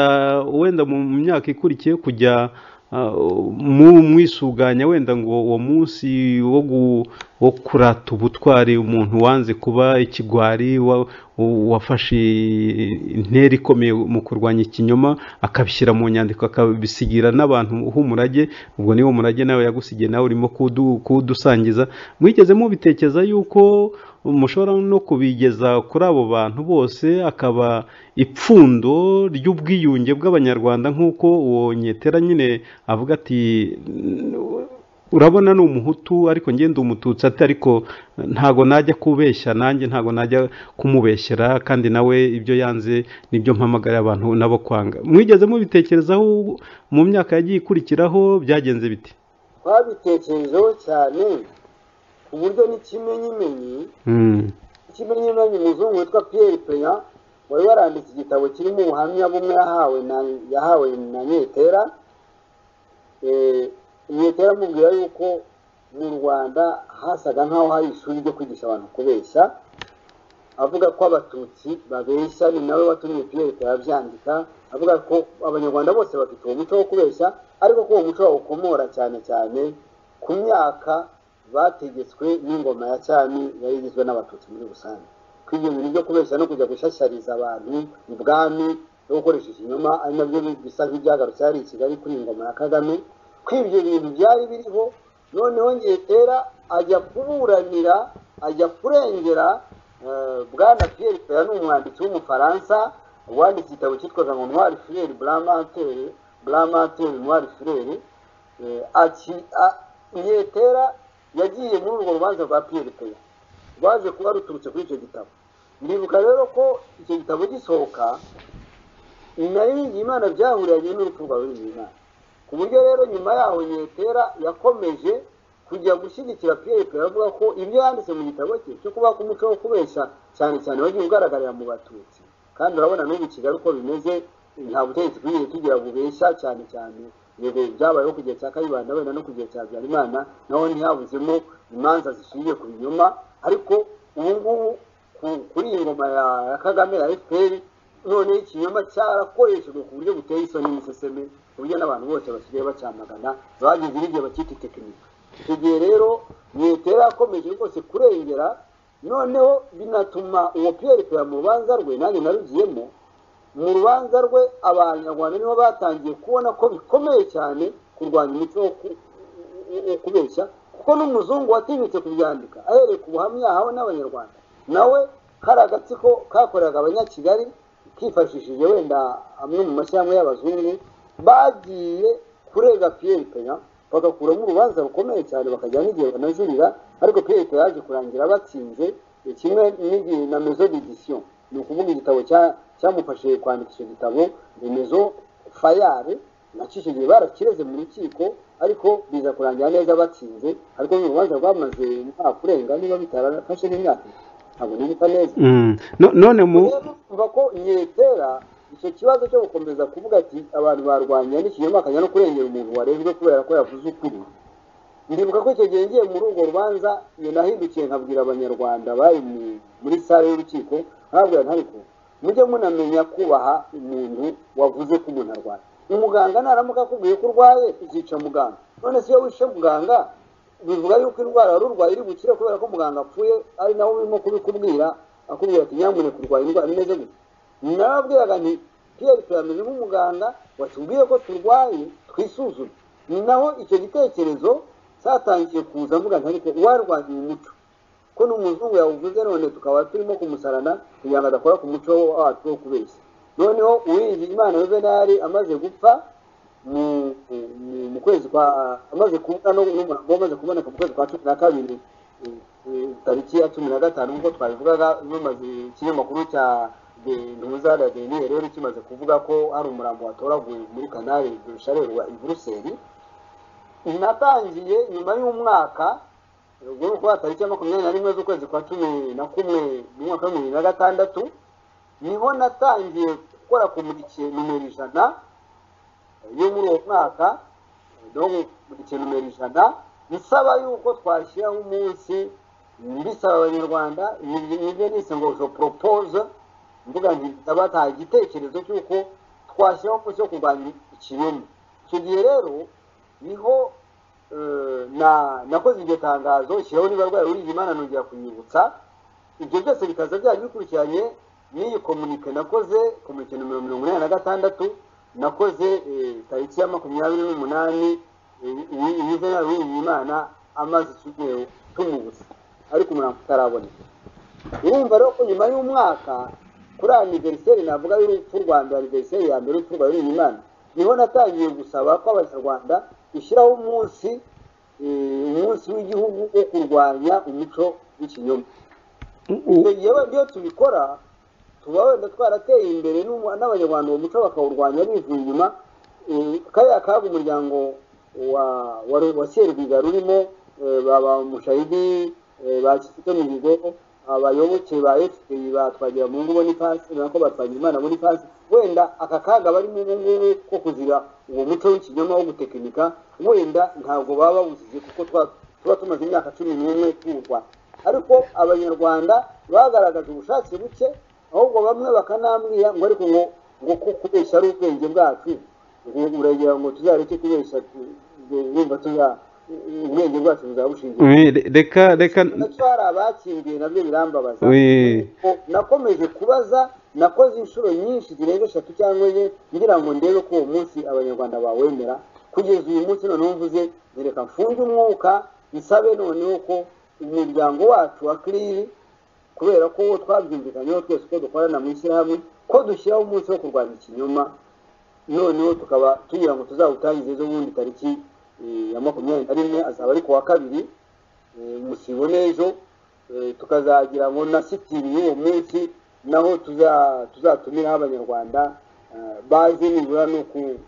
wenda mu mu myaka ikurikiye kujya Ah, mu mwisuganya wenda ngo uwo munsi wo gu- wo kurata ubutwari umuntu wanze kuba ikigwari wa- u- wafashe intera ikomeye mu kurwanya ikinyoma akabishyira mu nyandiko akabisigira n'abantu h'umurage ubwo niwo murage nawe yagusigiye nawe urimo kudu- kuwudusangiza mwigeze mubitekereza yuko mushobora no kubigeza kuri abo bantu bose akaba ipfundo ry'ubwiyunge bw'abanyarwanda nk'uko uwo nyetera nyine avuga ati urabona ni umuhutu ariko njye ndi umututsi ati ariko ntago najya kubeshya nanjye ntago najya kumubeshyera kandi nawe ibyo yanze nibyo mpamagarira abantu nabo kwanga mwigeze mubitekerezaho mu myaka yagiye ikurikiraho byagenze biti twabitekerejeho cyane ku buryo n'ikimenyimenyi Mm. ikimenyimenyi umuzungu witwa Pierre Peya wari waranditse igitabo kirimo ubuhamya bumwe yahawe na yahawe na Nyetera Eh, Nyetera amubwira yuko mu Rwanda hasaga nk'aho hari ishuri ryo kwigisha abantu kubeshya avuga ko abatutsi babeshya ni nawe watumye Pierre Peya abyandika avuga ko abanyarwanda bose bafite uwo muco wo kubeshya ariko ko uwo muco bawukomora cyane cyane ku myaka bategetswe n'ingoma ya cyami yari igizwe n'abatutsi muri rusange ko ibyo bintu byo kubeshya no kujya gushashyariza abantu ibwami no gukoresha ikinyoma ari nabyo bisa nk'ibyagarutse hari i kigali kuri ingoma ya kagame ko ibyo bintu byari biriho noneho ngetera ajya kuburanira ajya kurengera eh, bwana pierre peya ni umwanditsi w'umufaransa wanditse igitabo cyitwaga ngo noir frere blamatere blamatere noir frere Eh, aki a- Nyetera yagiye muri urwo rubanza rwa Pierre Peya rwaje kuba ruturutse kuri icyo gitabo ndibuka rero ko icyo gitabo gisohoka na Uwiringiyimana byahuriranye n'urupfu rwa Uwiringiyimana ku buryo rero nyuma yaho Nyetera yakomeje kujya gushyigikira Pierre Peya avuga ko ibyo yanditse mu gitabo cye cyo kuba umuco wo kubeshya cyane cyane wagiye ugaragarira mu batutsi kandi urabona n'ubu i Kigali uko bimeze nta butegetsi bwigeze tugira bubeshya cyane cyane yego byabayeho ku gihe cya kayibanda wenda no ku gihe cya habyarimana naho ntihabuzemo imanza zishingiye ku binyoma ariko ubu ngubu ku- kuri iyi ngoma ya ya kagame ya fpr noneho ikinyoma cyarakoreshejwe ku buryo buteye isoni n'iseseme ku buryo n'abantu bose basigaye bacyamagana bageze n'igihe bakita tekinike icyo gihe rero mwetera yakomeje rwose kurengera noneho binatuma uwo pierre peya mu rubanza rwe nanjye narugiyemo mu rubanza rwe abanyarwanda nibo batangiye kubona ko bikomeye cyane kurwanya umuco wo ku- wo kubeshya kuko n'umuzungu watinyutse kubyandika ahereye ku buhamya yahawe n'abanyarwanda nawe hari agatsiko kakoreraga abanyakigali kifashishije wenda amwe mu mashyirahamwe y'abazungu bagiye kurega Pierre Peya bagakuramo urubanza rukomeye cyane bakajya n'igihe banajurira ariko Pierre Peya yaje kurangira batsinze eh, kimwe n'igihe na mezo d'édition ni ukuvuga igitabo cya- cyamufashije kwandika icyo gitabo remezo fayare nacyo icyo gihe barakireze mu rukiko ariko biza kurangira neza batsinze ariko n'urubanza rwamaze umwaka urenga niba bitarafashe n'imyaka ibiri, ntabwo nibuka neza Mm. No- none mu kuva ko nyetera icyo kibazo cyo gukomeza kuvuga ati abantu barwanya n'ikinyoma akajya no kurengera umuntu warezwe kubera ko yavuze ukuri ndibuka ko icyo gihe ngiye muri urwo rubanza iyo nahindukiye nkabwira abanyarwanda bari mu- muri sale y'urukiko nkababwira ntariko mujye munamenya kubaha umuntu wavuze ko umuntu arwaye umuganga naramuka akubwiye ko urwaye uzica muganga none se iyo wishe muganga bivuga yuko indwara wari urwaye iri bukire kubera ko muganga apfuye ari nawe urimo kubikubwira akubwira ati nyamune kurwanya indwara imeze gutya narabwiraga nti pierre turameze nk'umuganga watubwiye ko turwaye twisuzume ni naho icyo gitekerezo cyatangiye kuza mvuga nti ariko uwarwanya uyu muco ko n'umuzungu yawuvuze none tukaba turimo kumusarana kugira ngo adakora ku muco wacu wo kubeshya noneho uwiringira imana yuvenali amaze gupfa mu- mu mu kwezi kwa amaze kubona no- n'umurambo wamaze kuboneka mu kwezi kwa cumi na kabiri eh, eh, tariki ya cumi na gatanu nk'uko twabivugaga bimaze ikinyamakuru cya ntuza na deni rero kimaze kuvuga ko hari umurambo watoraguwe muri kanari dusharerwa i buruseli natangiye nyuma y'umwaka ubwo ni ukuvuga tariki ya makumyabiri na rimwe z'ukwezi kwa cumi na kumwe mu mwaka wa bibiri na gatandatu niho natangiye gukora kumurikira nimero ijana yo muri uwo mwaka no kumurikira nimero ijana nsaba yuko twashyiraho umunsi mbisaba abanyarwanda nibyo nise ngo je propose mvuga nti ndabataha igitekerezo cy'uko twashyiraho umunsi wo kurwanya ikinyoma icyo gihe rero niho eh, na nakoze iryo tangazo shyiraho niba rwaye uri imana nongera kunyibutsa ibyo byose bikaza byari bikurikiranye n'iyi komunike nakoze komunike nomero mirongo inani na gatandatu nakoze eh, tariki ya makumyabiri n'umunani yize yabirinda imana amaze icyumweru tumubutsa ariko umurambo utaraboneka urumva rero ko nyuma y'umwaka kuri aniveriseri navuga y'urupfu rwa mbere aniveriseri ya mbere y'urupfu rwa imana niho natangiye gusaba ko abanyarwanda dushyiraho umunsi eh, umunsi w'igihugu wo kurwanya umuco w'ikinyoma icyo gihe iyo tubikora tuba wenda twarateye imbere n'umu- n'abanyarwanda uwo muco bakawurwanya bivuye inyuma eh, kariya kaga umuryango wa wa, wa serwiga rurimo eh, ba ba mushahidi eh, ba kizito mihigo abayoboke ba fpr ba twagiramungu bonifasi nako ba twagiraimana bonifasi wenda aka kaga barimo ubu ngubu ko kuzira uwo muco w'ikinyoma wo gutekinika wenda ntabwo baba bawuzize kuko twa- tuba tumaze imyaka cumi n'umwe tuwurwanya ariko abanyarwanda bagaragaje ubushake buke ahubwo bamwe bakanambwira ngo ariko ngo ngo ku- kubeshya ari ubwenge bwacu ngo uragira ngo tuzareke kubeshya tu- ngo- wumva tuza ubwenge bwacu buzabushingiye We, re- reka reka nacyo hari abatsindiye nabyo birambabaza we, O- nakomeje kubaza nakoze inshuro nyinshi zirenga eshatu cyangwa enye ngira ngo ndebe ko uwo munsi abanyarwanda bawemera kugeza uyu munsi noneho mvuze nereka mfunge umwuka nsabe noneho ko umuryango wacu wa kiriri kubera ko uwo twabyumvikanyeho twese ko dukorana mu ishyirahamwe ko dushyiraho umunsi wo kurwanya ikinyoma noneho tukaba tugira ngo tuzawutangize ejo bundi tariki eh, ya makumyabiri na rimwe azaba ari ku wa kabiri eh, musibo n'ejo eh, tukazagira ngo na sitiri y'uwo munsi naho tuza- tuzatumiraho abanyarwanda eh, bazi nibura no ku-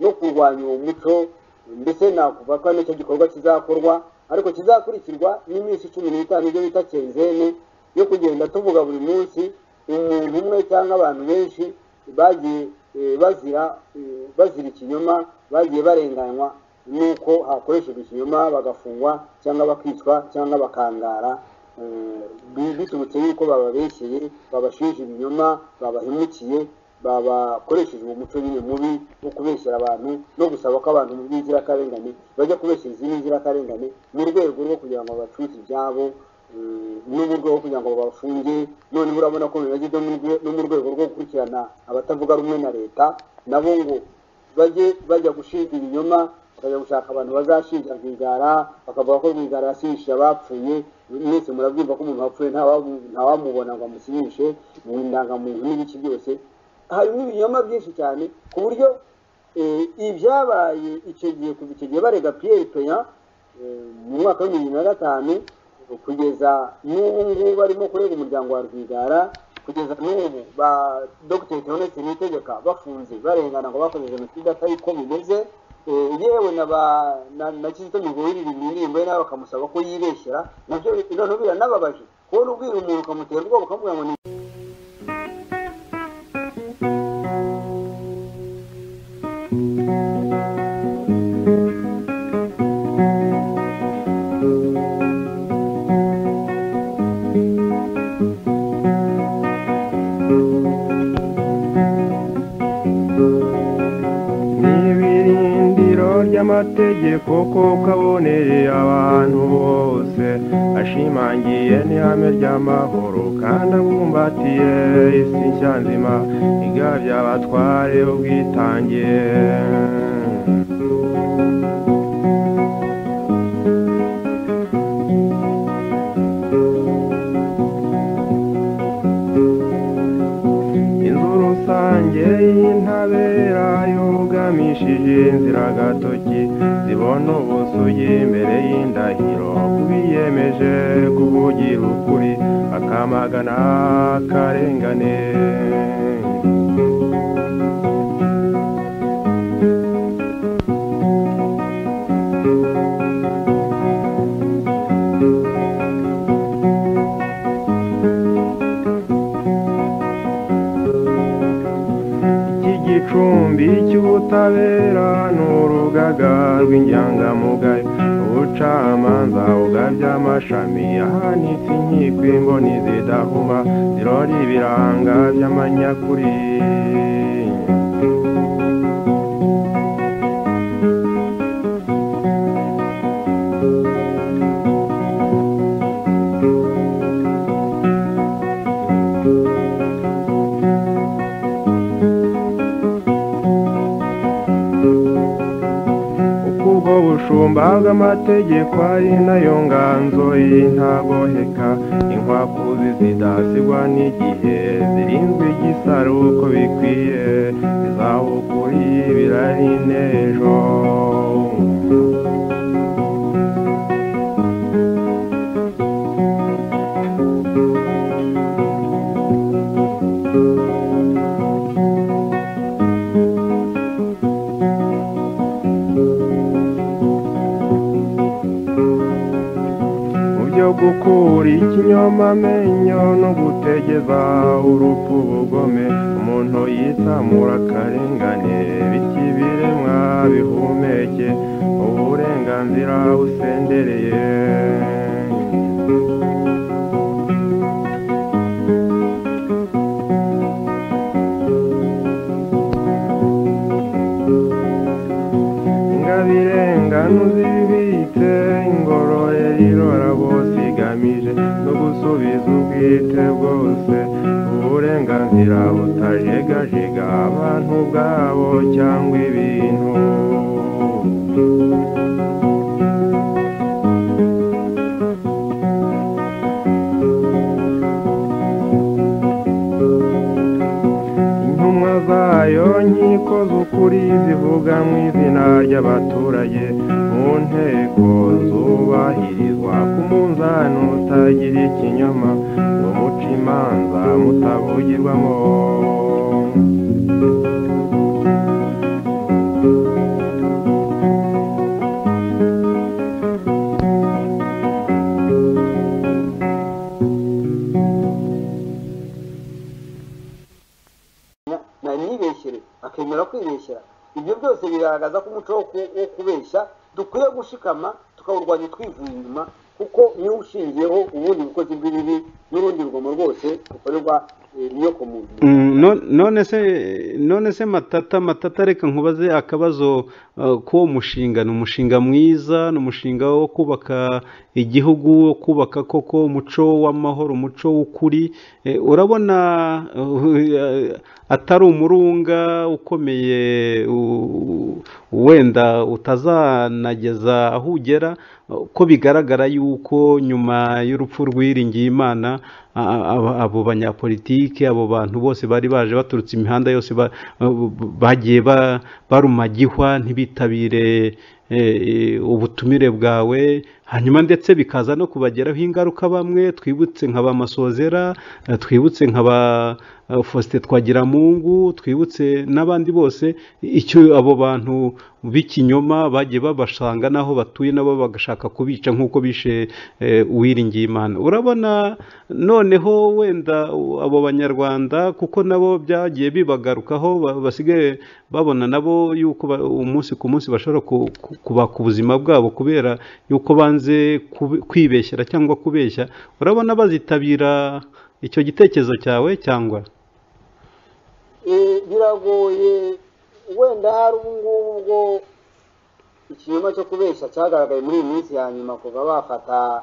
no kurwanya uwo muco mbese nakuvuga ko nicyo gikorwa kizakorwa ariko kizakurikirwa n'iminsi cumi n'itanu ibyo bita kenzene yo kugenda tuvuga buri munsi umuntu umwe cyangwa abantu benshi bagiye eh, bazira eh, bazira ikinyoma bagiye barenganywa n'uko hakoreshejwe ikinyoma bagafungwa cyangwa bakicwa cyangwa bakangara eh, bi- biturutse yuko bababeshyeye babashinja ibinyoma babahemukiye babakoresheje uwo muco nyine mubi wo kubeshyera abantu no gusaba ko abantu b'inzirakarengane bajya kubeshyera izindi nzirakarengane mu rwego rwo kugira ngo babacuze ibyabo eh, n'uburyo bwo kugira ngo babafunge noneho urabona ko bimaze ibyo mu rwe- no mu rwego rwo gukurikirana abatavuga rumwe na leta nabo ngo bajye bajya gushinja ibinyoma bakajya gushaka abantu bazashinja rwigara bakavuga ko rwigara yasinyishije abapfuye mwese murabyumva ko umuntu wapfuye ntawamu- ntawamubona ngo amusinyishe mu ndangamuntu n'ibiki byose harimo ibinyoma byinshi cyane ku buryo eh, ibyabaye icyo gihe kuva icyo gihe barega piyeri peya mu mwaka wa bibiri na gatanu kugeza n'ubu ngubu barimo kurega umuryango wa rwigara kugeza n'ubu ba dogiteri theoneste niyitegeka bafunze barengana ngo bakoze jenoside atari ko bimeze Eh, yewe na ba na- na kizito mihigo wiririmba indirimbo ye nawe bakamusaba ko yibeshyera nabyo noneho biranababaje kubona ubwira umuntu ukamutera ubwoba ukamubwira ngo ni n'ibirindiro ry'amategeko ko kaboneye abantu bose ashimangiye n'ihame ry'amahoro kandi abumbatiye isi nshya nzima igabye abatware ubwitange inzu rusange y'intabera yugamishije inzira gato intoki zibona ubusugi imbere y'indahiro ku biyemeje kuvugira ukuri bakamagana akarengane iki gicumbi cy'ubutabera ni urugaga rw'inyangamugayo ubucamanza bugabye amashami ahanitse inkiko imboni zidahuma zirora ibiranga by'amanyakuri uko ubwo bushumba bw'amategeko ari nayo nganzo y'intagoheka inkwakuzi zidasigwa n'igihe zirinzwe igisaro uko bikwiye bizaho kuri birari n'ejo mu byo gukura ikinyomamenyo no gutegeza urupfu ubugome umuntu yitsamura akarengane biti biremwa bihumeke uburenganzira busendereye ingabirengano zibitse ingororero irora bose igamije no gusubiza ubwite bwose uburenganzira butajegajega abantu ubwabo cyangwa ibintu intumwa zayo nkiko z'ukuri zivuga mu izina ry'abaturage mu nteko zubahirizwa ku munzani utagira ikinyoma ngo muce imanza mutabugirwamo nari nibeshyire akemera kwibeshyira ibyo byose bigaragaza ko umuco wo ku- wo kubeshya dukwiye gushikama tukawurwanya twivuye inyuma kuko niwo ushingiyeho ubundi bukozi bw'ibibi n'urundi rugomo rwose rukorerwa eh, niyo ku muntu Mm, no- none se none se matata matata reka nkubaze akabazo uh, k'uwo mushinga ni umushinga mwiza ni umushinga wo kubaka igihugu wo kubaka koko umuco w'amahoro umuco w'ukuri Eh, urabona uh, atari umurunga ukomeye u- u- wenda utazanageza aho ugera uh, ko bigaragara yuko nyuma y'urupfu rwiringiye imana a- a- abo- abo banyapolitike abo bantu bose bari baje baturutse imihanda yose ba- ba- bagiye ba- barumagihwa ntibitabire eh, eh, ubutumire bwawe hanyuma ndetse bikaza no kubageraho ingaruka bamwe twibutse nka ba masozera eh, twibutse nka ba eh, faustin twagiramungu twibutse n'abandi bose icyo abo bantu b'ikinyoma bagiye babasanga n'aho batuye nabo bagashaka kubica nk'uko bishe eh, uwiringiye imana urabona noneho wenda u- abo banyarwanda kuko nabo byagiye bibagarukaho ba- basigaye babona nabo yuko ba- umunsi ku munsi bashobora ku- ku- kubaka ubuzima bwabo kubera yuko banze kubi- kwibeshyera cyangwa kubeshya urabona bazitabira icyo gitekerezo cyawe cyangwa Eh, biragoye wenda hari ubu ngubu ubwo ikinyoma cyo kubeshya cyagaragaye muri iyi minsi ya nyuma kuva bafata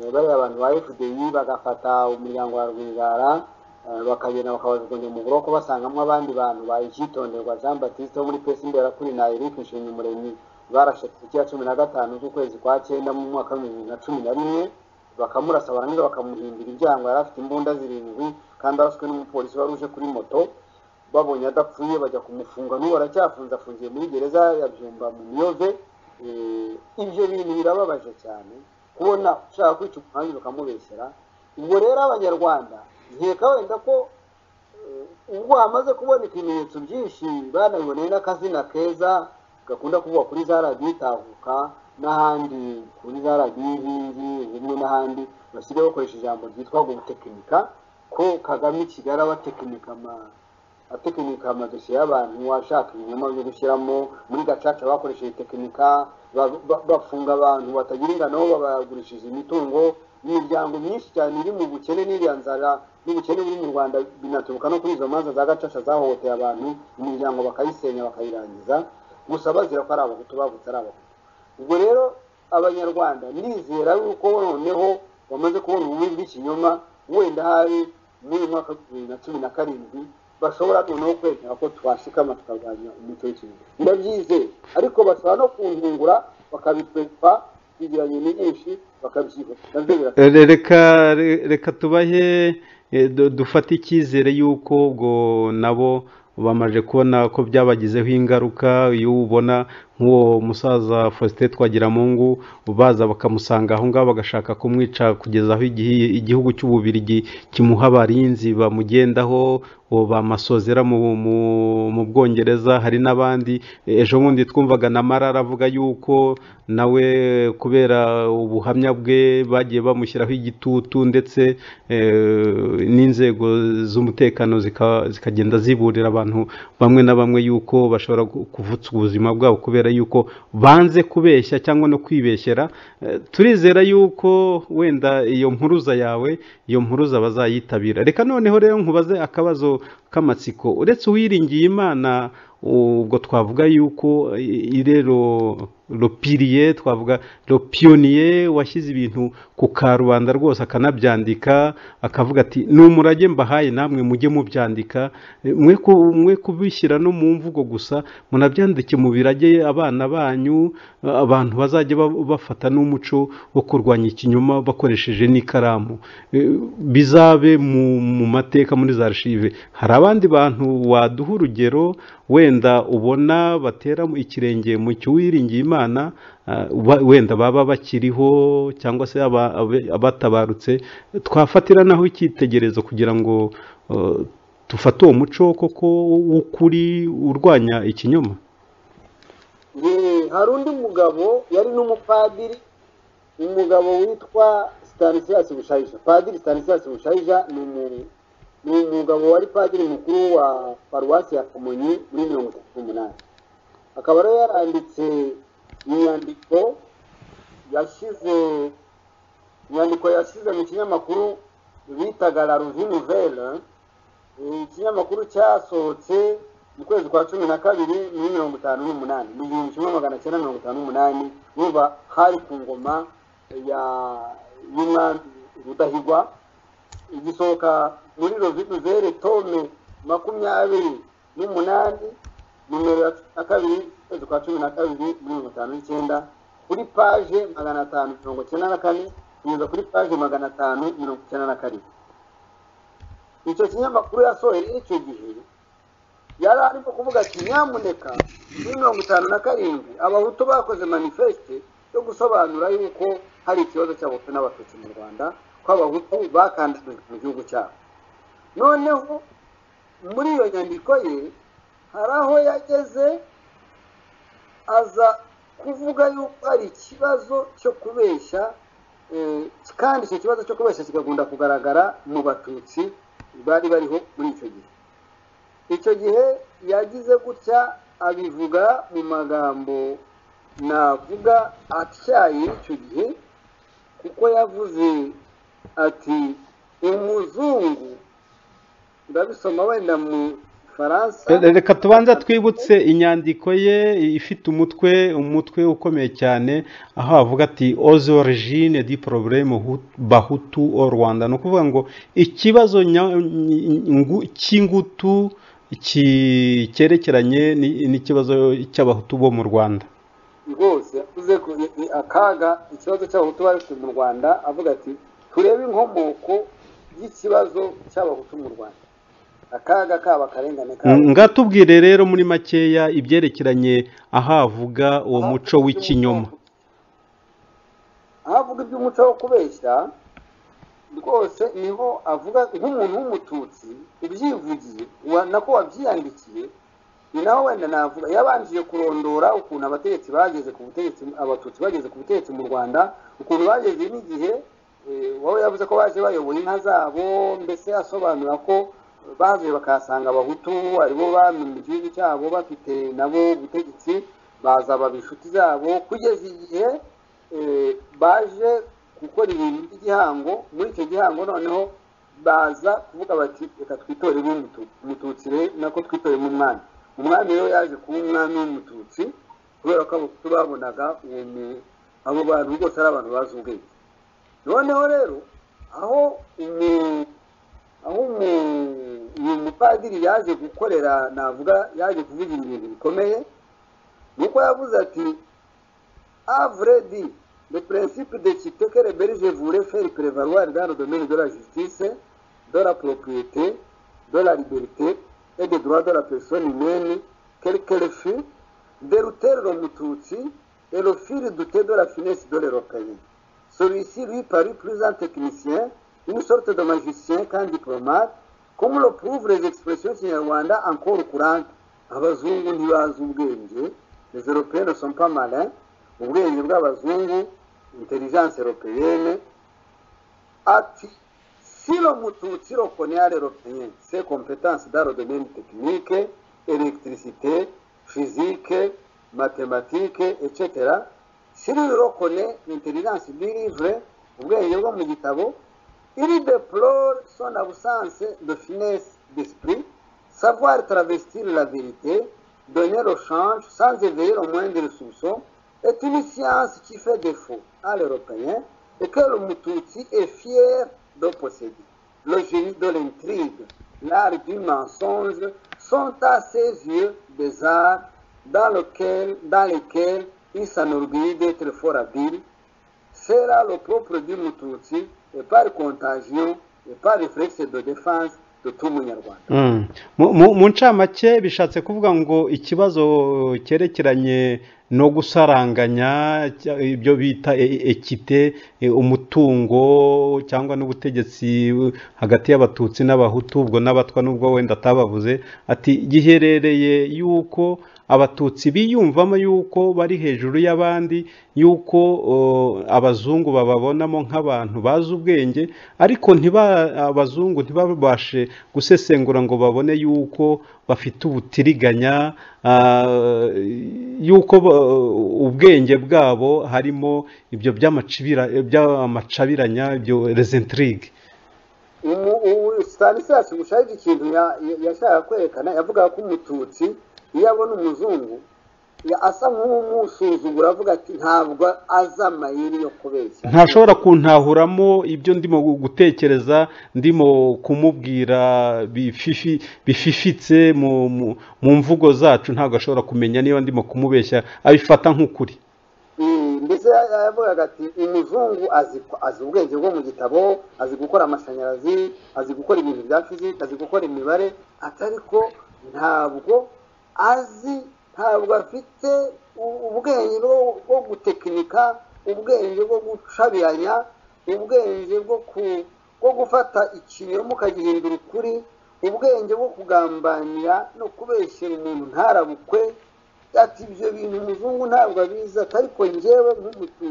eh, bariya abantu ba fdi bagafata umuryango wa rwigara eh, bakagenda bakabajugunya mu buroko basangamo abandi bantu ba icyitonderwa jean batiste wo muri pesi imbera kuri na eric nshimyumuremyi barashe tariki ya cumi na gatanu z'ukwezi kwa cyenda mu mwaka w'ibihumbi bibiri na cumi na rimwe bakamurasa barangiza bakamuhimbira ibyago yari afite imbunda zirindwi kandi araswe n'umupolisi wari uje kuri moto babonye adapfuye bajya kumufunga n'ubu aracyafunze afungiye muri gereza ya byumba mu miyove Eh, ibyo bintu birababaje cyane kubona ushaka kwica umuhanda ukamubeshyera ubwo rero abanyarwanda nkeka wenda ko ubwo hamaze kuboneka ibimenyetso byinshi banabiboneye n'akazina keza gakunda kuvugwa kuri za radiyo itahuka n'ahandi kuri za radiyo inkingi rimwe n'ahandi basigaye bakoresha ijambo ryitwa ngo gutekinika ko kagame i kigali aba atekinika ama- atekinika amadosiye y'abantu ashaka ibinyoma byo gushyiramo muri gacaca bakoresheje tekinika ba- ba- bafunga abantu batagira ingano babagurishije imitungo imiryango myinshi cyane iri mu bukene n'iriya nzara n'ubukene buri mu rwanda binaturuka no kuri izo manza za gacaca zahohoteye abantu imiryango bakayisenya bakayirangiza gusa bazira ko ari abahutu bavutse ari abahutu ubwo rero abanyarwanda nizera yuko noneho bamaze kubona ububi bw'ikinyoma wenda hari muri uyu mwaka wa bibiri na cumi na karindwi bashobora noneho kwerekana ko twashikama tukarwanya umuco w'ikinyoma ndabyizeye ariko bashobora no kuntungura bakabitwepa ibiranye nyinshi bakabyibuka nabyo biratuma Eh, re- reka re- reka tubahe eh, du- dufate icyizere y'uko ubwo nabo bamaze kubona ko byabagizeho ingaruka iyo ubona nk'uwo musaza faustin twagiramungu baza bakamusanga aho ngaho bagashaka kumwica kugeza aho igihi- igihugu cy'ububirigi kimuha abarinzi bamugendaho uwo bamasozera mu, mu, mu bwongereza hari n'abandi ejo bundi twumvaga na marara avuga yuko nawe kubera ubuhamya bwe bagiye bamushyiraho igitutu ndetse eh, n'inzego z'umutekano zika- zikagenda ziburira abantu bamwe na bamwe yuko bashobora gu- kuvutsa ubuzima bwabo kubera yuko banze kubeshya cyangwa no kwibeshyera Eh, turizera yuko wenda iyo mpuruza yawe iyo mpuruza bazayitabira reka noneho rero nkubaze akabazo k'amatsiko uretse uwiringiye imana ubwo twavuga yuko i- irero ropiriye twavuga ropiyoniye washyize ibintu ku karubanda rwose akanabyandika akavuga ati ni umurage mbahaye namwe mujye mubyandika Eh, mwe ku- mwe kubishyira no mu mvugo gusa munabyandike mu birage abana banyu eh, abantu bazajya ba- bafata n'umuco wo kurwanya ikinyoma bakoresheje n'ikaramu Eh, bizabe mu mu mateka muri za archive hari abandi bantu waduha urugero wenda ubona batera mu- ikirenge mu cy'uwiringiye imana ah, ba- wenda baba bakiriho cyangwa se aba- abe- abatabarutse twafatira naho icyitegerezo kugira ngo eh, dufate uwo muco koko w'ukuri urwanya ikinyoma Ye, hari undi mugabo yari n'umupadiri umugabo witwa stanislas bushayija padiri stanislas bushayija ni umu- ni umugabo wari padiri mukuru wa paruwasi ya kamonyi muri mirongo itatu n'umunani akaba rero yaranditse inyandiko yashyize inyandiko yashyize mu kinyamakuru bitaga la revue nouvelle Eh, ikinyamakuru cyasohotse mu kwezi kwa cumi na kabiri muri mirongo itanu n'umunani mu gihumbi kimwe magana cyenda mirongo itanu n'umunani buba hari ku ngoma ya y'umwami rudahigwa igisohoka muri roviduzere tome makumyabiri n'umunani nimero ya cumi na kabiri ukwezi kwa cumi na kabiri muri mirongo itanu n'icyenda kuri paje magana atanu mirongo icyenda na kane kugeza kuri paje magana atanu mirongo icyenda na karindwi icyo kinyamakuru yasohoye icyo gihe yari arimo kuvuga ati nyamuneka muri mirongo itanu na karindwi abahutu bakoze manifeste yo gusobanura yuko hari ikibazo cy'abahutu n'abatutsi mu rwanda ko abahutu bakandidajwe mu gihugu cyabo noneho muri iyo nyandiko ye hari aho yageze aza kuvuga yuko hari ikibazo cyo kubeshya eh, kandi icyo kibazo cyo kubeshya kigakunda kugaragara mu batutsi bari bariho muri icyo gihe icyo gihe yagize gutya abivuga mu magambo navuga atyaye icyo gihe kuko yavuze ati umuzungu ndabisoma wenda mu faransa Re- reka tubanza twibutse inyandiko ye ifite umutwe umutwe ukomeye cyane aho avuga ati oze origine di probleme Hu- bahutu o rwanda ni ukuvuga ngo ikibazo nya- ngu- cy'ingutu ki- cyerekeranye ni- n'ikibazo cy'abahutu bo mu rwanda rwose yavuze ko ni- ni akaga ikibazo cy'abahutu bafite mu rwanda avuga ati turebe inkomoko y'ikibazo cy'abahutu mu rwanda akaga kaba akarengane kabo ngatubwire rero muri makeya ibyerekeranye ahavuga uwo muco w'ikinyoma aho avuga iby'umuco wo kubeshya rwose niho avuga nk'umuntu w'umututsi ubyivugiye wa- nako wabyiyandikiye ni naho wenda navuga yabanjiye kurondora ukuntu abategetsi bageze ku butegetsi abatutsi bageze ku butegetsi mu rwanda ukuntu bageze n'igihe eh, wowe yavuze ko baje bayoboye inka zabo mbese asobanura ko bavuye bakahasanga abahutu aribo bami mu gihugu cyabo bafite nabo ubutegetsi baza baba inshuti zabo kugeza igihe eh, baje gukora ibintu by'igihango muri icyo gihango noneho baza kuvuga bati reka twitoremo umutu- umututsi re- nako twitoremo umwami umwami rero yaje kuba umwami w'umututsi kubera ko abahutu babonaga uwo mu- abo bantu rwose ari abantu bazi ubwenge noneho rero aho umu- aho umu- uyu mupadiri yaje gukorera navuga yaje kuvugira ibintu bikomeye nuko yavuze ati à vrai dire, le principe de cité que les Belges voulaient faire prévaloir dans le domaine de la justice, de la propriété, de la liberté et des droits de la personne humaine, quel qu'elle fût, déroutèrent le Mututsi et le firent douter de la finesse de l'Européen. Celui-ci lui parut plus un technicien, une sorte de magicien qu'un diplomate, comme le prouvent les expressions kinyarwanda encore courantes. Abazungu ntibazi ubwenge, les Européens ne sont pas malins, ubwenge bw'abazungu intelligence européenne ati si lo mututsi rokoneye ari européen se compétence dans le domaine technique électricité physique mathématique etc si rurokone intelligence du livre ubwenge bwo mu gitabo il déplore son absence de finesse d'esprit savoir travestir la vérité donner au change sans éveiller le moindre soupçon est une science qui fait défaut à l'européen et que le Mututsi est fier de posséder. Le génie de l'intrigue, l'art du mensonge sont à ses yeux des arts dans, lequel, dans lesquels il s'enorgueillit d'être fort habile. C'est là le propre du Mututsi et par contagion et par réflexe de défense de tout Munyarwanda. Mm. Mu- mu mu ncamake bishatse kuvuga ngo ikibazo cyerekeranye no gusaranganya cya- ibyo bita e- ekite e, umutungo cyangwa n'ubutegetsi eh, hagati y'abatutsi n'abahutu ubwo n'abatwa n'ubwo wenda atabavuze ati giherereye yuko abatutsi biyumvamo yuko bari hejuru y'abandi yuko o, abazungu bababonamo nk'abantu bazi ubwenge ariko ntiba abazungu ntibabashe gusesengura ngo babone yuko bafite ubutiriganya ah, yuko ba- ubwenge bwabo harimo ibyo by'amacibira- by'amacabiranya ibyo resentrigue umu- ubu stanislas bushaje ikintu ya- ya- yashakaga kwerekana yavugaga ko umututsi iyo abona umuzungu ya- asa nk'umusuzugura avuga ati ntabwo azi amayeri yo kubeshya ntashobora kuntahuramo ibyo ndimo gutekereza ndimo kumubwira bififi bififitse mu mu- mu mvugo zacu ntabwo ashobora kumenya niba ndimo kumubeshya abifata nk'ukuri Mm, mbese ya- ya- yavugaga ati umuzungu azi azi ubwenge bwo mu gitabo azi gukora amashanyarazi azi gukora ibintu bya fiziki azi gukora imibare ati ariko ntabwo azi ntabwo afite u- ubwenge bwo- bwo gutekinika ubwenge bwo gucabiranya ubwenge bwo ku bwo gufata ikinyoma ukagihindura ukuri ubwenge bwo kugambanira no kubeshyera umuntu ntarabukwe ati ibyo bintu umuzungu ntabwo abizi ati ariko njyewe nk'umututsi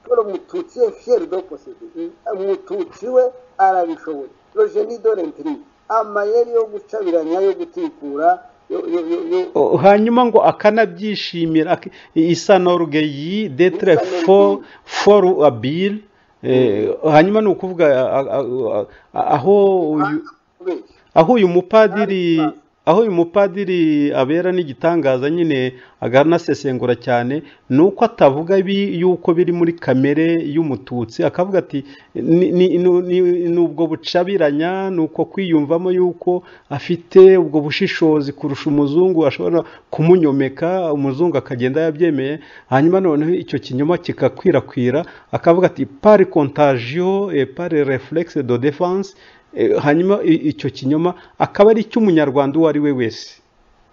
polo mututsi ye fiyeri do posede umututsi we arabishoboye rojeni dore ntiri amayeri yo gucabiranya yo gutikura yo- yo- yo- yo- O- hanyuma ngo akanabyishimira ak- isanorgeyi detre fo foru abile hanyuma ni ukuvuga a- a- a- a- aho uyu kubeshya aho uyu mupadiri aho uyu mupadiri abera n'igitangaza nyine akanasesengura cyane ni uko atavuga bi- yuko biri muri kamere y'umututsi akavuga ati "Ni- ni- ni- ni- ni ubwo bucabiranya ni uko kwiyumvamo yuko afite ubwo bushishozi kurusha umuzungu ashobora kumunyomeka umuzungu akagenda yabyemeye hanyuma noneho icyo kinyoma kikakwirakwira akavuga ati pari kontagiyo pari reflexe de defense Eh, hanyuma i- icyo kinyoma akaba ari icy'umunyarwanda uwo ari we wese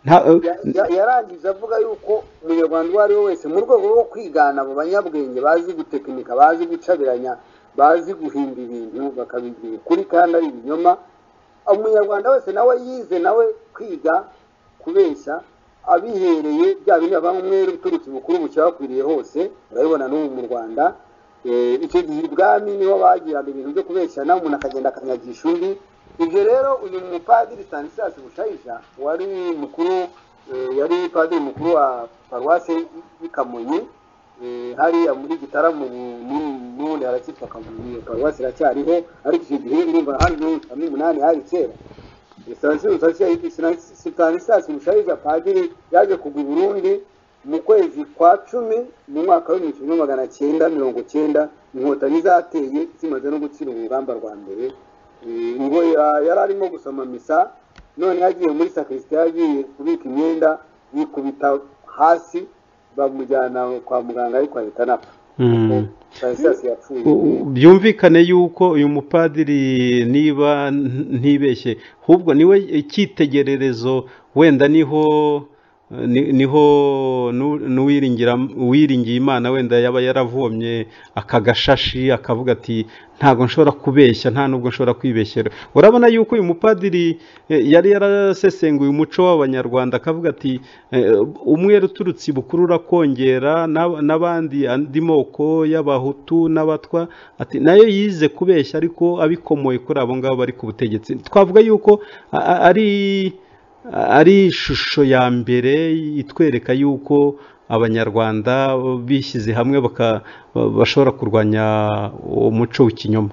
Nta- Ya- ya- yarangije avuga yuko umunyarwanda uwo ari we wese mu rwego rwo kwigana abo banyabwenge bazi gutekinika bazi gucabiranya bazi guhimba ibintu bakabibwira ukuri kandi ari ibinyoma umunyarwanda wese nawe yize nawe kwiga kubeshya abihereye bya bindi bavamo umwere uturutse ubukuru bucya bakwiriye hose urabibona n'ubu mu rwanda Eh, icyo gihe ibwami niho bagiraga ibintu byo kubeshyana umuntu akagenda akanyagisha undi ibyo rero uyu mupadiri stanislas bushayija wari mukuru eh, yari padiri mukuru wa paruwase y'i kamonyi eh, hariya muri gitaramo n'ubundi haracyitwa kamonyi paruwase iracyariho ariko icyo gihe urumva hari n'ubu cumi n'umunani hari kera stanislas mushayija padiri yaje kugwa i burundi mu kwezi kwa cumi mu mwaka w'ibihumbi kimwe magana cyenda mirongo cyenda inkotanyi zateye zimaze no gutsira urugamba rwa mbere Eh, ngo ya- yari arimo gusoma misa none yagiye muri sakrisitiya yagiye kubika imyenda yikubita hasi bamujyana kwa muganga ariko ahita anapfa Mm. stanislas yapfuye U- u- byumvikane yuko uyu mupadiri niba n- ntibeshye ahubwo niwe icyitegererezo wenda niho ni- niho nu- n'uwiringira uwiringiye imana wenda yaba yaravomye aka gashashi akavuga ati ntabwo nshobora kubeshya nta nubwo nshobora kwibeshyera urabona yuko uyu mupadiri eh, yari yarasesenguye umuco w'abanyarwanda akavuga ati eh, umwere uturutse ibukuru urakongera n'ab- n'abandi andi moko y'abahutu n'abatwa ati nayo yize kubeshya ariko abikomoye kuri abo ngabo bari ku butegetsi twavuga yuko a- a- ari ari ishusho ya mbere itwereka yuko abanyarwanda bishyize hamwe baka- bashobora kurwanya umuco w'ikinyoma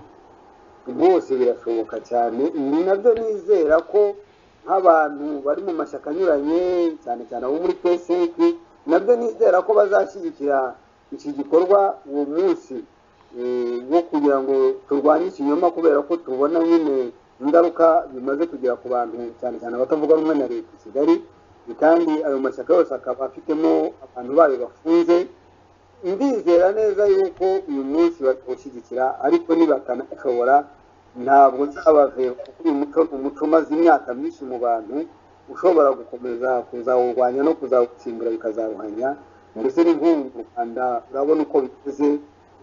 rwose birashoboka cyane ibi nabyo nizera ko nk'abantu bari mu mashyaka anyuranye cyane cyane abo muri psf nabyo nizera ko bazashyigikira iki gikorwa uwo munsi eh, wo kugira ngo turwanye ikinyoma kubera ko tubona nyine ingaruka bimaze kugera ku bantu cyane cyane abatavuga rumwe na leta i kigali kandi ayo mashyaka yose akaba afitemo abantu bayo bafunze ndizera neza yuko uyu munsi batawushyigikira ariko nibatanashobora ntabwo nzabaveba kuko uyu muco ni umuco umaze imyaka myinshi mu bantu ushobora gukomeza kuzawurwanya no kuzawutsimbura bikazaruhanya ndetse n'inkungu u rwanda urabona uko biteze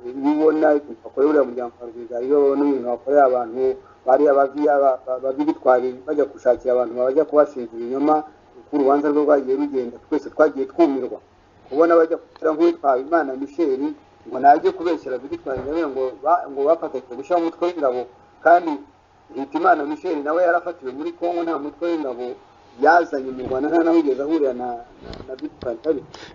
iyo ubona ibintu bakorera uriya muryango wa rwiza iyo babona ibintu bakorera abantu bariya babiya ba- ba- babibitwaye bajya gushakira abantu bajya kubashinja ibinyoma uko urubanza rwe rwagiye rugenda twese twagiye twumirwa ubona bajya kugira ngo uwitwara imana michel ngo najye kubeshyera bidutwara ingabire ngo ba- ngo bafatanyije gushyira umutwe w'ingabo kandi leta imana michel nawe yarafatiwe muri congo nta mutwe w'ingabo yazanye mu rwanda nta nawe wigeze ahurira na na- na bidutwara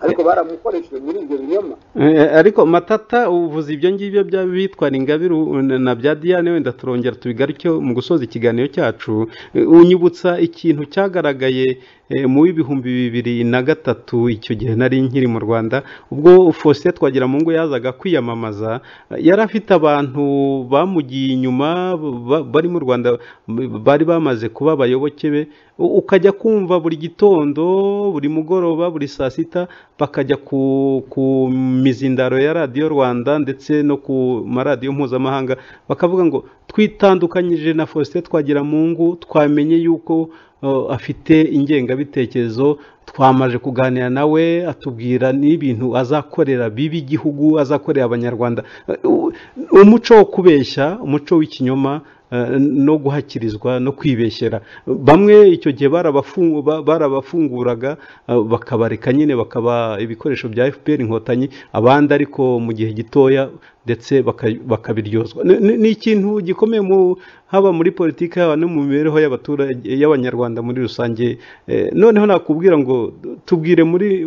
ariko baramukoresheje muri ibyo binyoma Eh, ariko matata uvuze ibyo ngibyo bya bitwara ingabire u- na bya diane wenda turongera tubigaruke mu gusoza ikiganiro cyacu Eh, unyibutsa ikintu cyagaragaye eh, mu w'ibihumbi bibiri na gatatu icyo gihe nari nkiri mu rwanda ubwo faustin twagiramungu yazaga kwiyamamaza eh, yari afite abantu bamugiye inyuma ba- bari mu rwanda m- bari bamaze kuba abayoboke be U- ukajya kumva buri gitondo buri mugoroba buri saa sita bakajya ku, ku mizindaro ya radiyo rwanda ndetse no ku maradiyo mpuzamahanga bakavuga ngo twitandukanyije na faustin twagiramungu twamenye yuko uh, afite ingengabitekerezo twamaje kuganira nawe atubwira n'ibintu azakorera bibi igihugu azakorera abanyarwanda Uh, umuco wo kubeshya umuco w'ikinyoma eh, no guhakirizwa no kwibeshyera bamwe icyo gihe barabafungu- ba- barabafunguraga eh, bakabareka nyine bakaba ibikoresho bya fpr inkotanyi abandi ariko mu gihe gitoya ndetse baka- bakabiryozwa Ni- ni ni ikintu gikomeye mu haba muri politiki haba no mu mibereho y'abaturage y'abanyarwanda muri rusange Eh, noneho nakubwira ngo tubwire muri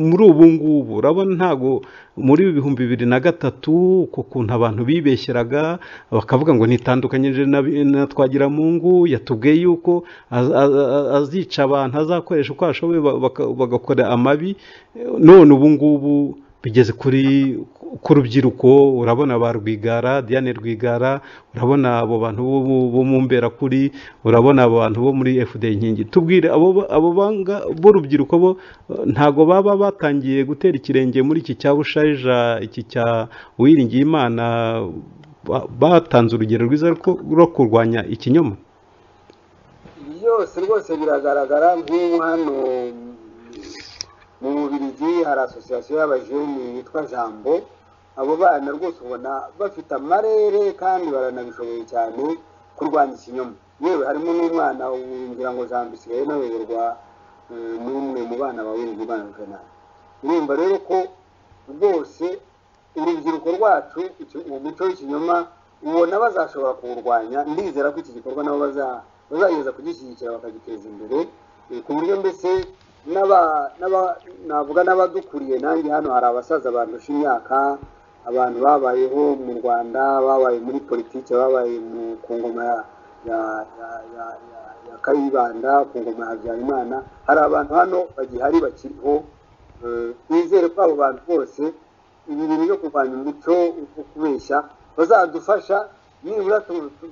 muri ubu ngubu urabona ntabwo muri ibihumbi bibiri na gatatu uko ukuntu abantu bibeshyeraga bakavuga ngo nitandukanyije na, na twagiramungu yatubwiye yuko az- az- az- azica abantu azakoresha uko ashoboye ba- baka- bagakora amabi Eh, none ubu ngubu bigeze kuri ku rubyiruko urabona ba rwigara diane rwigara urabona abo bantu bo- bo- bo mu mberakuri urabona abo bantu bo muri fd inkingi tubwire abo ba- abo banga b'urubyiruko bo eh, ntago baba batangiye gutera ikirenge muri iki cya bushayija iki cya uwiringiye imana ba- batanze urugero rwiza rwo- rwo kurwanya ikinyoma ibi byose rwose biragaragara nk'ubu hano mu bubirigi hari asosiyasiyo y'abajeni yitwa jambo abo bana rwose ubona bafite amarere kandi baranabishoboye cyane kurwanya ikinyoma yewe harimo n'umwana ngira ngo jambo isigaye inayoborwa eh, n'umwe mu bana ba w'irigi bana kanari urumva rero ko rwose urubyiruko rwacu icyo- uwo muco w'ikinyoma ubona bazashobora kuwurwanya ndizera ko iki gikorwa nabo baza- bazageza kugishyigikira bakagiteza imbere eh, ku buryo mbese n'aba- n'aba- navuga n'abadukuriye nanjye hano hari abasaza bandusha imyaka abantu babayeho mu rwanda babaye muri politiki babaye mu ku ngoma ya ya- ya- ya- ya- ya kayibanda ku ngoma ya habyarimana hari abantu hano bagihari bakiriho Eh, nizere ko abo bantu bose ibi bintu byo kurwanya umuco wo kubeshya bazadufasha nibura tu- tu-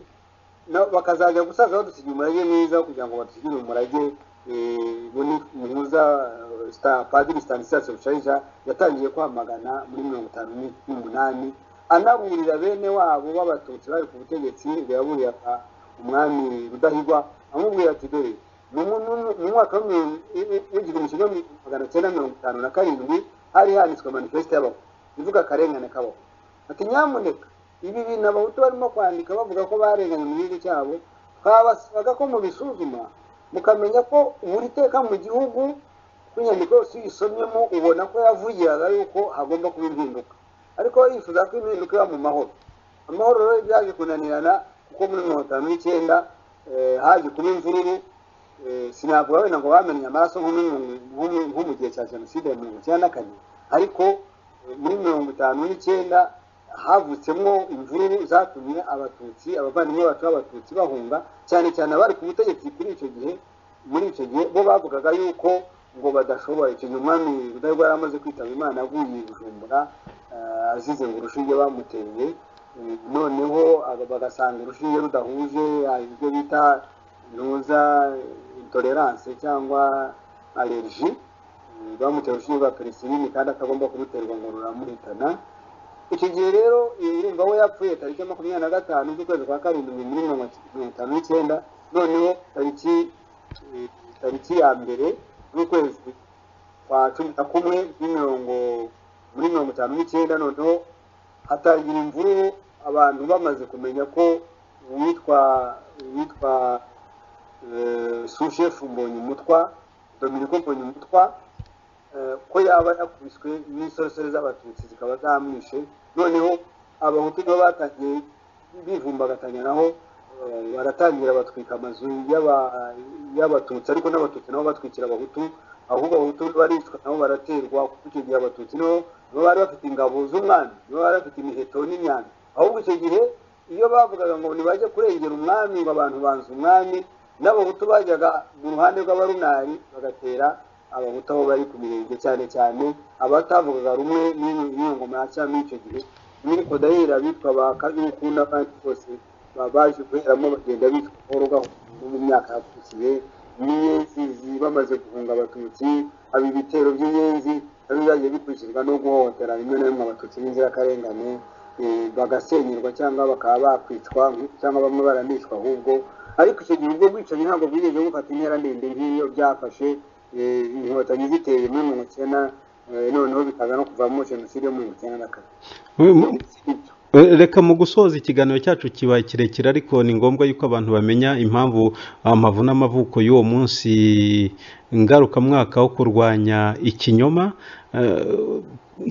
na- bakazajya gusaza badusigira umurage mwiza kugira ngo badusigire umurage eh, buni muhuza eh, Sta- padiri stanislas rusharija yatangiye kwamagana muri mirongo itanu ni- n'umunani anaburira bene wabo b'abatutsi bari ku butegetsi ngo yaburira pa- umwami rudahigwa amubwira ati dore mu mu- mu- mu mwaka w'igihumbi kimwe magana cyenda mirongo itanu na karindwi hari handitswe manifesite y'abahutu ivuga akarengane k'abahutu ati nyamuneka ibi bintu abahutu barimo kwandika bavuga ko barenganye mu gihugu cyabo twabasabaga ko mubisuzuma mukamenya ko buri teka mu gihugu ku nyandiko yose uyisomyemo ubona ko yavugiraga yuko hagomba kuba impinduka ariko yifuza ko impinduka iba mu mahoro amahoro rero byaje kunanirana kuko muri mirongo itanu n'icyenda eh, haje kuba imvururu Eh, sinavuga wenda ngo bamennye amaraso nko muri mirongo- nko mu- nko mu gihe cya jenoside ya mirongo icyenda na kane ariko eh, muri mirongo itanu n'icyenda havutsemo imvururu zatumye abatutsi abavandimwe bacu b'abatutsi bahunga cyane cyane abari ku butegetsi kuri icyo gihe muri icyo gihe bo bavugaga yuko ngo badashoboye icyo gihe umwami rudahigwa yari amaze kwitaba imana avuye i bujumbura eh, azize ngo urushinge bamuteye Eh, noneho aba- bagasanga urushinge rudahuje hari ibyo bita ntuza intolerance cyangwa allergie Eh, bamutera urushinge rwa penicilline kandi atagomba kumuterwa ngo ruramuhitana icyo gihe rero urumva we yapfuye tariki ya makumyabiri na gatanu z'ukwezi kwa karindwi muri mirongo itanu n'icyenda noneho tariki eh, tariki ya mbere z'ukwezi kwa cumi na kumwe muri mirongo muri mirongo itanu n'icyenda noneho hatangira imvururu abantu bamaze kumenya ko uwitwa uwitwa eh, sushefu mbonyumutwa dominiko mbonyumutwa eh, ko yaba yakubiswe n'isorosoro z'abatutsi zikaba zamwishe noneho abahutu nibo batangiye bivumbagatanyanaho eh, baratangira batwika amazu y'aba- y'abatutsi ariko n'abatutsi nabo batwikira abahutu ahubwo abahutu baricwa nabo baraterwa kuko icyo gihe abatutsi nibo nibo bari bafite ingabo z'umwami nibo bari bafite imiheto n'imyambi ahubwo icyo gihe iyo bavugaga ngo ntibajye kurengera umwami ngo abantu banze umwami n'abahutu bajyaga mu ruhande rw'abarunari bagatera abahutu aho bari ku mirenge cyane cyane abatavugaga rumwe n'iyo- n'iyo ngoma ya cyami icyo gihe imiriko dahira abitwa ba kanyukunda kandi bose ba- baje guheramo bagenda bitwa gahoro gahoro no mu myaka yakurikiye n'inyenzizi bamaze guhunga abatutsi aba ibitero by'inyenzi nabyo byagiye bikurikizwa no guhohotera rimwe na rimwe abatutsi b'inzirakarengane eh, bagasenyerwa cyangwa bakaba bakwicwa cyangwa bamwe baranicwa ahubwo ariko icyo gihe ubwo bwicanyi ntabwo bwigeze bufata intera ndende nk'iyo byafashe eh, inkotanyi ziteye muri mirongo icyenda eh, noneho bikaza no kuvamo jenoside yo mirongo icyenda na kane Eh, reka mu gusoza ikiganiro cyacu kibaye kirekire ariko ni ngombwa yuko abantu bamenya impamvu amavu n'amavuko y'uwo munsi ngarukamwaka wo kurwanya ikinyoma Eh,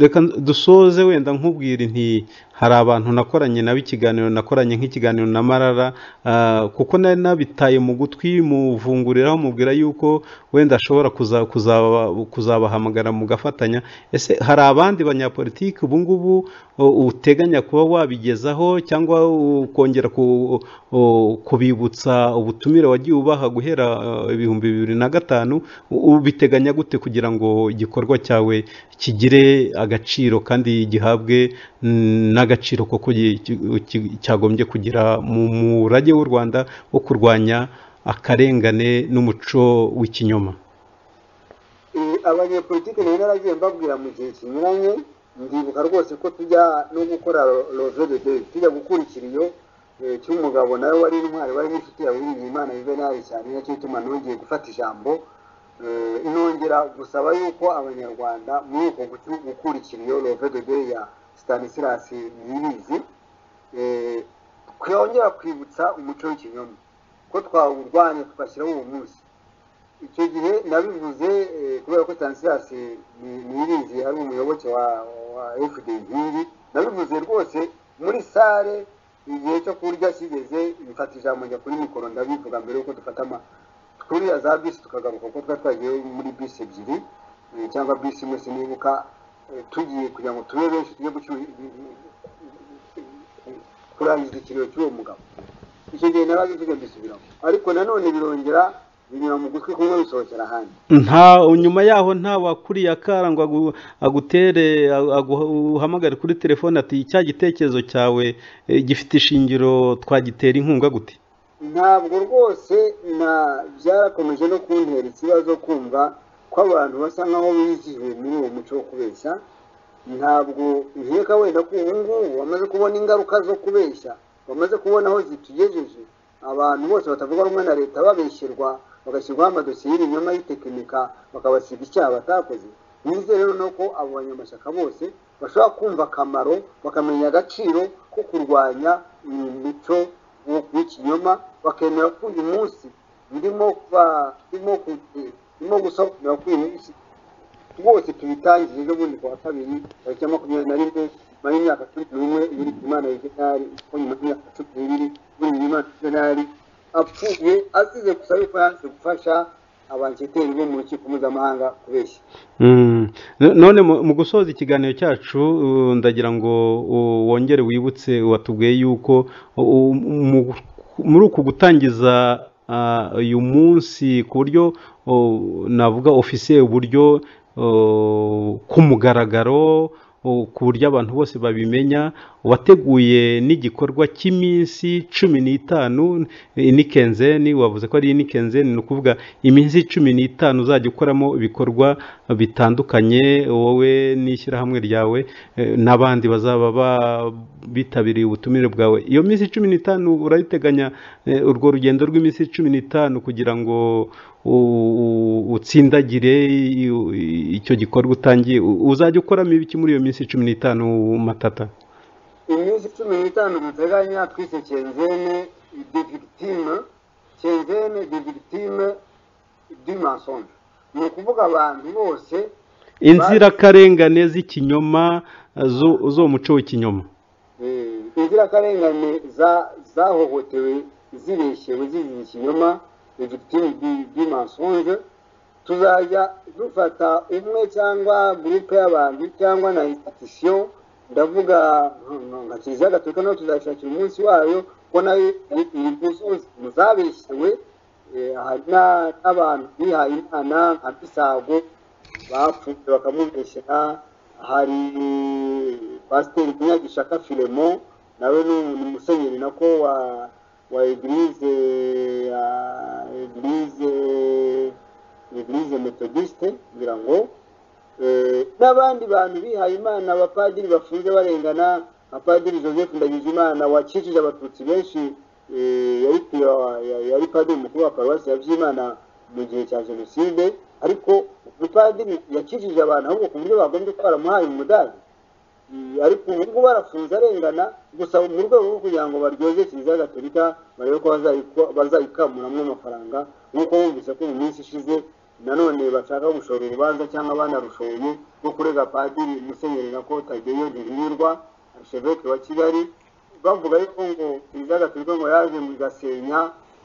reka dusoze wenda nkubwira nti hari abantu nakoranye nabo ikiganiro nakoranye nk'ikiganiro na marara ah, kuko nari nabitaye mu gutwi muvunguriraho mubwira yuko wenda ashobora kuza- kuzaba- kuzabahamagara mugafatanya ese hari abandi banyapolitiki ubu ngubu o- uteganya kuba wabigezaho cyangwa ukongera ku- o- kubibutsa ubutumire wagiye ubaha guhera eh, ibihumbi bibiri na gatanu U- ubiteganya gute kugira ngo igikorwa cyawe kigire agaciro kandi gihabwe mm, n'agaciro koko gi- ki- ki- cyagombye kugira mu murage w'u rwanda wo kurwanya akarengane n'umuco w'ikinyoma Eh, abanyepolitike rero naragiye mbabwira mu gihe kinyuranye ndibuka rwose ko tujya no gukora rove de deyi tujya gukurikira iyo eh, cy'umugabo nawe wari intwari wari nk'inshuti yawe imana yuvenali cyane nacyo ituma nongeye gufata ijambo Eh, inongera gusaba yuko abanyarwanda muri uko gucu- gukurikira iyo rove de deyi ya stanislas niyibizi eh, twongera kwibutsa umuco w'ikinyoma ko twawurwanya tugashyiraho uwo munsi icyo gihe nabivuze eh, kubera ko Stanislas Niyibizi ari umuyoboke wa wa FDP nabivuze rwose muri sale igihe cyo kurya kigeze mfata ijambo njya kuri mikoro ndabivuga mbere yuko dufata ama twuriya za bisi tukagaruka ko twari twagiye muri bisi ebyiri eh, cyangwa bisi imwe sinibuka eh, tugiye kugira ngo tube benshi tujye gucu- kurangiza ikiriyo cy'uwo mugabo icyo gihe naraje tujya mbisubiramo ariko nanone birongera binyura mu gutwi kumwe bisohokera ahandi nta nyuma yaho nta wakuriye akara ngo agu- agutere agu- agu- uhamagare kuri telefone ati cya gitekerezo cyawe eh, gifite ishingiro twagitera inkunga gute ntabwo rwose na byarakomeje no kuntera ikibazo kumva ko abantu basa nkaho bizihiwe muri uwo muco wo kubeshya ntabwo nkeka wenda ko ubu ngubu bamaze kubona ingaruka zo kubeshya bamaze kubona aho zitugejeje abantu bose batavuga rumwe na leta babeshyerwa bagashyirwaho amadosiye y'ibinyoma y'itekinika bakabasiga icyaha batakoze nizere noneho ko abo banyamashyaka bose bashobora kumva akamaro bakamenya agaciro ko kurwanya uyu muco wo- w'ikinyoma bakemera ko uyu munsi ndimo kuba- ndimo ku- ndimo gusobanura ko uyu munsi rwose tubitangiye ejo bundi ku wa kabiri tariki ya makumyabiri na rimwe nyuma y'imyaka cumi n'umwe biri imana yuvenali ko nyuma y'imyaka cumi n'ibiri buri imana yuvenali apfuye azize gusa yuko yanze gufasha abanketeri bo mu rukiko mpuzamahanga kubeshya Mm. No- none mu mu gusoza ikiganiro cyacu uh, ndagira ngo uh, wongere wibutse watubwiye yuko uh, uh, mu- muri uku gutangiza uh, uyu munsi ku buryo uh, navuga ofisiye uburyo uh, ku mugaragaro uh, ku buryo abantu bose babimenya wateguye n'igikorwa cy'iminsi cumi n'itanu inikenzeni wavuze ko ari inikenzeni ni ukuvuga iminsi cumi n'itanu uzajya ukoramo ibikorwa bitandukanye wowe n'ishyirahamwe ryawe eh, n'abandi bazaba ba- bitabiriye ubutumire bwawe iyo minsi cumi n'itanu urayiteganya eh, urwo rugendo rw'iminsi cumi n'itanu kugira ngo u- u- utsindagire i- i- icyo gikorwa utangiye U- uzajya ukoramo ibiki muri iyo minsi cumi n'itanu matata iminsi cumi n'itanu duteganya twise kenzene de victime kenzene de victime du mensonge ni ukuvuga abantu bose inzirakarengane z'ikinyoma eh, zo- z'umuco w'ikinyoma eh, inzirakarengane za- zahohotewe zibeshyewe zizize ikinyoma de victime du- du mensonge tuzajya dufata umwe cyangwa gurupe y'abantu cyangwa na institution ndavuga mm, nka kiliziya gatolika nayo tuzashakira umunsi wayo ko nayo iri mu zabeshyewe eh, hari na- n'abantu bihaye imana nka pisago bapfutse bakamubeshyera hari pasiteri munyagishaka filemo nawe ni umu- ni umusenyeri nako wa wa eglise ya eglise eglise metodiste kugira ngo eh, n'abandi bantu bihaye imana abapadiri bafunze barengana nka padiri joseph ndagijimana wakijije abatutsi benshi eh, yari pe- ya- yari padiri mukuru wa paruwasi ya byimana mu gihe cya jenoside ariko umupadiri yakijije abantu ahubwo ku buryo bagombye ko baramuhaye umudari Eh, ariko ubu ngubu barafunze arengana gusa mu rwego rwo kugira ngo baryoze kiliziya gatolika barebe ko bazayiko- bazayikamuramwo amafaranga nk'uko bumvise ko mu minsi ishize nanone bashaka gushora urubanza cyangwa banarushoye rwo kurega padiri musenyeri nako tageyo ntihirirwa arisheveke wa kigali bavuga yuko ngo kiliziya gatolika ngo yaje mu gasenya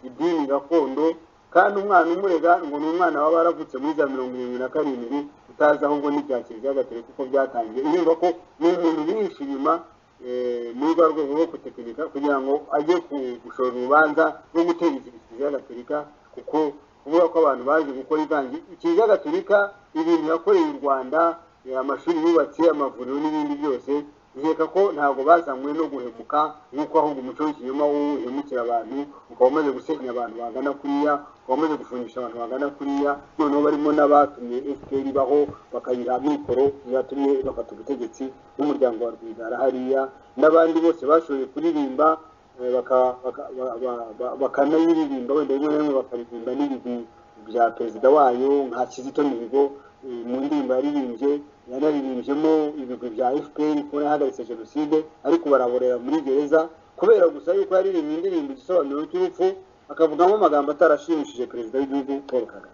idini gakondo kandi umwana umurega ngo ni umwana waba waravutse muri za mirongo irindwi na karindwi utazi ahubwo n'ibya kiliziya gatolika uko byatangiye urumva ko ni umuntu wihishe inyuma eh, muri rwa rwego rwo gutekinika kugira ngo ajye ku- gushora urubanza rwo gutera ikintu kiliziya gatolika kuko kuvuga ko abantu baje gukora ivangi kiliziya gatolika ibintu yakoreye u rwanda amashuri yubatse amavuriro n'ibindi byose nkeka ko ntabwo bazanywe no guhemuka nk'uko ahubwo umuco w'ikinyoma wo uhemukira abantu ukaba umaze gusenya abantu bangana kuriya ukaba umaze gufungisha abantu bangana kuriya noneho barimo n'abatumye fpr ibaho bakayiha mikoro yatumye bafata ubutegetsi n'umuryango wa rwigara hariya n'abandi bose bashoboye kuririmba eh, baka- baka- ba- ba- ba- bakanayiririmba wenda rimwe na rimwe bakaririmba n'ibigwi bya perezida wayo nka kizito mihigo eh, mu ndirimbo yaririmbye yanaririmbyemo ibigwi bya fpr kuko yahagaritse jenoside ariko baraborera muri gereza kubera gusa yuko yaririmbye indirimbo igisobanuro cy'urupfu akavugamo amagambo atarashimishije perezida w'igihugu paul kagame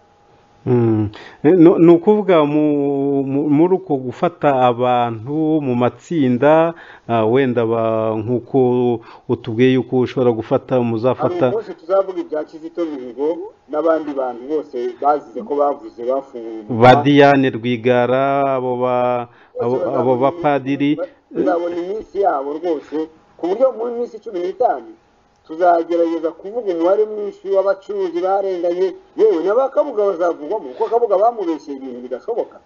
Mm. Eh, no- ni ukuvuga mu- mu- muri uko gufata abantu mu matsinda ah, wenda ba- nk'uko utubwiye yuko ushobora gufata hari muzafata umunsi tuzavuga ibya kizito mihigo n'abandi bantu bose bazize ko bavuze bafunguye umunwa. ba Diane Rwigara abo ba abo abo bapadiri tuzabona iminsi yabo rwose ku buryo mu minsi cumi n'itanu tuzagerageza kuvuga umubare mwinshi w'abacuruzi barenganye yewe n'abakabuga bazavugwamo kuko akabuga bamubeshyeye ibintu bidashoboka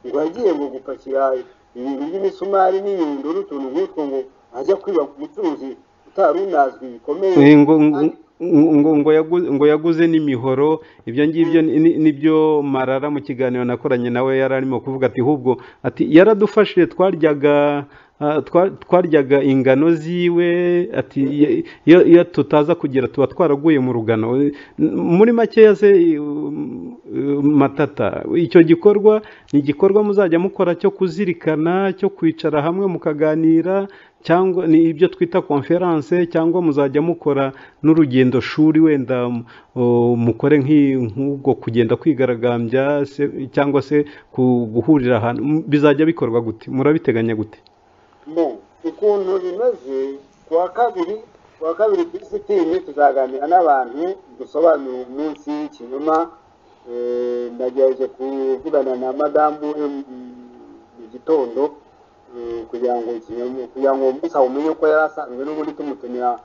ngo yagiye ngo gupakira ibintu by'imisumari n'inyundo n'utuntu nk'utwo ngo ajya kwiba ku mucuruzi utari unazwi bikomeye Eh, ngo ngo- kandi ngo- ngo yagu- ngo yaguze n'imihoro ibyo ngibyo ni- ni- nibyo marara mu kiganiro nakoranye nawe yari arimo kuvuga ati hubwo ati yaradufashije twaryaga ah, twa- twaryaga ingano ziwe ati "Iyo- iyo iyo tutaza kugira tuba twaraguye mu rugano Eh, n- muri makeya se eh, eh, matata icyo gikorwa ni igikorwa muzajya mukora cyo kuzirikana cyo kwicara hamwe mukaganira cyangwa ni ibyo twita konferanse cyangwa muzajya mukora n'urugendo shuri wenda m- o, mukore nk'i- nk'ubwo kugenda kwigaragambya se- cyangwa se ku- guhurira ahantu M- bizajya bikorwa gute murabiteganya gute mo ukuntu bimeze ku wa kabiri ku wa kabiri kuri sitini tuzaganira n'abantu dusobanura umunsi w'ikinyoma Eh, nagerageje kuvugana na madamu em- mu gitondo eh, kugira ngo ikinyoma kugira ngo gusa umenye ko yari asanzwe n'ubundi tumutumira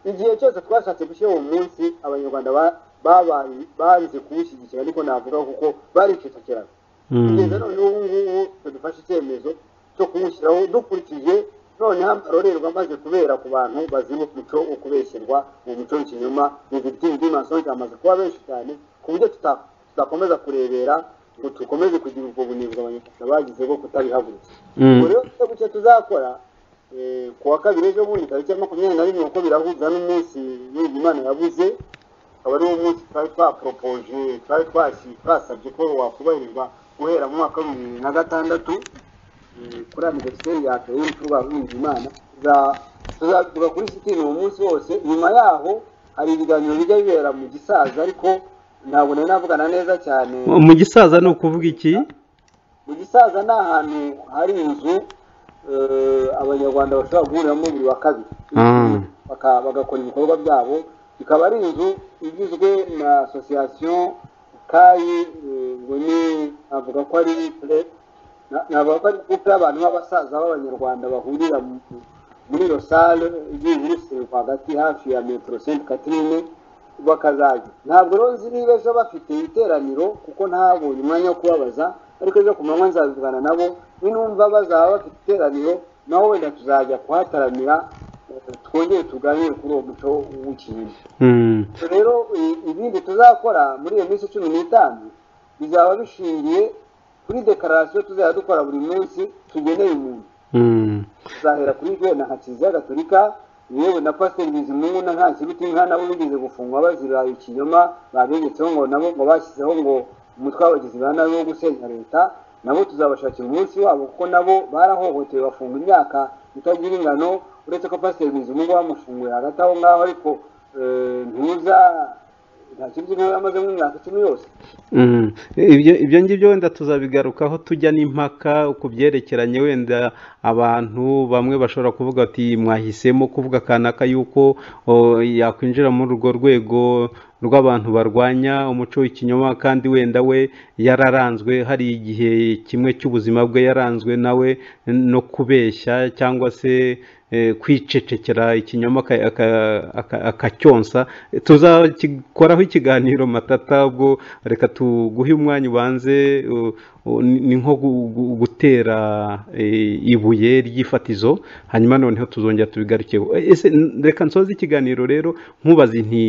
igihe cyose twashatse gushyira uwo munsi abanyarwanda ba- babaye- banze kuwushyigikira ariko navuga kuko baricecekeraga kugeza none ubu ngubu badufashe icyemezo cyo kuwushyiraho dukurikije noneho amarorerwa amaze kubera ku bantu bazira umuco wo kubeshyerwa mu muco w'ikinyoma mu bitinzi masonje amaze kuba benshi cyane ku buryo tuta- tudakomeza kurebera ngo dukomeze kugira ubwo bunebwe abanyarwanda bagize bwo kutabihagurutsa Mm. ubwo rero icyo gucya tuzakora eh, ku wa kabiri ejo bundi tariki ya makumyabiri na rimwe kuko birahuza n'umunsi w'ibyo imana yabuze akaba ariwo munsi twari twaporopoje twari twasi twasabye ko wakubahirizwa guhera mu mwaka w'ibihumbi bibiri na gatandatu eh, kuri aniveriseri yatewe y'urupfu rw'abibumbye imana Tuza- tuzabivuga kuri sitini uwo munsi wose nyuma yaho hari ibiganiro bijya bibera mu gisaza ariko ntabwo nari navugana neza cyane mu gisaza ni ukuvuga iki mu gisaza ni ahantu hari inzu eh, abanyarwanda bashobora guhuriramo buri wa kabiri Ah. Baka- bagakora ibikorwa byabo ikaba ari inzu igizwe na asosiyasiyo kayi eh, ngo ni avuga ko ari pure na- navuga ko ari kupe y'abantu b'abasaza b'abanyarwanda bahurira mu- muri iyo sale igiye irusirwa hagati hafi ya metero senti katirine bakazajya ntabwo rero nzi niba ejo bafite iteraniro kuko ntabonye umwanya wo kubabaza ariko ejo ku manywa nzabivugana nabo ninumva bazaba bafite iteraniro naho wenda tuzajya kuhataramira eh, twongere tuganire kuri uwo muco w'ikinyoma Mm. rero i- ibindi tuzakora muri iyo minsi cumi n'itanu bizaba bishingiye kuri dekararasiyo tuzajya dukora buri munsi tugeneye umuntu Mm. tuzahera kuri jwe na nka kiliziya gatolika yewe na pasiteri bizimungu na nta kiruti inka nabo bigeze gufungwa bazira ikinyoma babegetseho ngo nabo ngo bashyizeho ngo umutwe w'abagizi ba nabi wo gusenya leta nabo tuzabashakira umunsi wabo kuko nabo barahohotewe bafunga imyaka itagira ingano uretse ko pasiteri bizimungu bamufunguye hagati aho ngaho ariko eh, ntuza nta kiruti inka yamazemo imyaka icumi yose Mm. ibyo ibyo ngibyo wenda tuzabigarukaho tujya n'impaka ku byerekeranye wenda abantu bamwe bashobora kuvuga ati mwahisemo kuvuga kanaka yuko o, yakwinjira muri urwo rwego rw'abantu barwanya umuco w'ikinyoma kandi wenda we yararanzwe hari igihe kimwe cy'ubuzima bwe yaranzwe nawe no kubeshya cyangwa se eh, kwicecekera ikinyoma aka- aka- aka- akacyonsa tuzakikoraho ikiganiro matata ubwo reka tuguhe umwanya ubanze u- u- ni ni nko gu- gu- gutera eh, ibuye ry'ifatizo hanyuma noneho tuzongera tubigarukeho Eh, ese n- reka nsoze ikiganiro rero nkubaze nti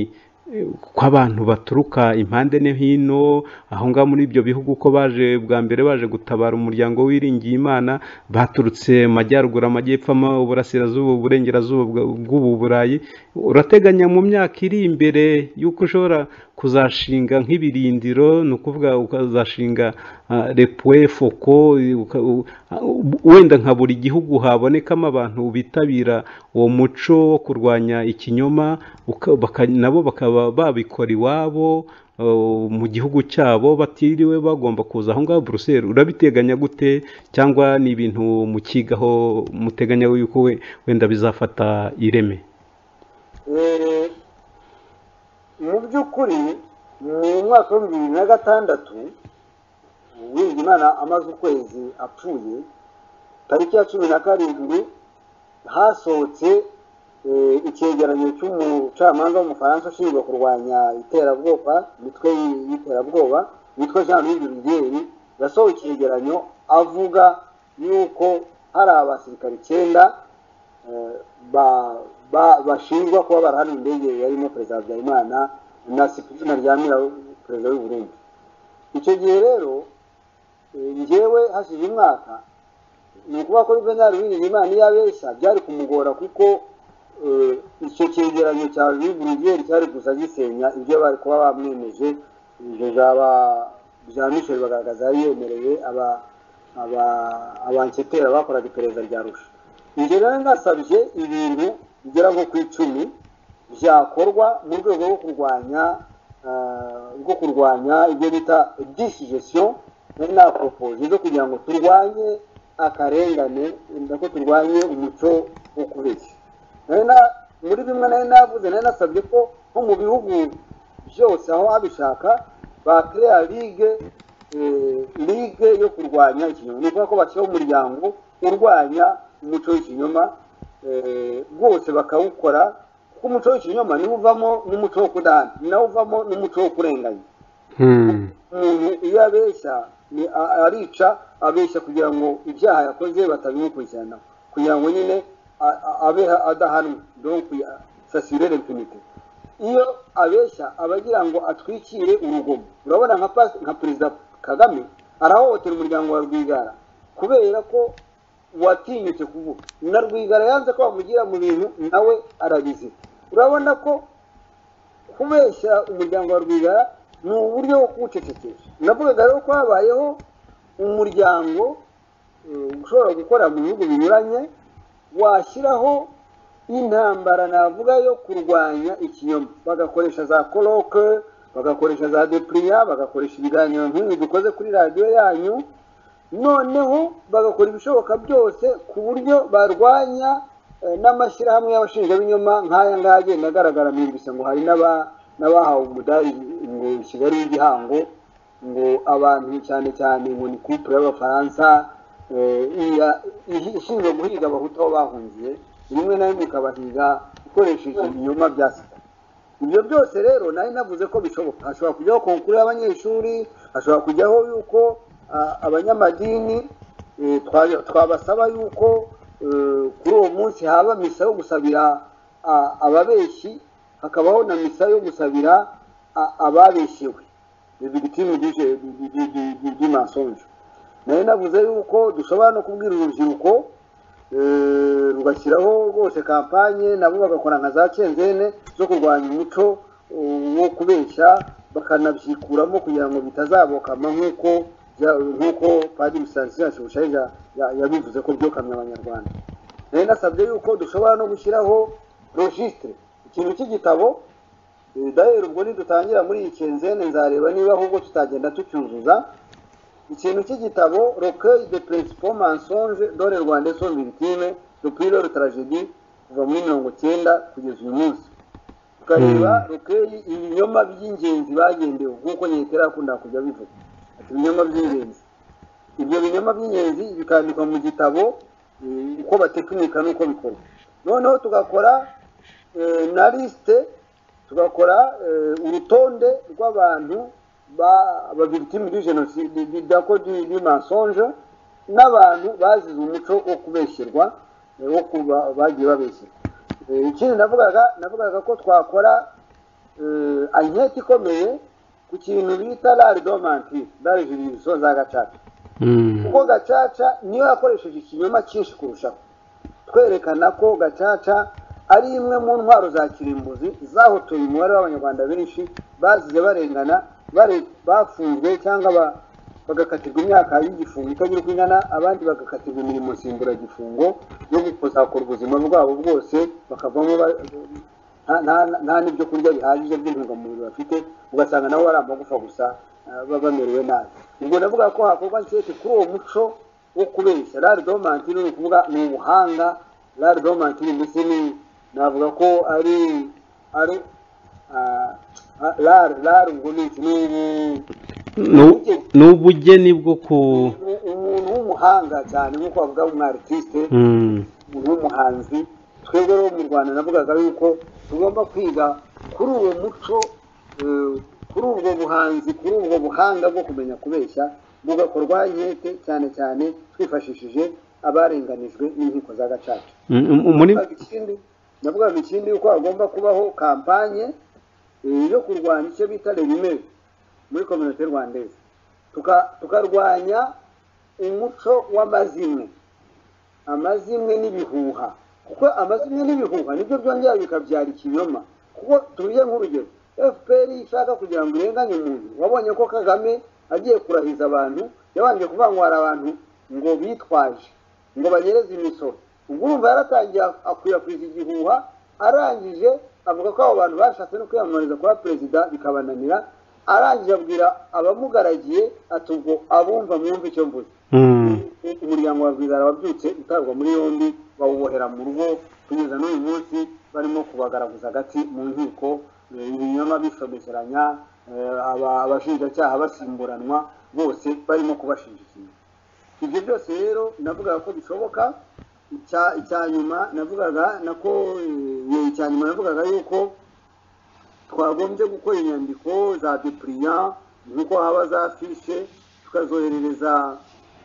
eh, ko abantu baturuka impande no hino aho ngaho muri ibyo bihugu ko baje bwa mbere baje gutabara umuryango wiringiye imana baturutse amajyaruguru amajyepfo ama- uburasirazuba uburengerazuba bwa- bw'ubu burayi urateganya mu myaka iri imbere y'uko ushobora kuzashinga nk'ibirindiro ni ukuvuga ukazashinga ah, repwe foko uka- u- u- wenda nka buri gihugu habonekamo abantu bitabira uwo muco wo kurwanya ikinyoma uka- baka- nabo bakaba babikora iwabo uh, mu gihugu cyabo batiriwe bagomba kuza aho ngaho buruseli urabiteganya gute cyangwa ni ibintu mukigaho muteganya yuko we- wenda bizafata ireme Eh, mu by'ukuri mu mwaka w'ibihumbi bibiri na gatandatu wirinda imana amaze ukwezi apfuye tariki ya cumi na karindwi hasohotse eh, icyegeranyo cy'umucamanza w'umufaransa ushinzwe kurwanya iterabwoba imitwe y'iterabwoba witwa jean louis burigeri yasohoye icyegeranyo avuga yuko hari abasirikare icyenda eh, ba- ba- bashinjwa kuba barahana indege yarimo perezida habyarimana na sipirina ryamira perezida w'u Burundi icyo gihe rero eh, njyewe hashize umwaka ni ukuvuga ko juvenali uwiringiyimana iyo abeshya byari kumugora kuko eh, icyo cyegeranyo cya juvenali cyari gusa gisenya ibyo bari kuba bamwemeje ibyo byaba bya misheli bagaragaza yari yemereye aba aba abanketera bakoraga iperereza rya rusha njye rero nasabye ibintu bigera nko ku icumi byakorwa mu rwego rwo kurwanya ah, rwo kurwanya ibyo bita disigestion nari naporopoje zo kugira ngo turwanye akarengane wenda ko turwanye umuco wo kubeshya Nari na- muri bimwe nari navuze nari nasabye ko nko mu bihugu byose aho abishaka bakeya ligue eh, ligue yo kurwanya ikinyoma ni ukuvuga ko bashyiraho umuryango urwanya umuco w'ikinyoma eh, bwose bakawukora kuko umuco w'ikinyoma niwo uvamo n'umuco wo kudahana ni nawo uvamo n'umuco wo kurenganya umuntu iyo abeshya ni- a- arica abeshya kugira ngo ibyaha yakoze batabimukurikirana kugira ngo nyine a- a- abe adahanwa donc sasire l'impunité iyo abeshya aba agira ngo atwikire urugomo urabona nka pas- nka perezida kagame arahohotera umuryango wa rwigara kubera ko watinyutse kuvuga na rwigara yanze ko bamugira mu bintu nawe arabizi urabona ko kubeshya umuryango wa rwigara ni uburyo bwo kuwucecekesha navugaga rero ko habayeho umuryango eh, ushobora gukora mu bihugu binyuranye washyiraho intambara navuga yo kurwanya ikinyoma bagakoresha za koroke bagakoresha za depriya bagakoresha ibiganiro nk'ibi dukoze kuri radiyo yanyu noneho bagakora ibishoboka byose ku buryo barwanya eh, n'amashyirahamwe y'abashinjabinyoma nk'aya ngaya agenda agaragara mwimbise ngo hari n'aba- n'abahawe umudari ngo kigali w'igihango ngo abantu cyane cyane ngo ni couple y'abafaransa eh, iya- ihi- ishinzwe guhiga abahutu aho bahungiye rimwe na rimwe ikabahiga ikoresheje ibinyoma bya sida ibyo byose rero nari navuze ko bishoboka hashobora kujyaho konkuru y'abanyeshuri hashobora kujyaho yuko ah, abanyamadini eh, twa- twabasaba yuko eh, kuri uwo munsi haba misa yo gusabira ah, ababeshyi hakabaho na misa yo gusabira ah, ababeshyewe ni victime du- du- du- du- du- du mensonge nari navuze yuko dushobora no kubwira urubyiruko eh, rugashyiraho rwose kampanye nabo bagakora nka za kenzene zo kurwanya umuco uh, wo kubeshya bakanabyikuramo kugira ngo bitazabokama nk'uko bya- nk'uko padiri sansiyo yashushanije yabivuze ko byokamye abanyarwanda rero nasabye yuko dushobora no gushyiraho registre ikintu cy'igitabo Eh, dahera ubwo nidutangira muri iyi kenzene nzareba niba ahubwo tutagenda tucyuzuza ikintu cy'igitabo rocueil de principaux mensonges dans le rwanda sont victimes depuis leur tragédie kuva muri mirongo cyenda kugeza uyu munsi tukareba rekeyi ibinyoma by'ingenzi bagendewe nk'uko leta irakunda kujya bivuga ati ibinyoma by'ingenzi ibyo binyoma by'ingenzi bikandikwa mu gitabo eh, uko batekinika n'uko bikorwa noneho tugakora eh, na lisite tugakora eh, urutonde rw'abantu ba- babikitimu du jenoside bidako du mensonge n'abantu bazize umuco wo kubeshyerwa eh, wo kuba bagiye babeshyerwa Eh, ikindi navugaga navugaga ko twakora eh, anketi ikomeye ku kintu bita lari domanti lari juridiso za gacaca kuko gacaca niyo yakoresheje ikinyoma cyinshi kurushaho twerekana ko gacaca ari imwe mu ntwaro za kirimbuzi zahotoye umubare w'abanyarwanda benshi bazize barengana bare- bafunzwe cyangwa ba- bagakatirwa imyaka y'igifungo itagira uko ingana abandi bagakatirwa imirimo nsimburagifungo yo kuzakora ubuzima bwabo bwose bakavamo ba- nta- nta- nta n'ibyo kurya bihagije by'intungamubiri bafite ugasanga nabo ari amagufa gusa ah, baba bamerewe nabi ubwo ndavuga ko hakorwa nkeke kuri uwo muco wo kubeshya rari domanti ni ukuvuga ni ubuhanga rari domanti ndetse ni navuga ko ari ari rari rari ngo ni iki ni Nu- ni ubugeni bwo ku ubu- umuntu w'umuhanga cyane nk'uko bavuga umwaritiste Mm. umuntu w'umuhanzi twebwe rero mu rwanda navugaga yuko tugomba kwiga kuri uwo muco eh, kuri ubwo buhanzi kuri ubwo buhanga bwo kumenya kubeshya bugakorwa inkete cyane cyane twifashishije abarenganijwe n'inkiko za gacaca Mm, mm, muri navugaga ikindi navugaga ikindi yuko hagomba kubaho kampanye eh, yo kurwanya icyo bita rerimeri muri kominote rwandeze Tuka- tukarwanya umuco w'amazimwe amazimwe n'ibihuha kuko amazimwe n'ibihuha nibyo byongera bikabyara ikinyoma kuko tubiye nk'urugero fpr ishaka kugira ngo irenganye umuntu wabonye ko kagame agiye kurahiza abantu yabanje kuvuga ngo hari abantu ngo bitwaje ngo banyereze imisoro ubwo urumva yaratangiye akwirakwiza igihuha arangije avuga ko abo bantu bashatse no kwiyamamariza kuba perezida bikabananira arangije abwira abamugaragiye ati ubwo abumva mwumve icyo mvuze Mm. umuryango wa rwigara wabyutse utabwa muri yombi bawubohera mu rugo kugeza n'uyu munsi barimo kubagaraguza agati mu nkiko eh, ibinyoma bishobekeranya eh, aba- abashinjacyaha basimburanwa bose barimo kubashinja ikintu ibyo byose rero navugaga ko bishoboka icya icya nyuma navugaga nako eh, icya nyuma navugaga yuko twagombye gukora inyandiko za depuriya nk'uko haba za fishe tukazoherereza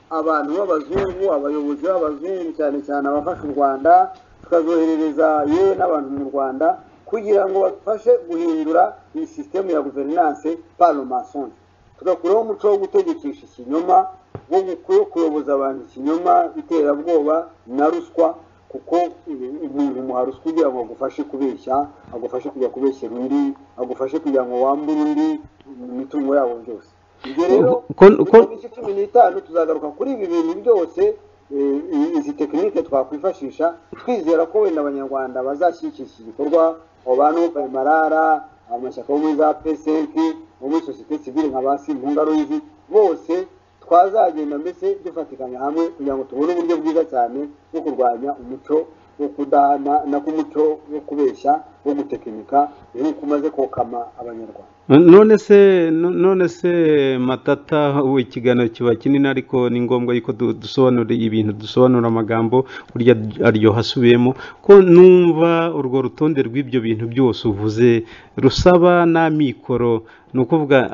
abantu b'abazungu abayobozi b'abazungu cyane cyane abafasha u rwanda tukazoherereza yewe n'abantu mu rwanda kugira ngo bafashe guhindura iyi sisitemu ya guverinanse paromasoni tugakuraho umuco wo gutegekesha ikinyoma wo gu- wo kuyoboza abantu ikinyoma iterabwoba na ruswa kuko eh, umuntu umuha ruswa kugira ngo agufashe kubeshya agufashe kujya kubeshyera undi agufashe kugira ngo wambure undi mu mitungo yabo byose ibyo rero Ko- ko- iminsi cumi n'itanu tuzagaruka kuri ibi bintu byose eh, izi tekinike twakwifashisha twizera ko wenda abanyarwanda bazashyigikira iki gikorwa abo bantu marara amashyaka yo muri za psf bo muri sosiyete sivile nka ba simpunga ruyizi bose twazagenda mbese dufatikanya hamwe kugira ngo tubone uburyo bwiza cyane bwo kurwanya umuco wo kudahana nako umuco wo kubeshya wo gutekinika rero kumaze kokama abanyarwanda none se no- none se matata ubu ikiganiro kiba kinini ariko ni ngombwa yuko du- dusobanura ibintu dusobanura amagambo burya aryoha asubiyemo ko numva urwo rutonde rw'ibyo bintu byose uvuze rusaba n'amikoro ni ukuvuga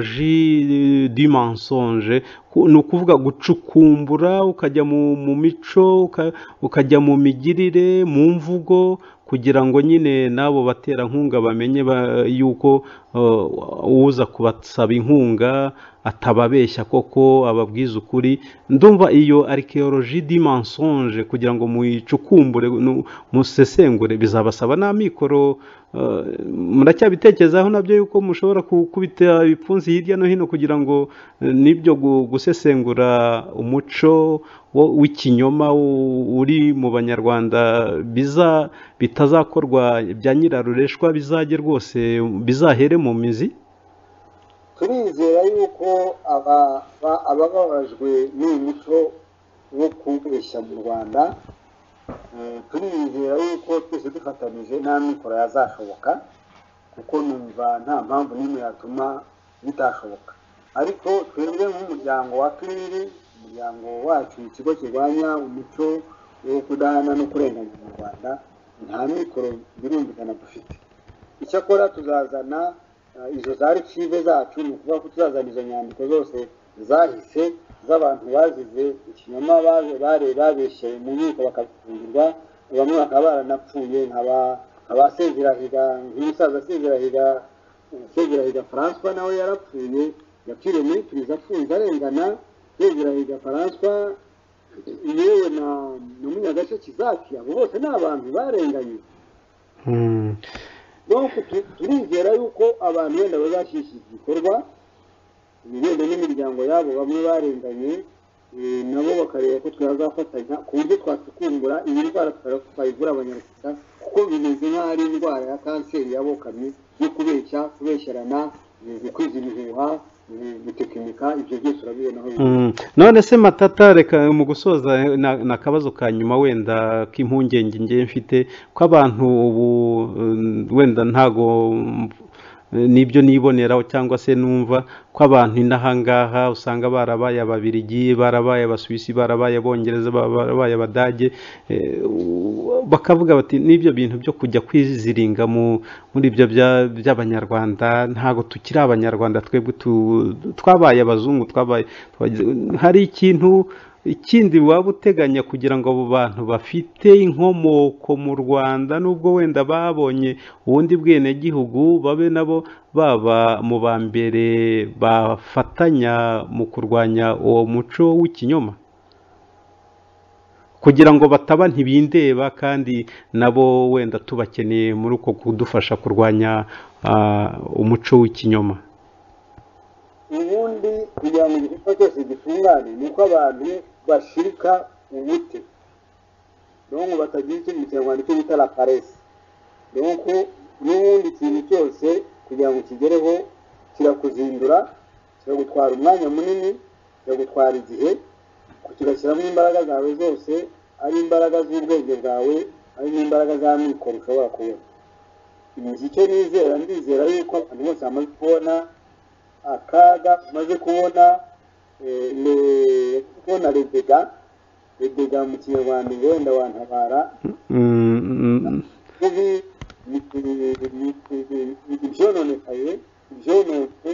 arikeyoroji du mensonge ku- ni ukuvuga gucukumbura ukajya mu mu mico uka- ukajya mu migirire mu mvugo kugira ngo nyine n'abo baterankunga bamenye ba- yuko uh, uza kubasaba inkunga atababeshya koko ababwiza ukuri ndumva iyo arikeyoroji di mensonge kugira ngo muyicukumbure nu- musesengure bizabasaba n'amikoro uh, muracyabitekerezaho nabyo yuko mushobora ku- kubita ibipfunsi hirya no hino kugira ngo eh, nibyo gu- gusesengura umuco wo- w'ikinyoma u- uri mu banyarwanda biza bitazakorwa bya nyirarureshwa bizajye rwose bizahere mu mizi turizera yuko aba- ba- abababajwe n'uyu muco wo kubeshya mu rwanda turiyizera yuko twese dufatanyije nta mikoro yazashoboka kuko numva nta mpamvu n'imwe yatuma bitashoboka ariko twebwe nk'umuryango wa turiri umuryango wacu ikigo kirwanya umuco wo kudahana no kurenganya mu rwanda nta mikoro birumvikana dufite icyakora tuzazana eh, izo za archive zacu ni ukuvuga ko tuzazana izo nyandiko zose zahise z'abantu bazize ikinyoma baje- bare babeshye mu nkiko bakafungirwa bamwe bakaba baranapfuye nkaba- abasezerahiga nk'umusaza asezerahiga asezerahiga francois nawe yarapfuye yapfiriye muri pirizi apfunze arengana sezerahiga francois yewe na na munyagace kizaki abo bose ni abantu barenganye nuko tu- turizera yuko abantu wenda bazashyishya igikorwa wenda n'imiryango yabo bamwe barenganye eh, nabo bakareba ko twazafatanya ku buryo twatukumbura iyi ndwara tutara- twayivura abanyarwanda kuko bimeze nk'aho ari indwara ya kanseri yabokamye yo kubeshya kubeshyorana eh, kwiza ibihuha eh, gutekinika ibyo byose urabibona aho biri. Mm. none se matata reka mu gusoza eh, na- ni akabazo ka nyuma wenda k'impungenge ngewe mfite ko abantu ubu eh, wenda ntago mm, eh, nibyo niboneraho cyangwa se numva ko abantu inahangaha usanga barabaye ababirigi barabaye abasuwisi barabaye abongereza barabaye abadage eh, u- bakavuga bati n'ibyo bintu byo kujya kwiziringa mu muri ibyo bya- by'abanyarwanda ntabwo tukiri abanyarwanda twebwe tu- twabaye abazungu twabaye twagize- hari ikintu ikindi waba uteganya kugira ngo abo bantu bafite inkomoko mu rwanda nubwo wenda babonye ubundi bwenegihugu babe nabo baba mu ba mbere bafatanya mu kurwanya uwo muco w'ikinyoma kugira ngo bataba ntibindeba kandi nabo wenda tubakeneye muri uko kudufasha kurwanya ah, umuco w'ikinyoma ubundi kugira ngo igikorwa cyose gitungane ni uko abantu bashirika ubute niyo ngo batagira icyo mu kinyarwanda icyo bita la paresi niyo ko n'ubundi ikintu cyose kugira ngo kigereho kirakuzindura kiragutwara umwanya munini kiragutwara igihe kigashyiramo imbaraga zawe zose ari imbaraga z'ubwenge bwawe ari n'imbaraga za mikoro ushobora kubona ibi icyo nizera ndizera yuko abantu bose bamaze kubona akaga maze kubona eh, le- kubona rebega rebega mu kinyarwanda ngo wenda wantabara Mm, mm, kubi ibyononekaye ibyononetse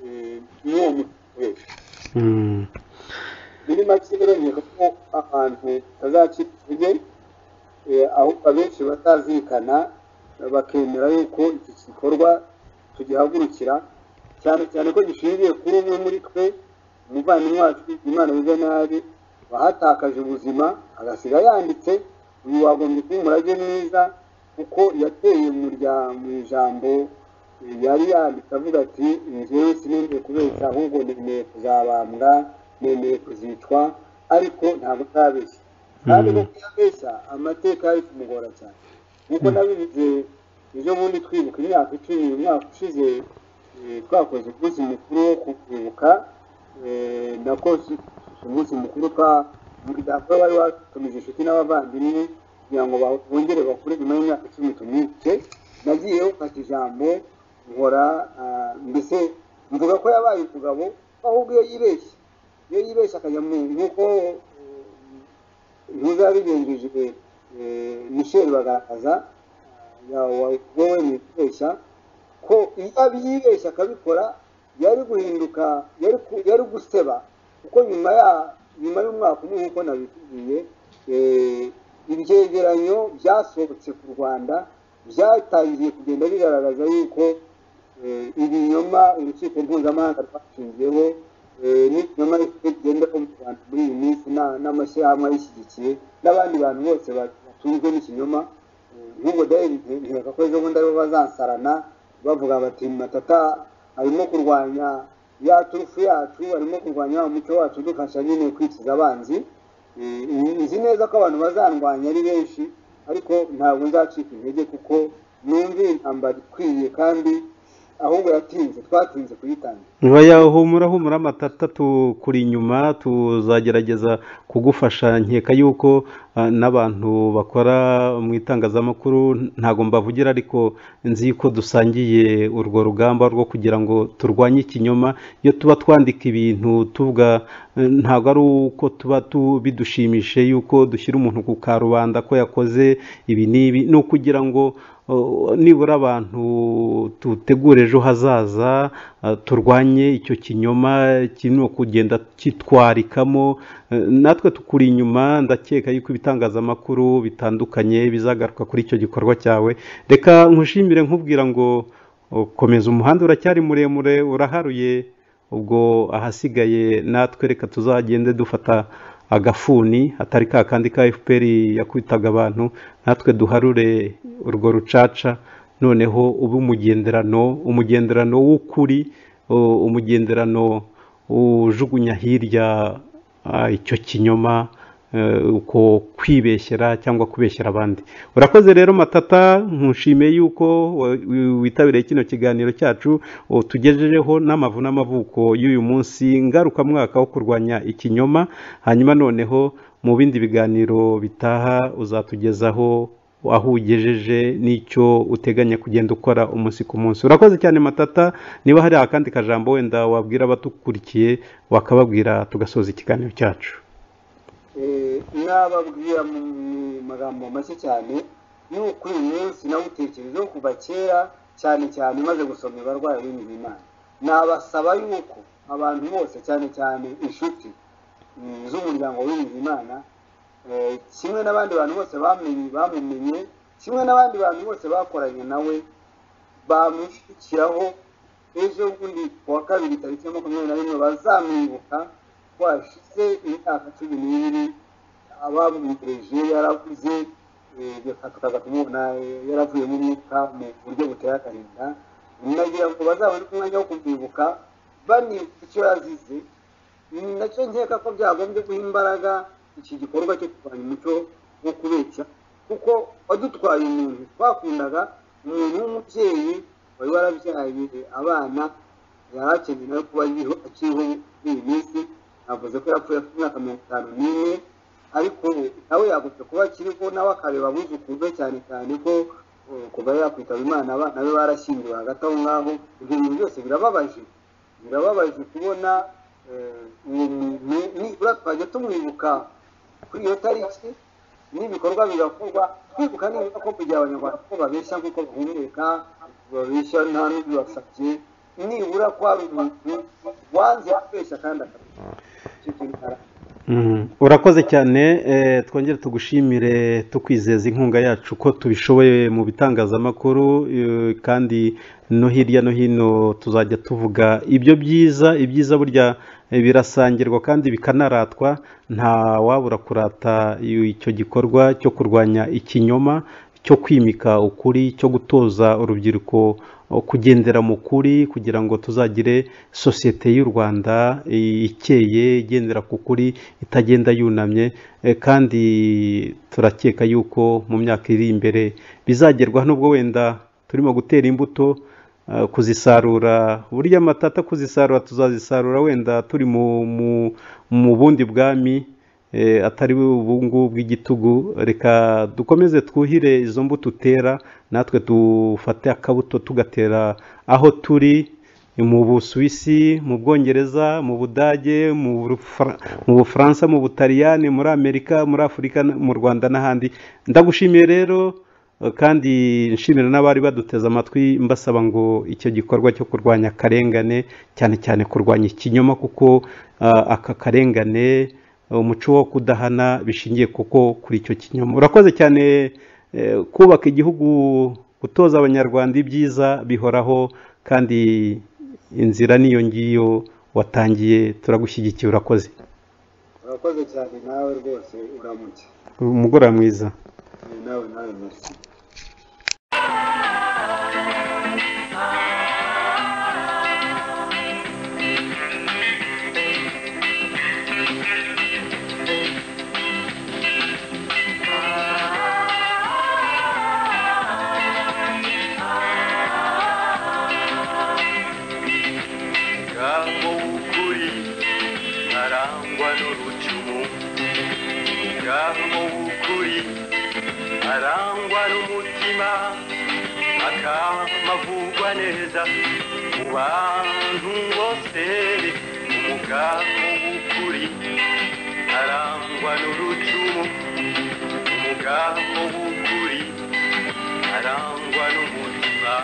eh, n'uwo mutwe mm. muri make biremeye ko ahantu hazacikuje ahubwo abenshi batazirikana bakemera yuko iki gikorwa tugihagurukira cyane cyane ko gishingiye kuri umwe muri twe umuvandimwe wacu imana wize nabi wahatakaje ubuzima agasiga yanditse uyu wagombye kuba umurage mwiza kuko yateye mu rya- mu ijambo yari yanditse avuga ati njyewe sinongeye kubeshya ahubwo nemeye kuzabambwa nemeye kuzicwa ariko ntabwo ntabeshya kandi no kuyabeshya amateka yari kumugora cyane nk'uko nabivuze ejo bundi twibuka imyaka icumi umwaka ushize eh, twakoze umunsi mukuru wo kwibuka eh, nako si- si umunsi mukuru twa umuryango wari watumije inshuti n'abavandimwe kugira ngo ba- bongere bakure nyuma y'imyaka icumi tumwibuke nagiyeho mfata ijambo nkora ah, mbese mvuga ko yabaye umugabo ahubwo iyo yibeshye iyo yibeshye akajya mu nk'uko ntuzabigenjeje michel bagaragaza wowe mwibeshya ko iyo abiyibeshya akabikora yari guhinduka yari ku- yari guseba kuko nyuma ya nyuma y'umwaka umwe nk'uko nabitubwiye eh, ibyegeranyo byasohotse ku rwanda byatangiye kugenda bigaragaza yuko eh, ibinyoma urukiko mpuzamahanga rwashingiyeho eh, n'ibinyoma bifite bigenda mu rwanda muri iyi minsi na- n'amashyirahamwe ayishyigikiye n'abandi bantu bose batunzwe n'ikinyoma nk'ubwo david nkeka ko ejo bundi aribo bazansarana bavuga bati matata arimo kurwanya ya turufu yacu arimo kurwanya wa muco wacu dufasha nyine kwikiza abanzi Eh, nzi neza ko abantu bazarwanya ari benshi ariko ntabwo nzacika intege kuko numva intambara ikwiye kandi ahubwo yatinze twatinze kuyitangira Oya, humura humura matata tukuri inyuma tuzagerageza kugufasha nkeka yuko ah, n'abantu bakora mu itangazamakuru ntabwo mbavugira ariko nzi ko dusangiye urwo rugamba rwo kugira ngo turwanye ikinyoma iyo tuba twandika ibintu tuvuga eh, ntabwo ari uko tuba tu- bidushimishe yuko dushyira umuntu ku karubanda ko yakoze ibi n'ibi ni ukugira ngo oh, nibura abantu tutegure ejo hazaza ah, turwanye icyo kinyoma kirimo kugenda kitwarikamo eh, natwe tukuri inyuma ndakeka yuko ibitangazamakuru bitandukanye bizagaruka kuri icyo gikorwa cyawe reka nkushimire nkubwira ngo oh, komeza umuhanda uracyari muremure uraharuye ubwo ahasigaye natwe reka tuzagende dufata agafuni atari ka kandi ka fpr yakwitaga abantu natwe duharure urwo rucaca noneho ube umugenderano umugenderano w'ukuri u- umugenderano ujugunya hirya ah, icyo kinyoma eh, uko kwibeshyera cyangwa kubeshyera abandi urakoze rero matata nkushimiye yuko wa- wi- witabiriye kino kiganiro cyacu o, tugejejeho n'amavu n'amavuko y'uyu munsi ngarukamwaka wo kurwanya ikinyoma hanyuma noneho mu bindi biganiro bitaha uzatugezaho aho ugejeje n'icyo uteganya kugenda ukora umunsi ku munsi urakoze cyane matata niba hari akandi kajambo wenda wabwira abatukurikiye wakababwira tugasoza ikiganiro cyacu Eh, nababwira mu magambo make cyane ni ukuri uyu munsi nawutekerejeho kuva kera cyane cyane maze gusoma ibarwayi b'imibiri imana nabasaba yuko abantu bose cyane cyane inshuti mm, z'umuryango w'imibiri imana eh, kimwe n'abandi bantu bose bamenye bamumenye kimwe n'abandi bantu bose bakoranye nawe bamushyikiraho ejo bundi ku wa kabiri tariki ya makumyabiri na rimwe bazamwibuka twashize imyaka cumi n'ibiri abamwiteje yaravuze eh, reka tukaza kumubona eh, yaravuye mu myuka mu buryo buteye akahinda nagira ngo bazabone umwanya wo kumwibuka banibuka icyo yazize Mm, nacyo nkeka ko byagombye guha imbaraga iki gikorwa cyo kurwanya umuco wo kubeshya kuko wadutwaye umuntu twakundaga umuntu w'umubyeyi wari warabyaye abana yari akeneye nawe kuba akiriho akiriho muri iyi minsi navuze ko yapfuye afite imyaka mirongo itanu n'imwe ariko ubu nawe yagomba kuba akiriho nawe akareba abuzukuru be cyane cyane ko eh, kuva yakwitaba imana abana be barashyingiwe hagati aho ngaho ibyo bintu byose birababaje birababaje kubona eh, uwo muntu nibura twajya tumwibuka kuri iyo tariki n'ibikorwa bigakorwa twibuka nibura ko kugira abanyarwanda ko babeshya nk'uko bahumeka babeshya nta n'ubibasabye nibura ko hari umuntu wanze kubeshya kandi akabeshya icyo kintu kara- Mm, urakoze cyane eh, twongere tugushimire tukwizeza inkunga yacu ko tubishoboye mu bitangazamakuru eh, kandi no hirya no hino tuzajya tuvuga ibyo byiza ibyiza burya eh, birasangirwa kandi bikanaratwa nta wabura kurata iyo- icyo gikorwa cyo kurwanya ikinyoma cyo kwimika ukuri cyo gutoza urubyiruko eh, kugendera mu kuri kugira ngo tuzagire sosiyete y'u rwanda eh, ikeye igendera ku kuri itagenda yunamye eh, kandi turakeka yuko mu myaka iri imbere bizagerwaho nubwo wenda turimo gutera imbuto eh, kuzisarura burya amatata kuzisarura tuzazisarura wenda turi mu, mu, mu bundi bwami eh, atari ubu ngubu bw'igitugu reka dukomeze twuhire izo mbuto utera natwe dufate akabuto tugatera aho turi mu busuwisi mu bwongereza mu budage mu Bufra- mu bufaransa mu butaliyani muri amerika muri afurika mu rwanda n'ahandi ndagushimiye rero kandi nshimira n'abari baduteze amatwi mbasaba ngo icyo gikorwa cyo kurwanya akarengane cyane cyane kurwanya ikinyoma kuko ah, aka karengane umuco wo kudahana bishingiye kuko kuri icyo kinyoma urakoze cyane eh, kubaka igihugu gutoza abanyarwanda ibyiza bihoraho kandi inzira niyo ngiyo watangiye turagushyigikiye urakoze urakoze cyane nawe rwose uramutse umugoroba mwiza Eh, nawe nawe merci umugambo w'ukuri ntarangwa n'urucumu umugambo w'ukuri umutima akamavugwa neza mu bantu bose umugambi w'ukuri arangwa n'urucumu umugambi w'ukuri arangwa n'umutima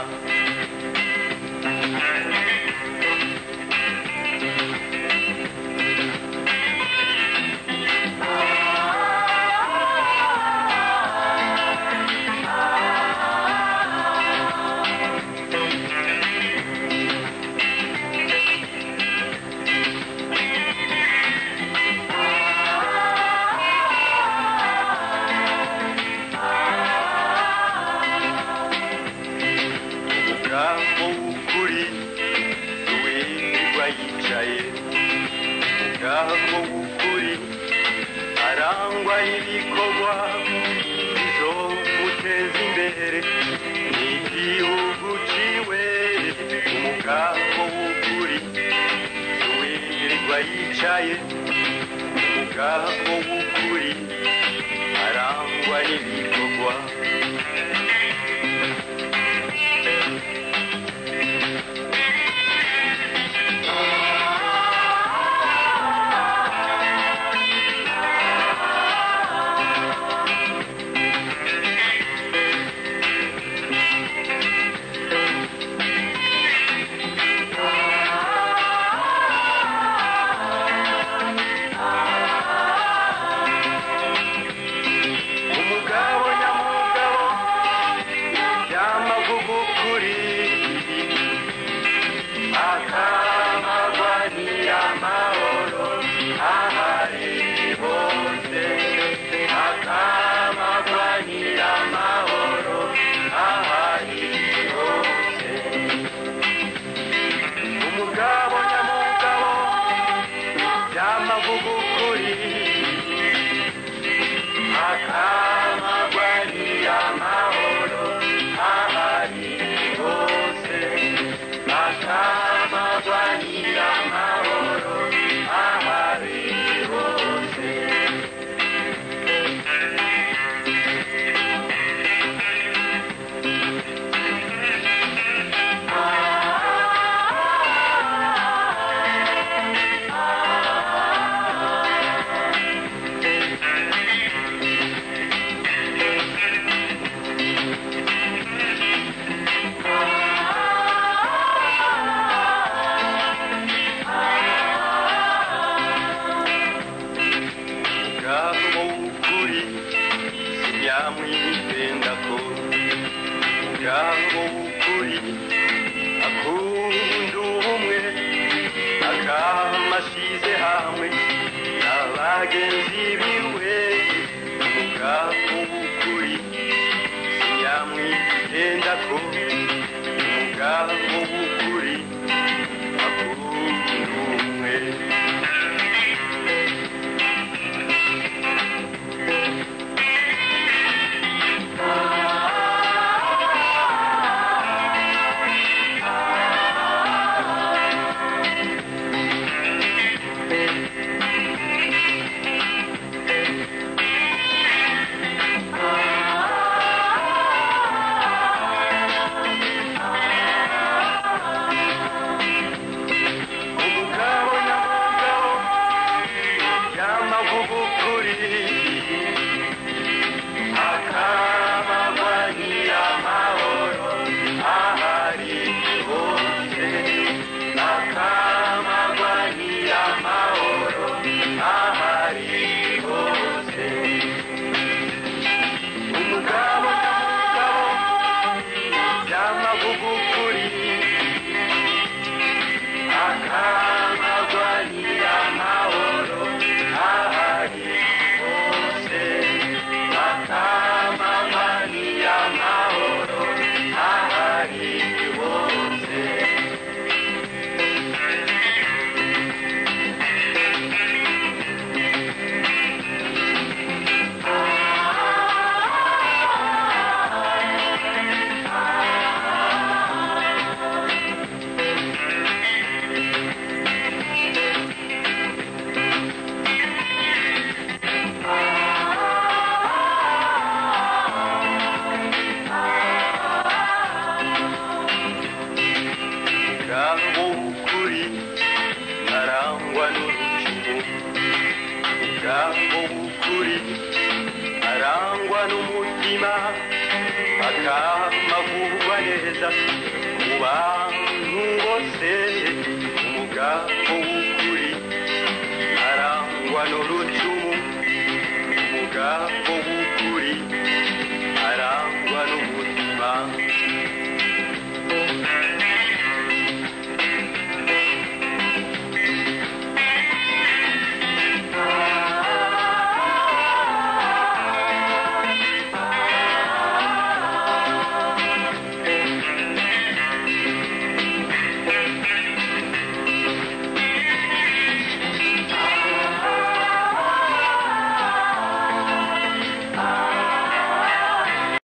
umugambi w'ukuri wirirwa yicaye umugambi w'ukuri arangwa y'ibikorwa izo muteza imbere ni igihugu ciwe umugambi w'ukuri wirirwa yicaye umugambi w'ukuri arangwa n'ibikorwa umugabo nyamugabo nyamavugukuri akamagwa nyamahoro ahari hose akamagwa nyamahoro ahari hose umugabo nyamugabo nyamavugukuri akamagwa nyamahoro ahari hose akamagwa nyamahoro ahari hose ubwabo w'ukuri nyamwitenda ko ubwabo w'ukuri akunda ubumwe akamashize hamwe na bagenzi biwe ubwabo w'ukuri nyamwitenda ko ubwabo w'ukuri akunda ubumwe n'umutima bakaba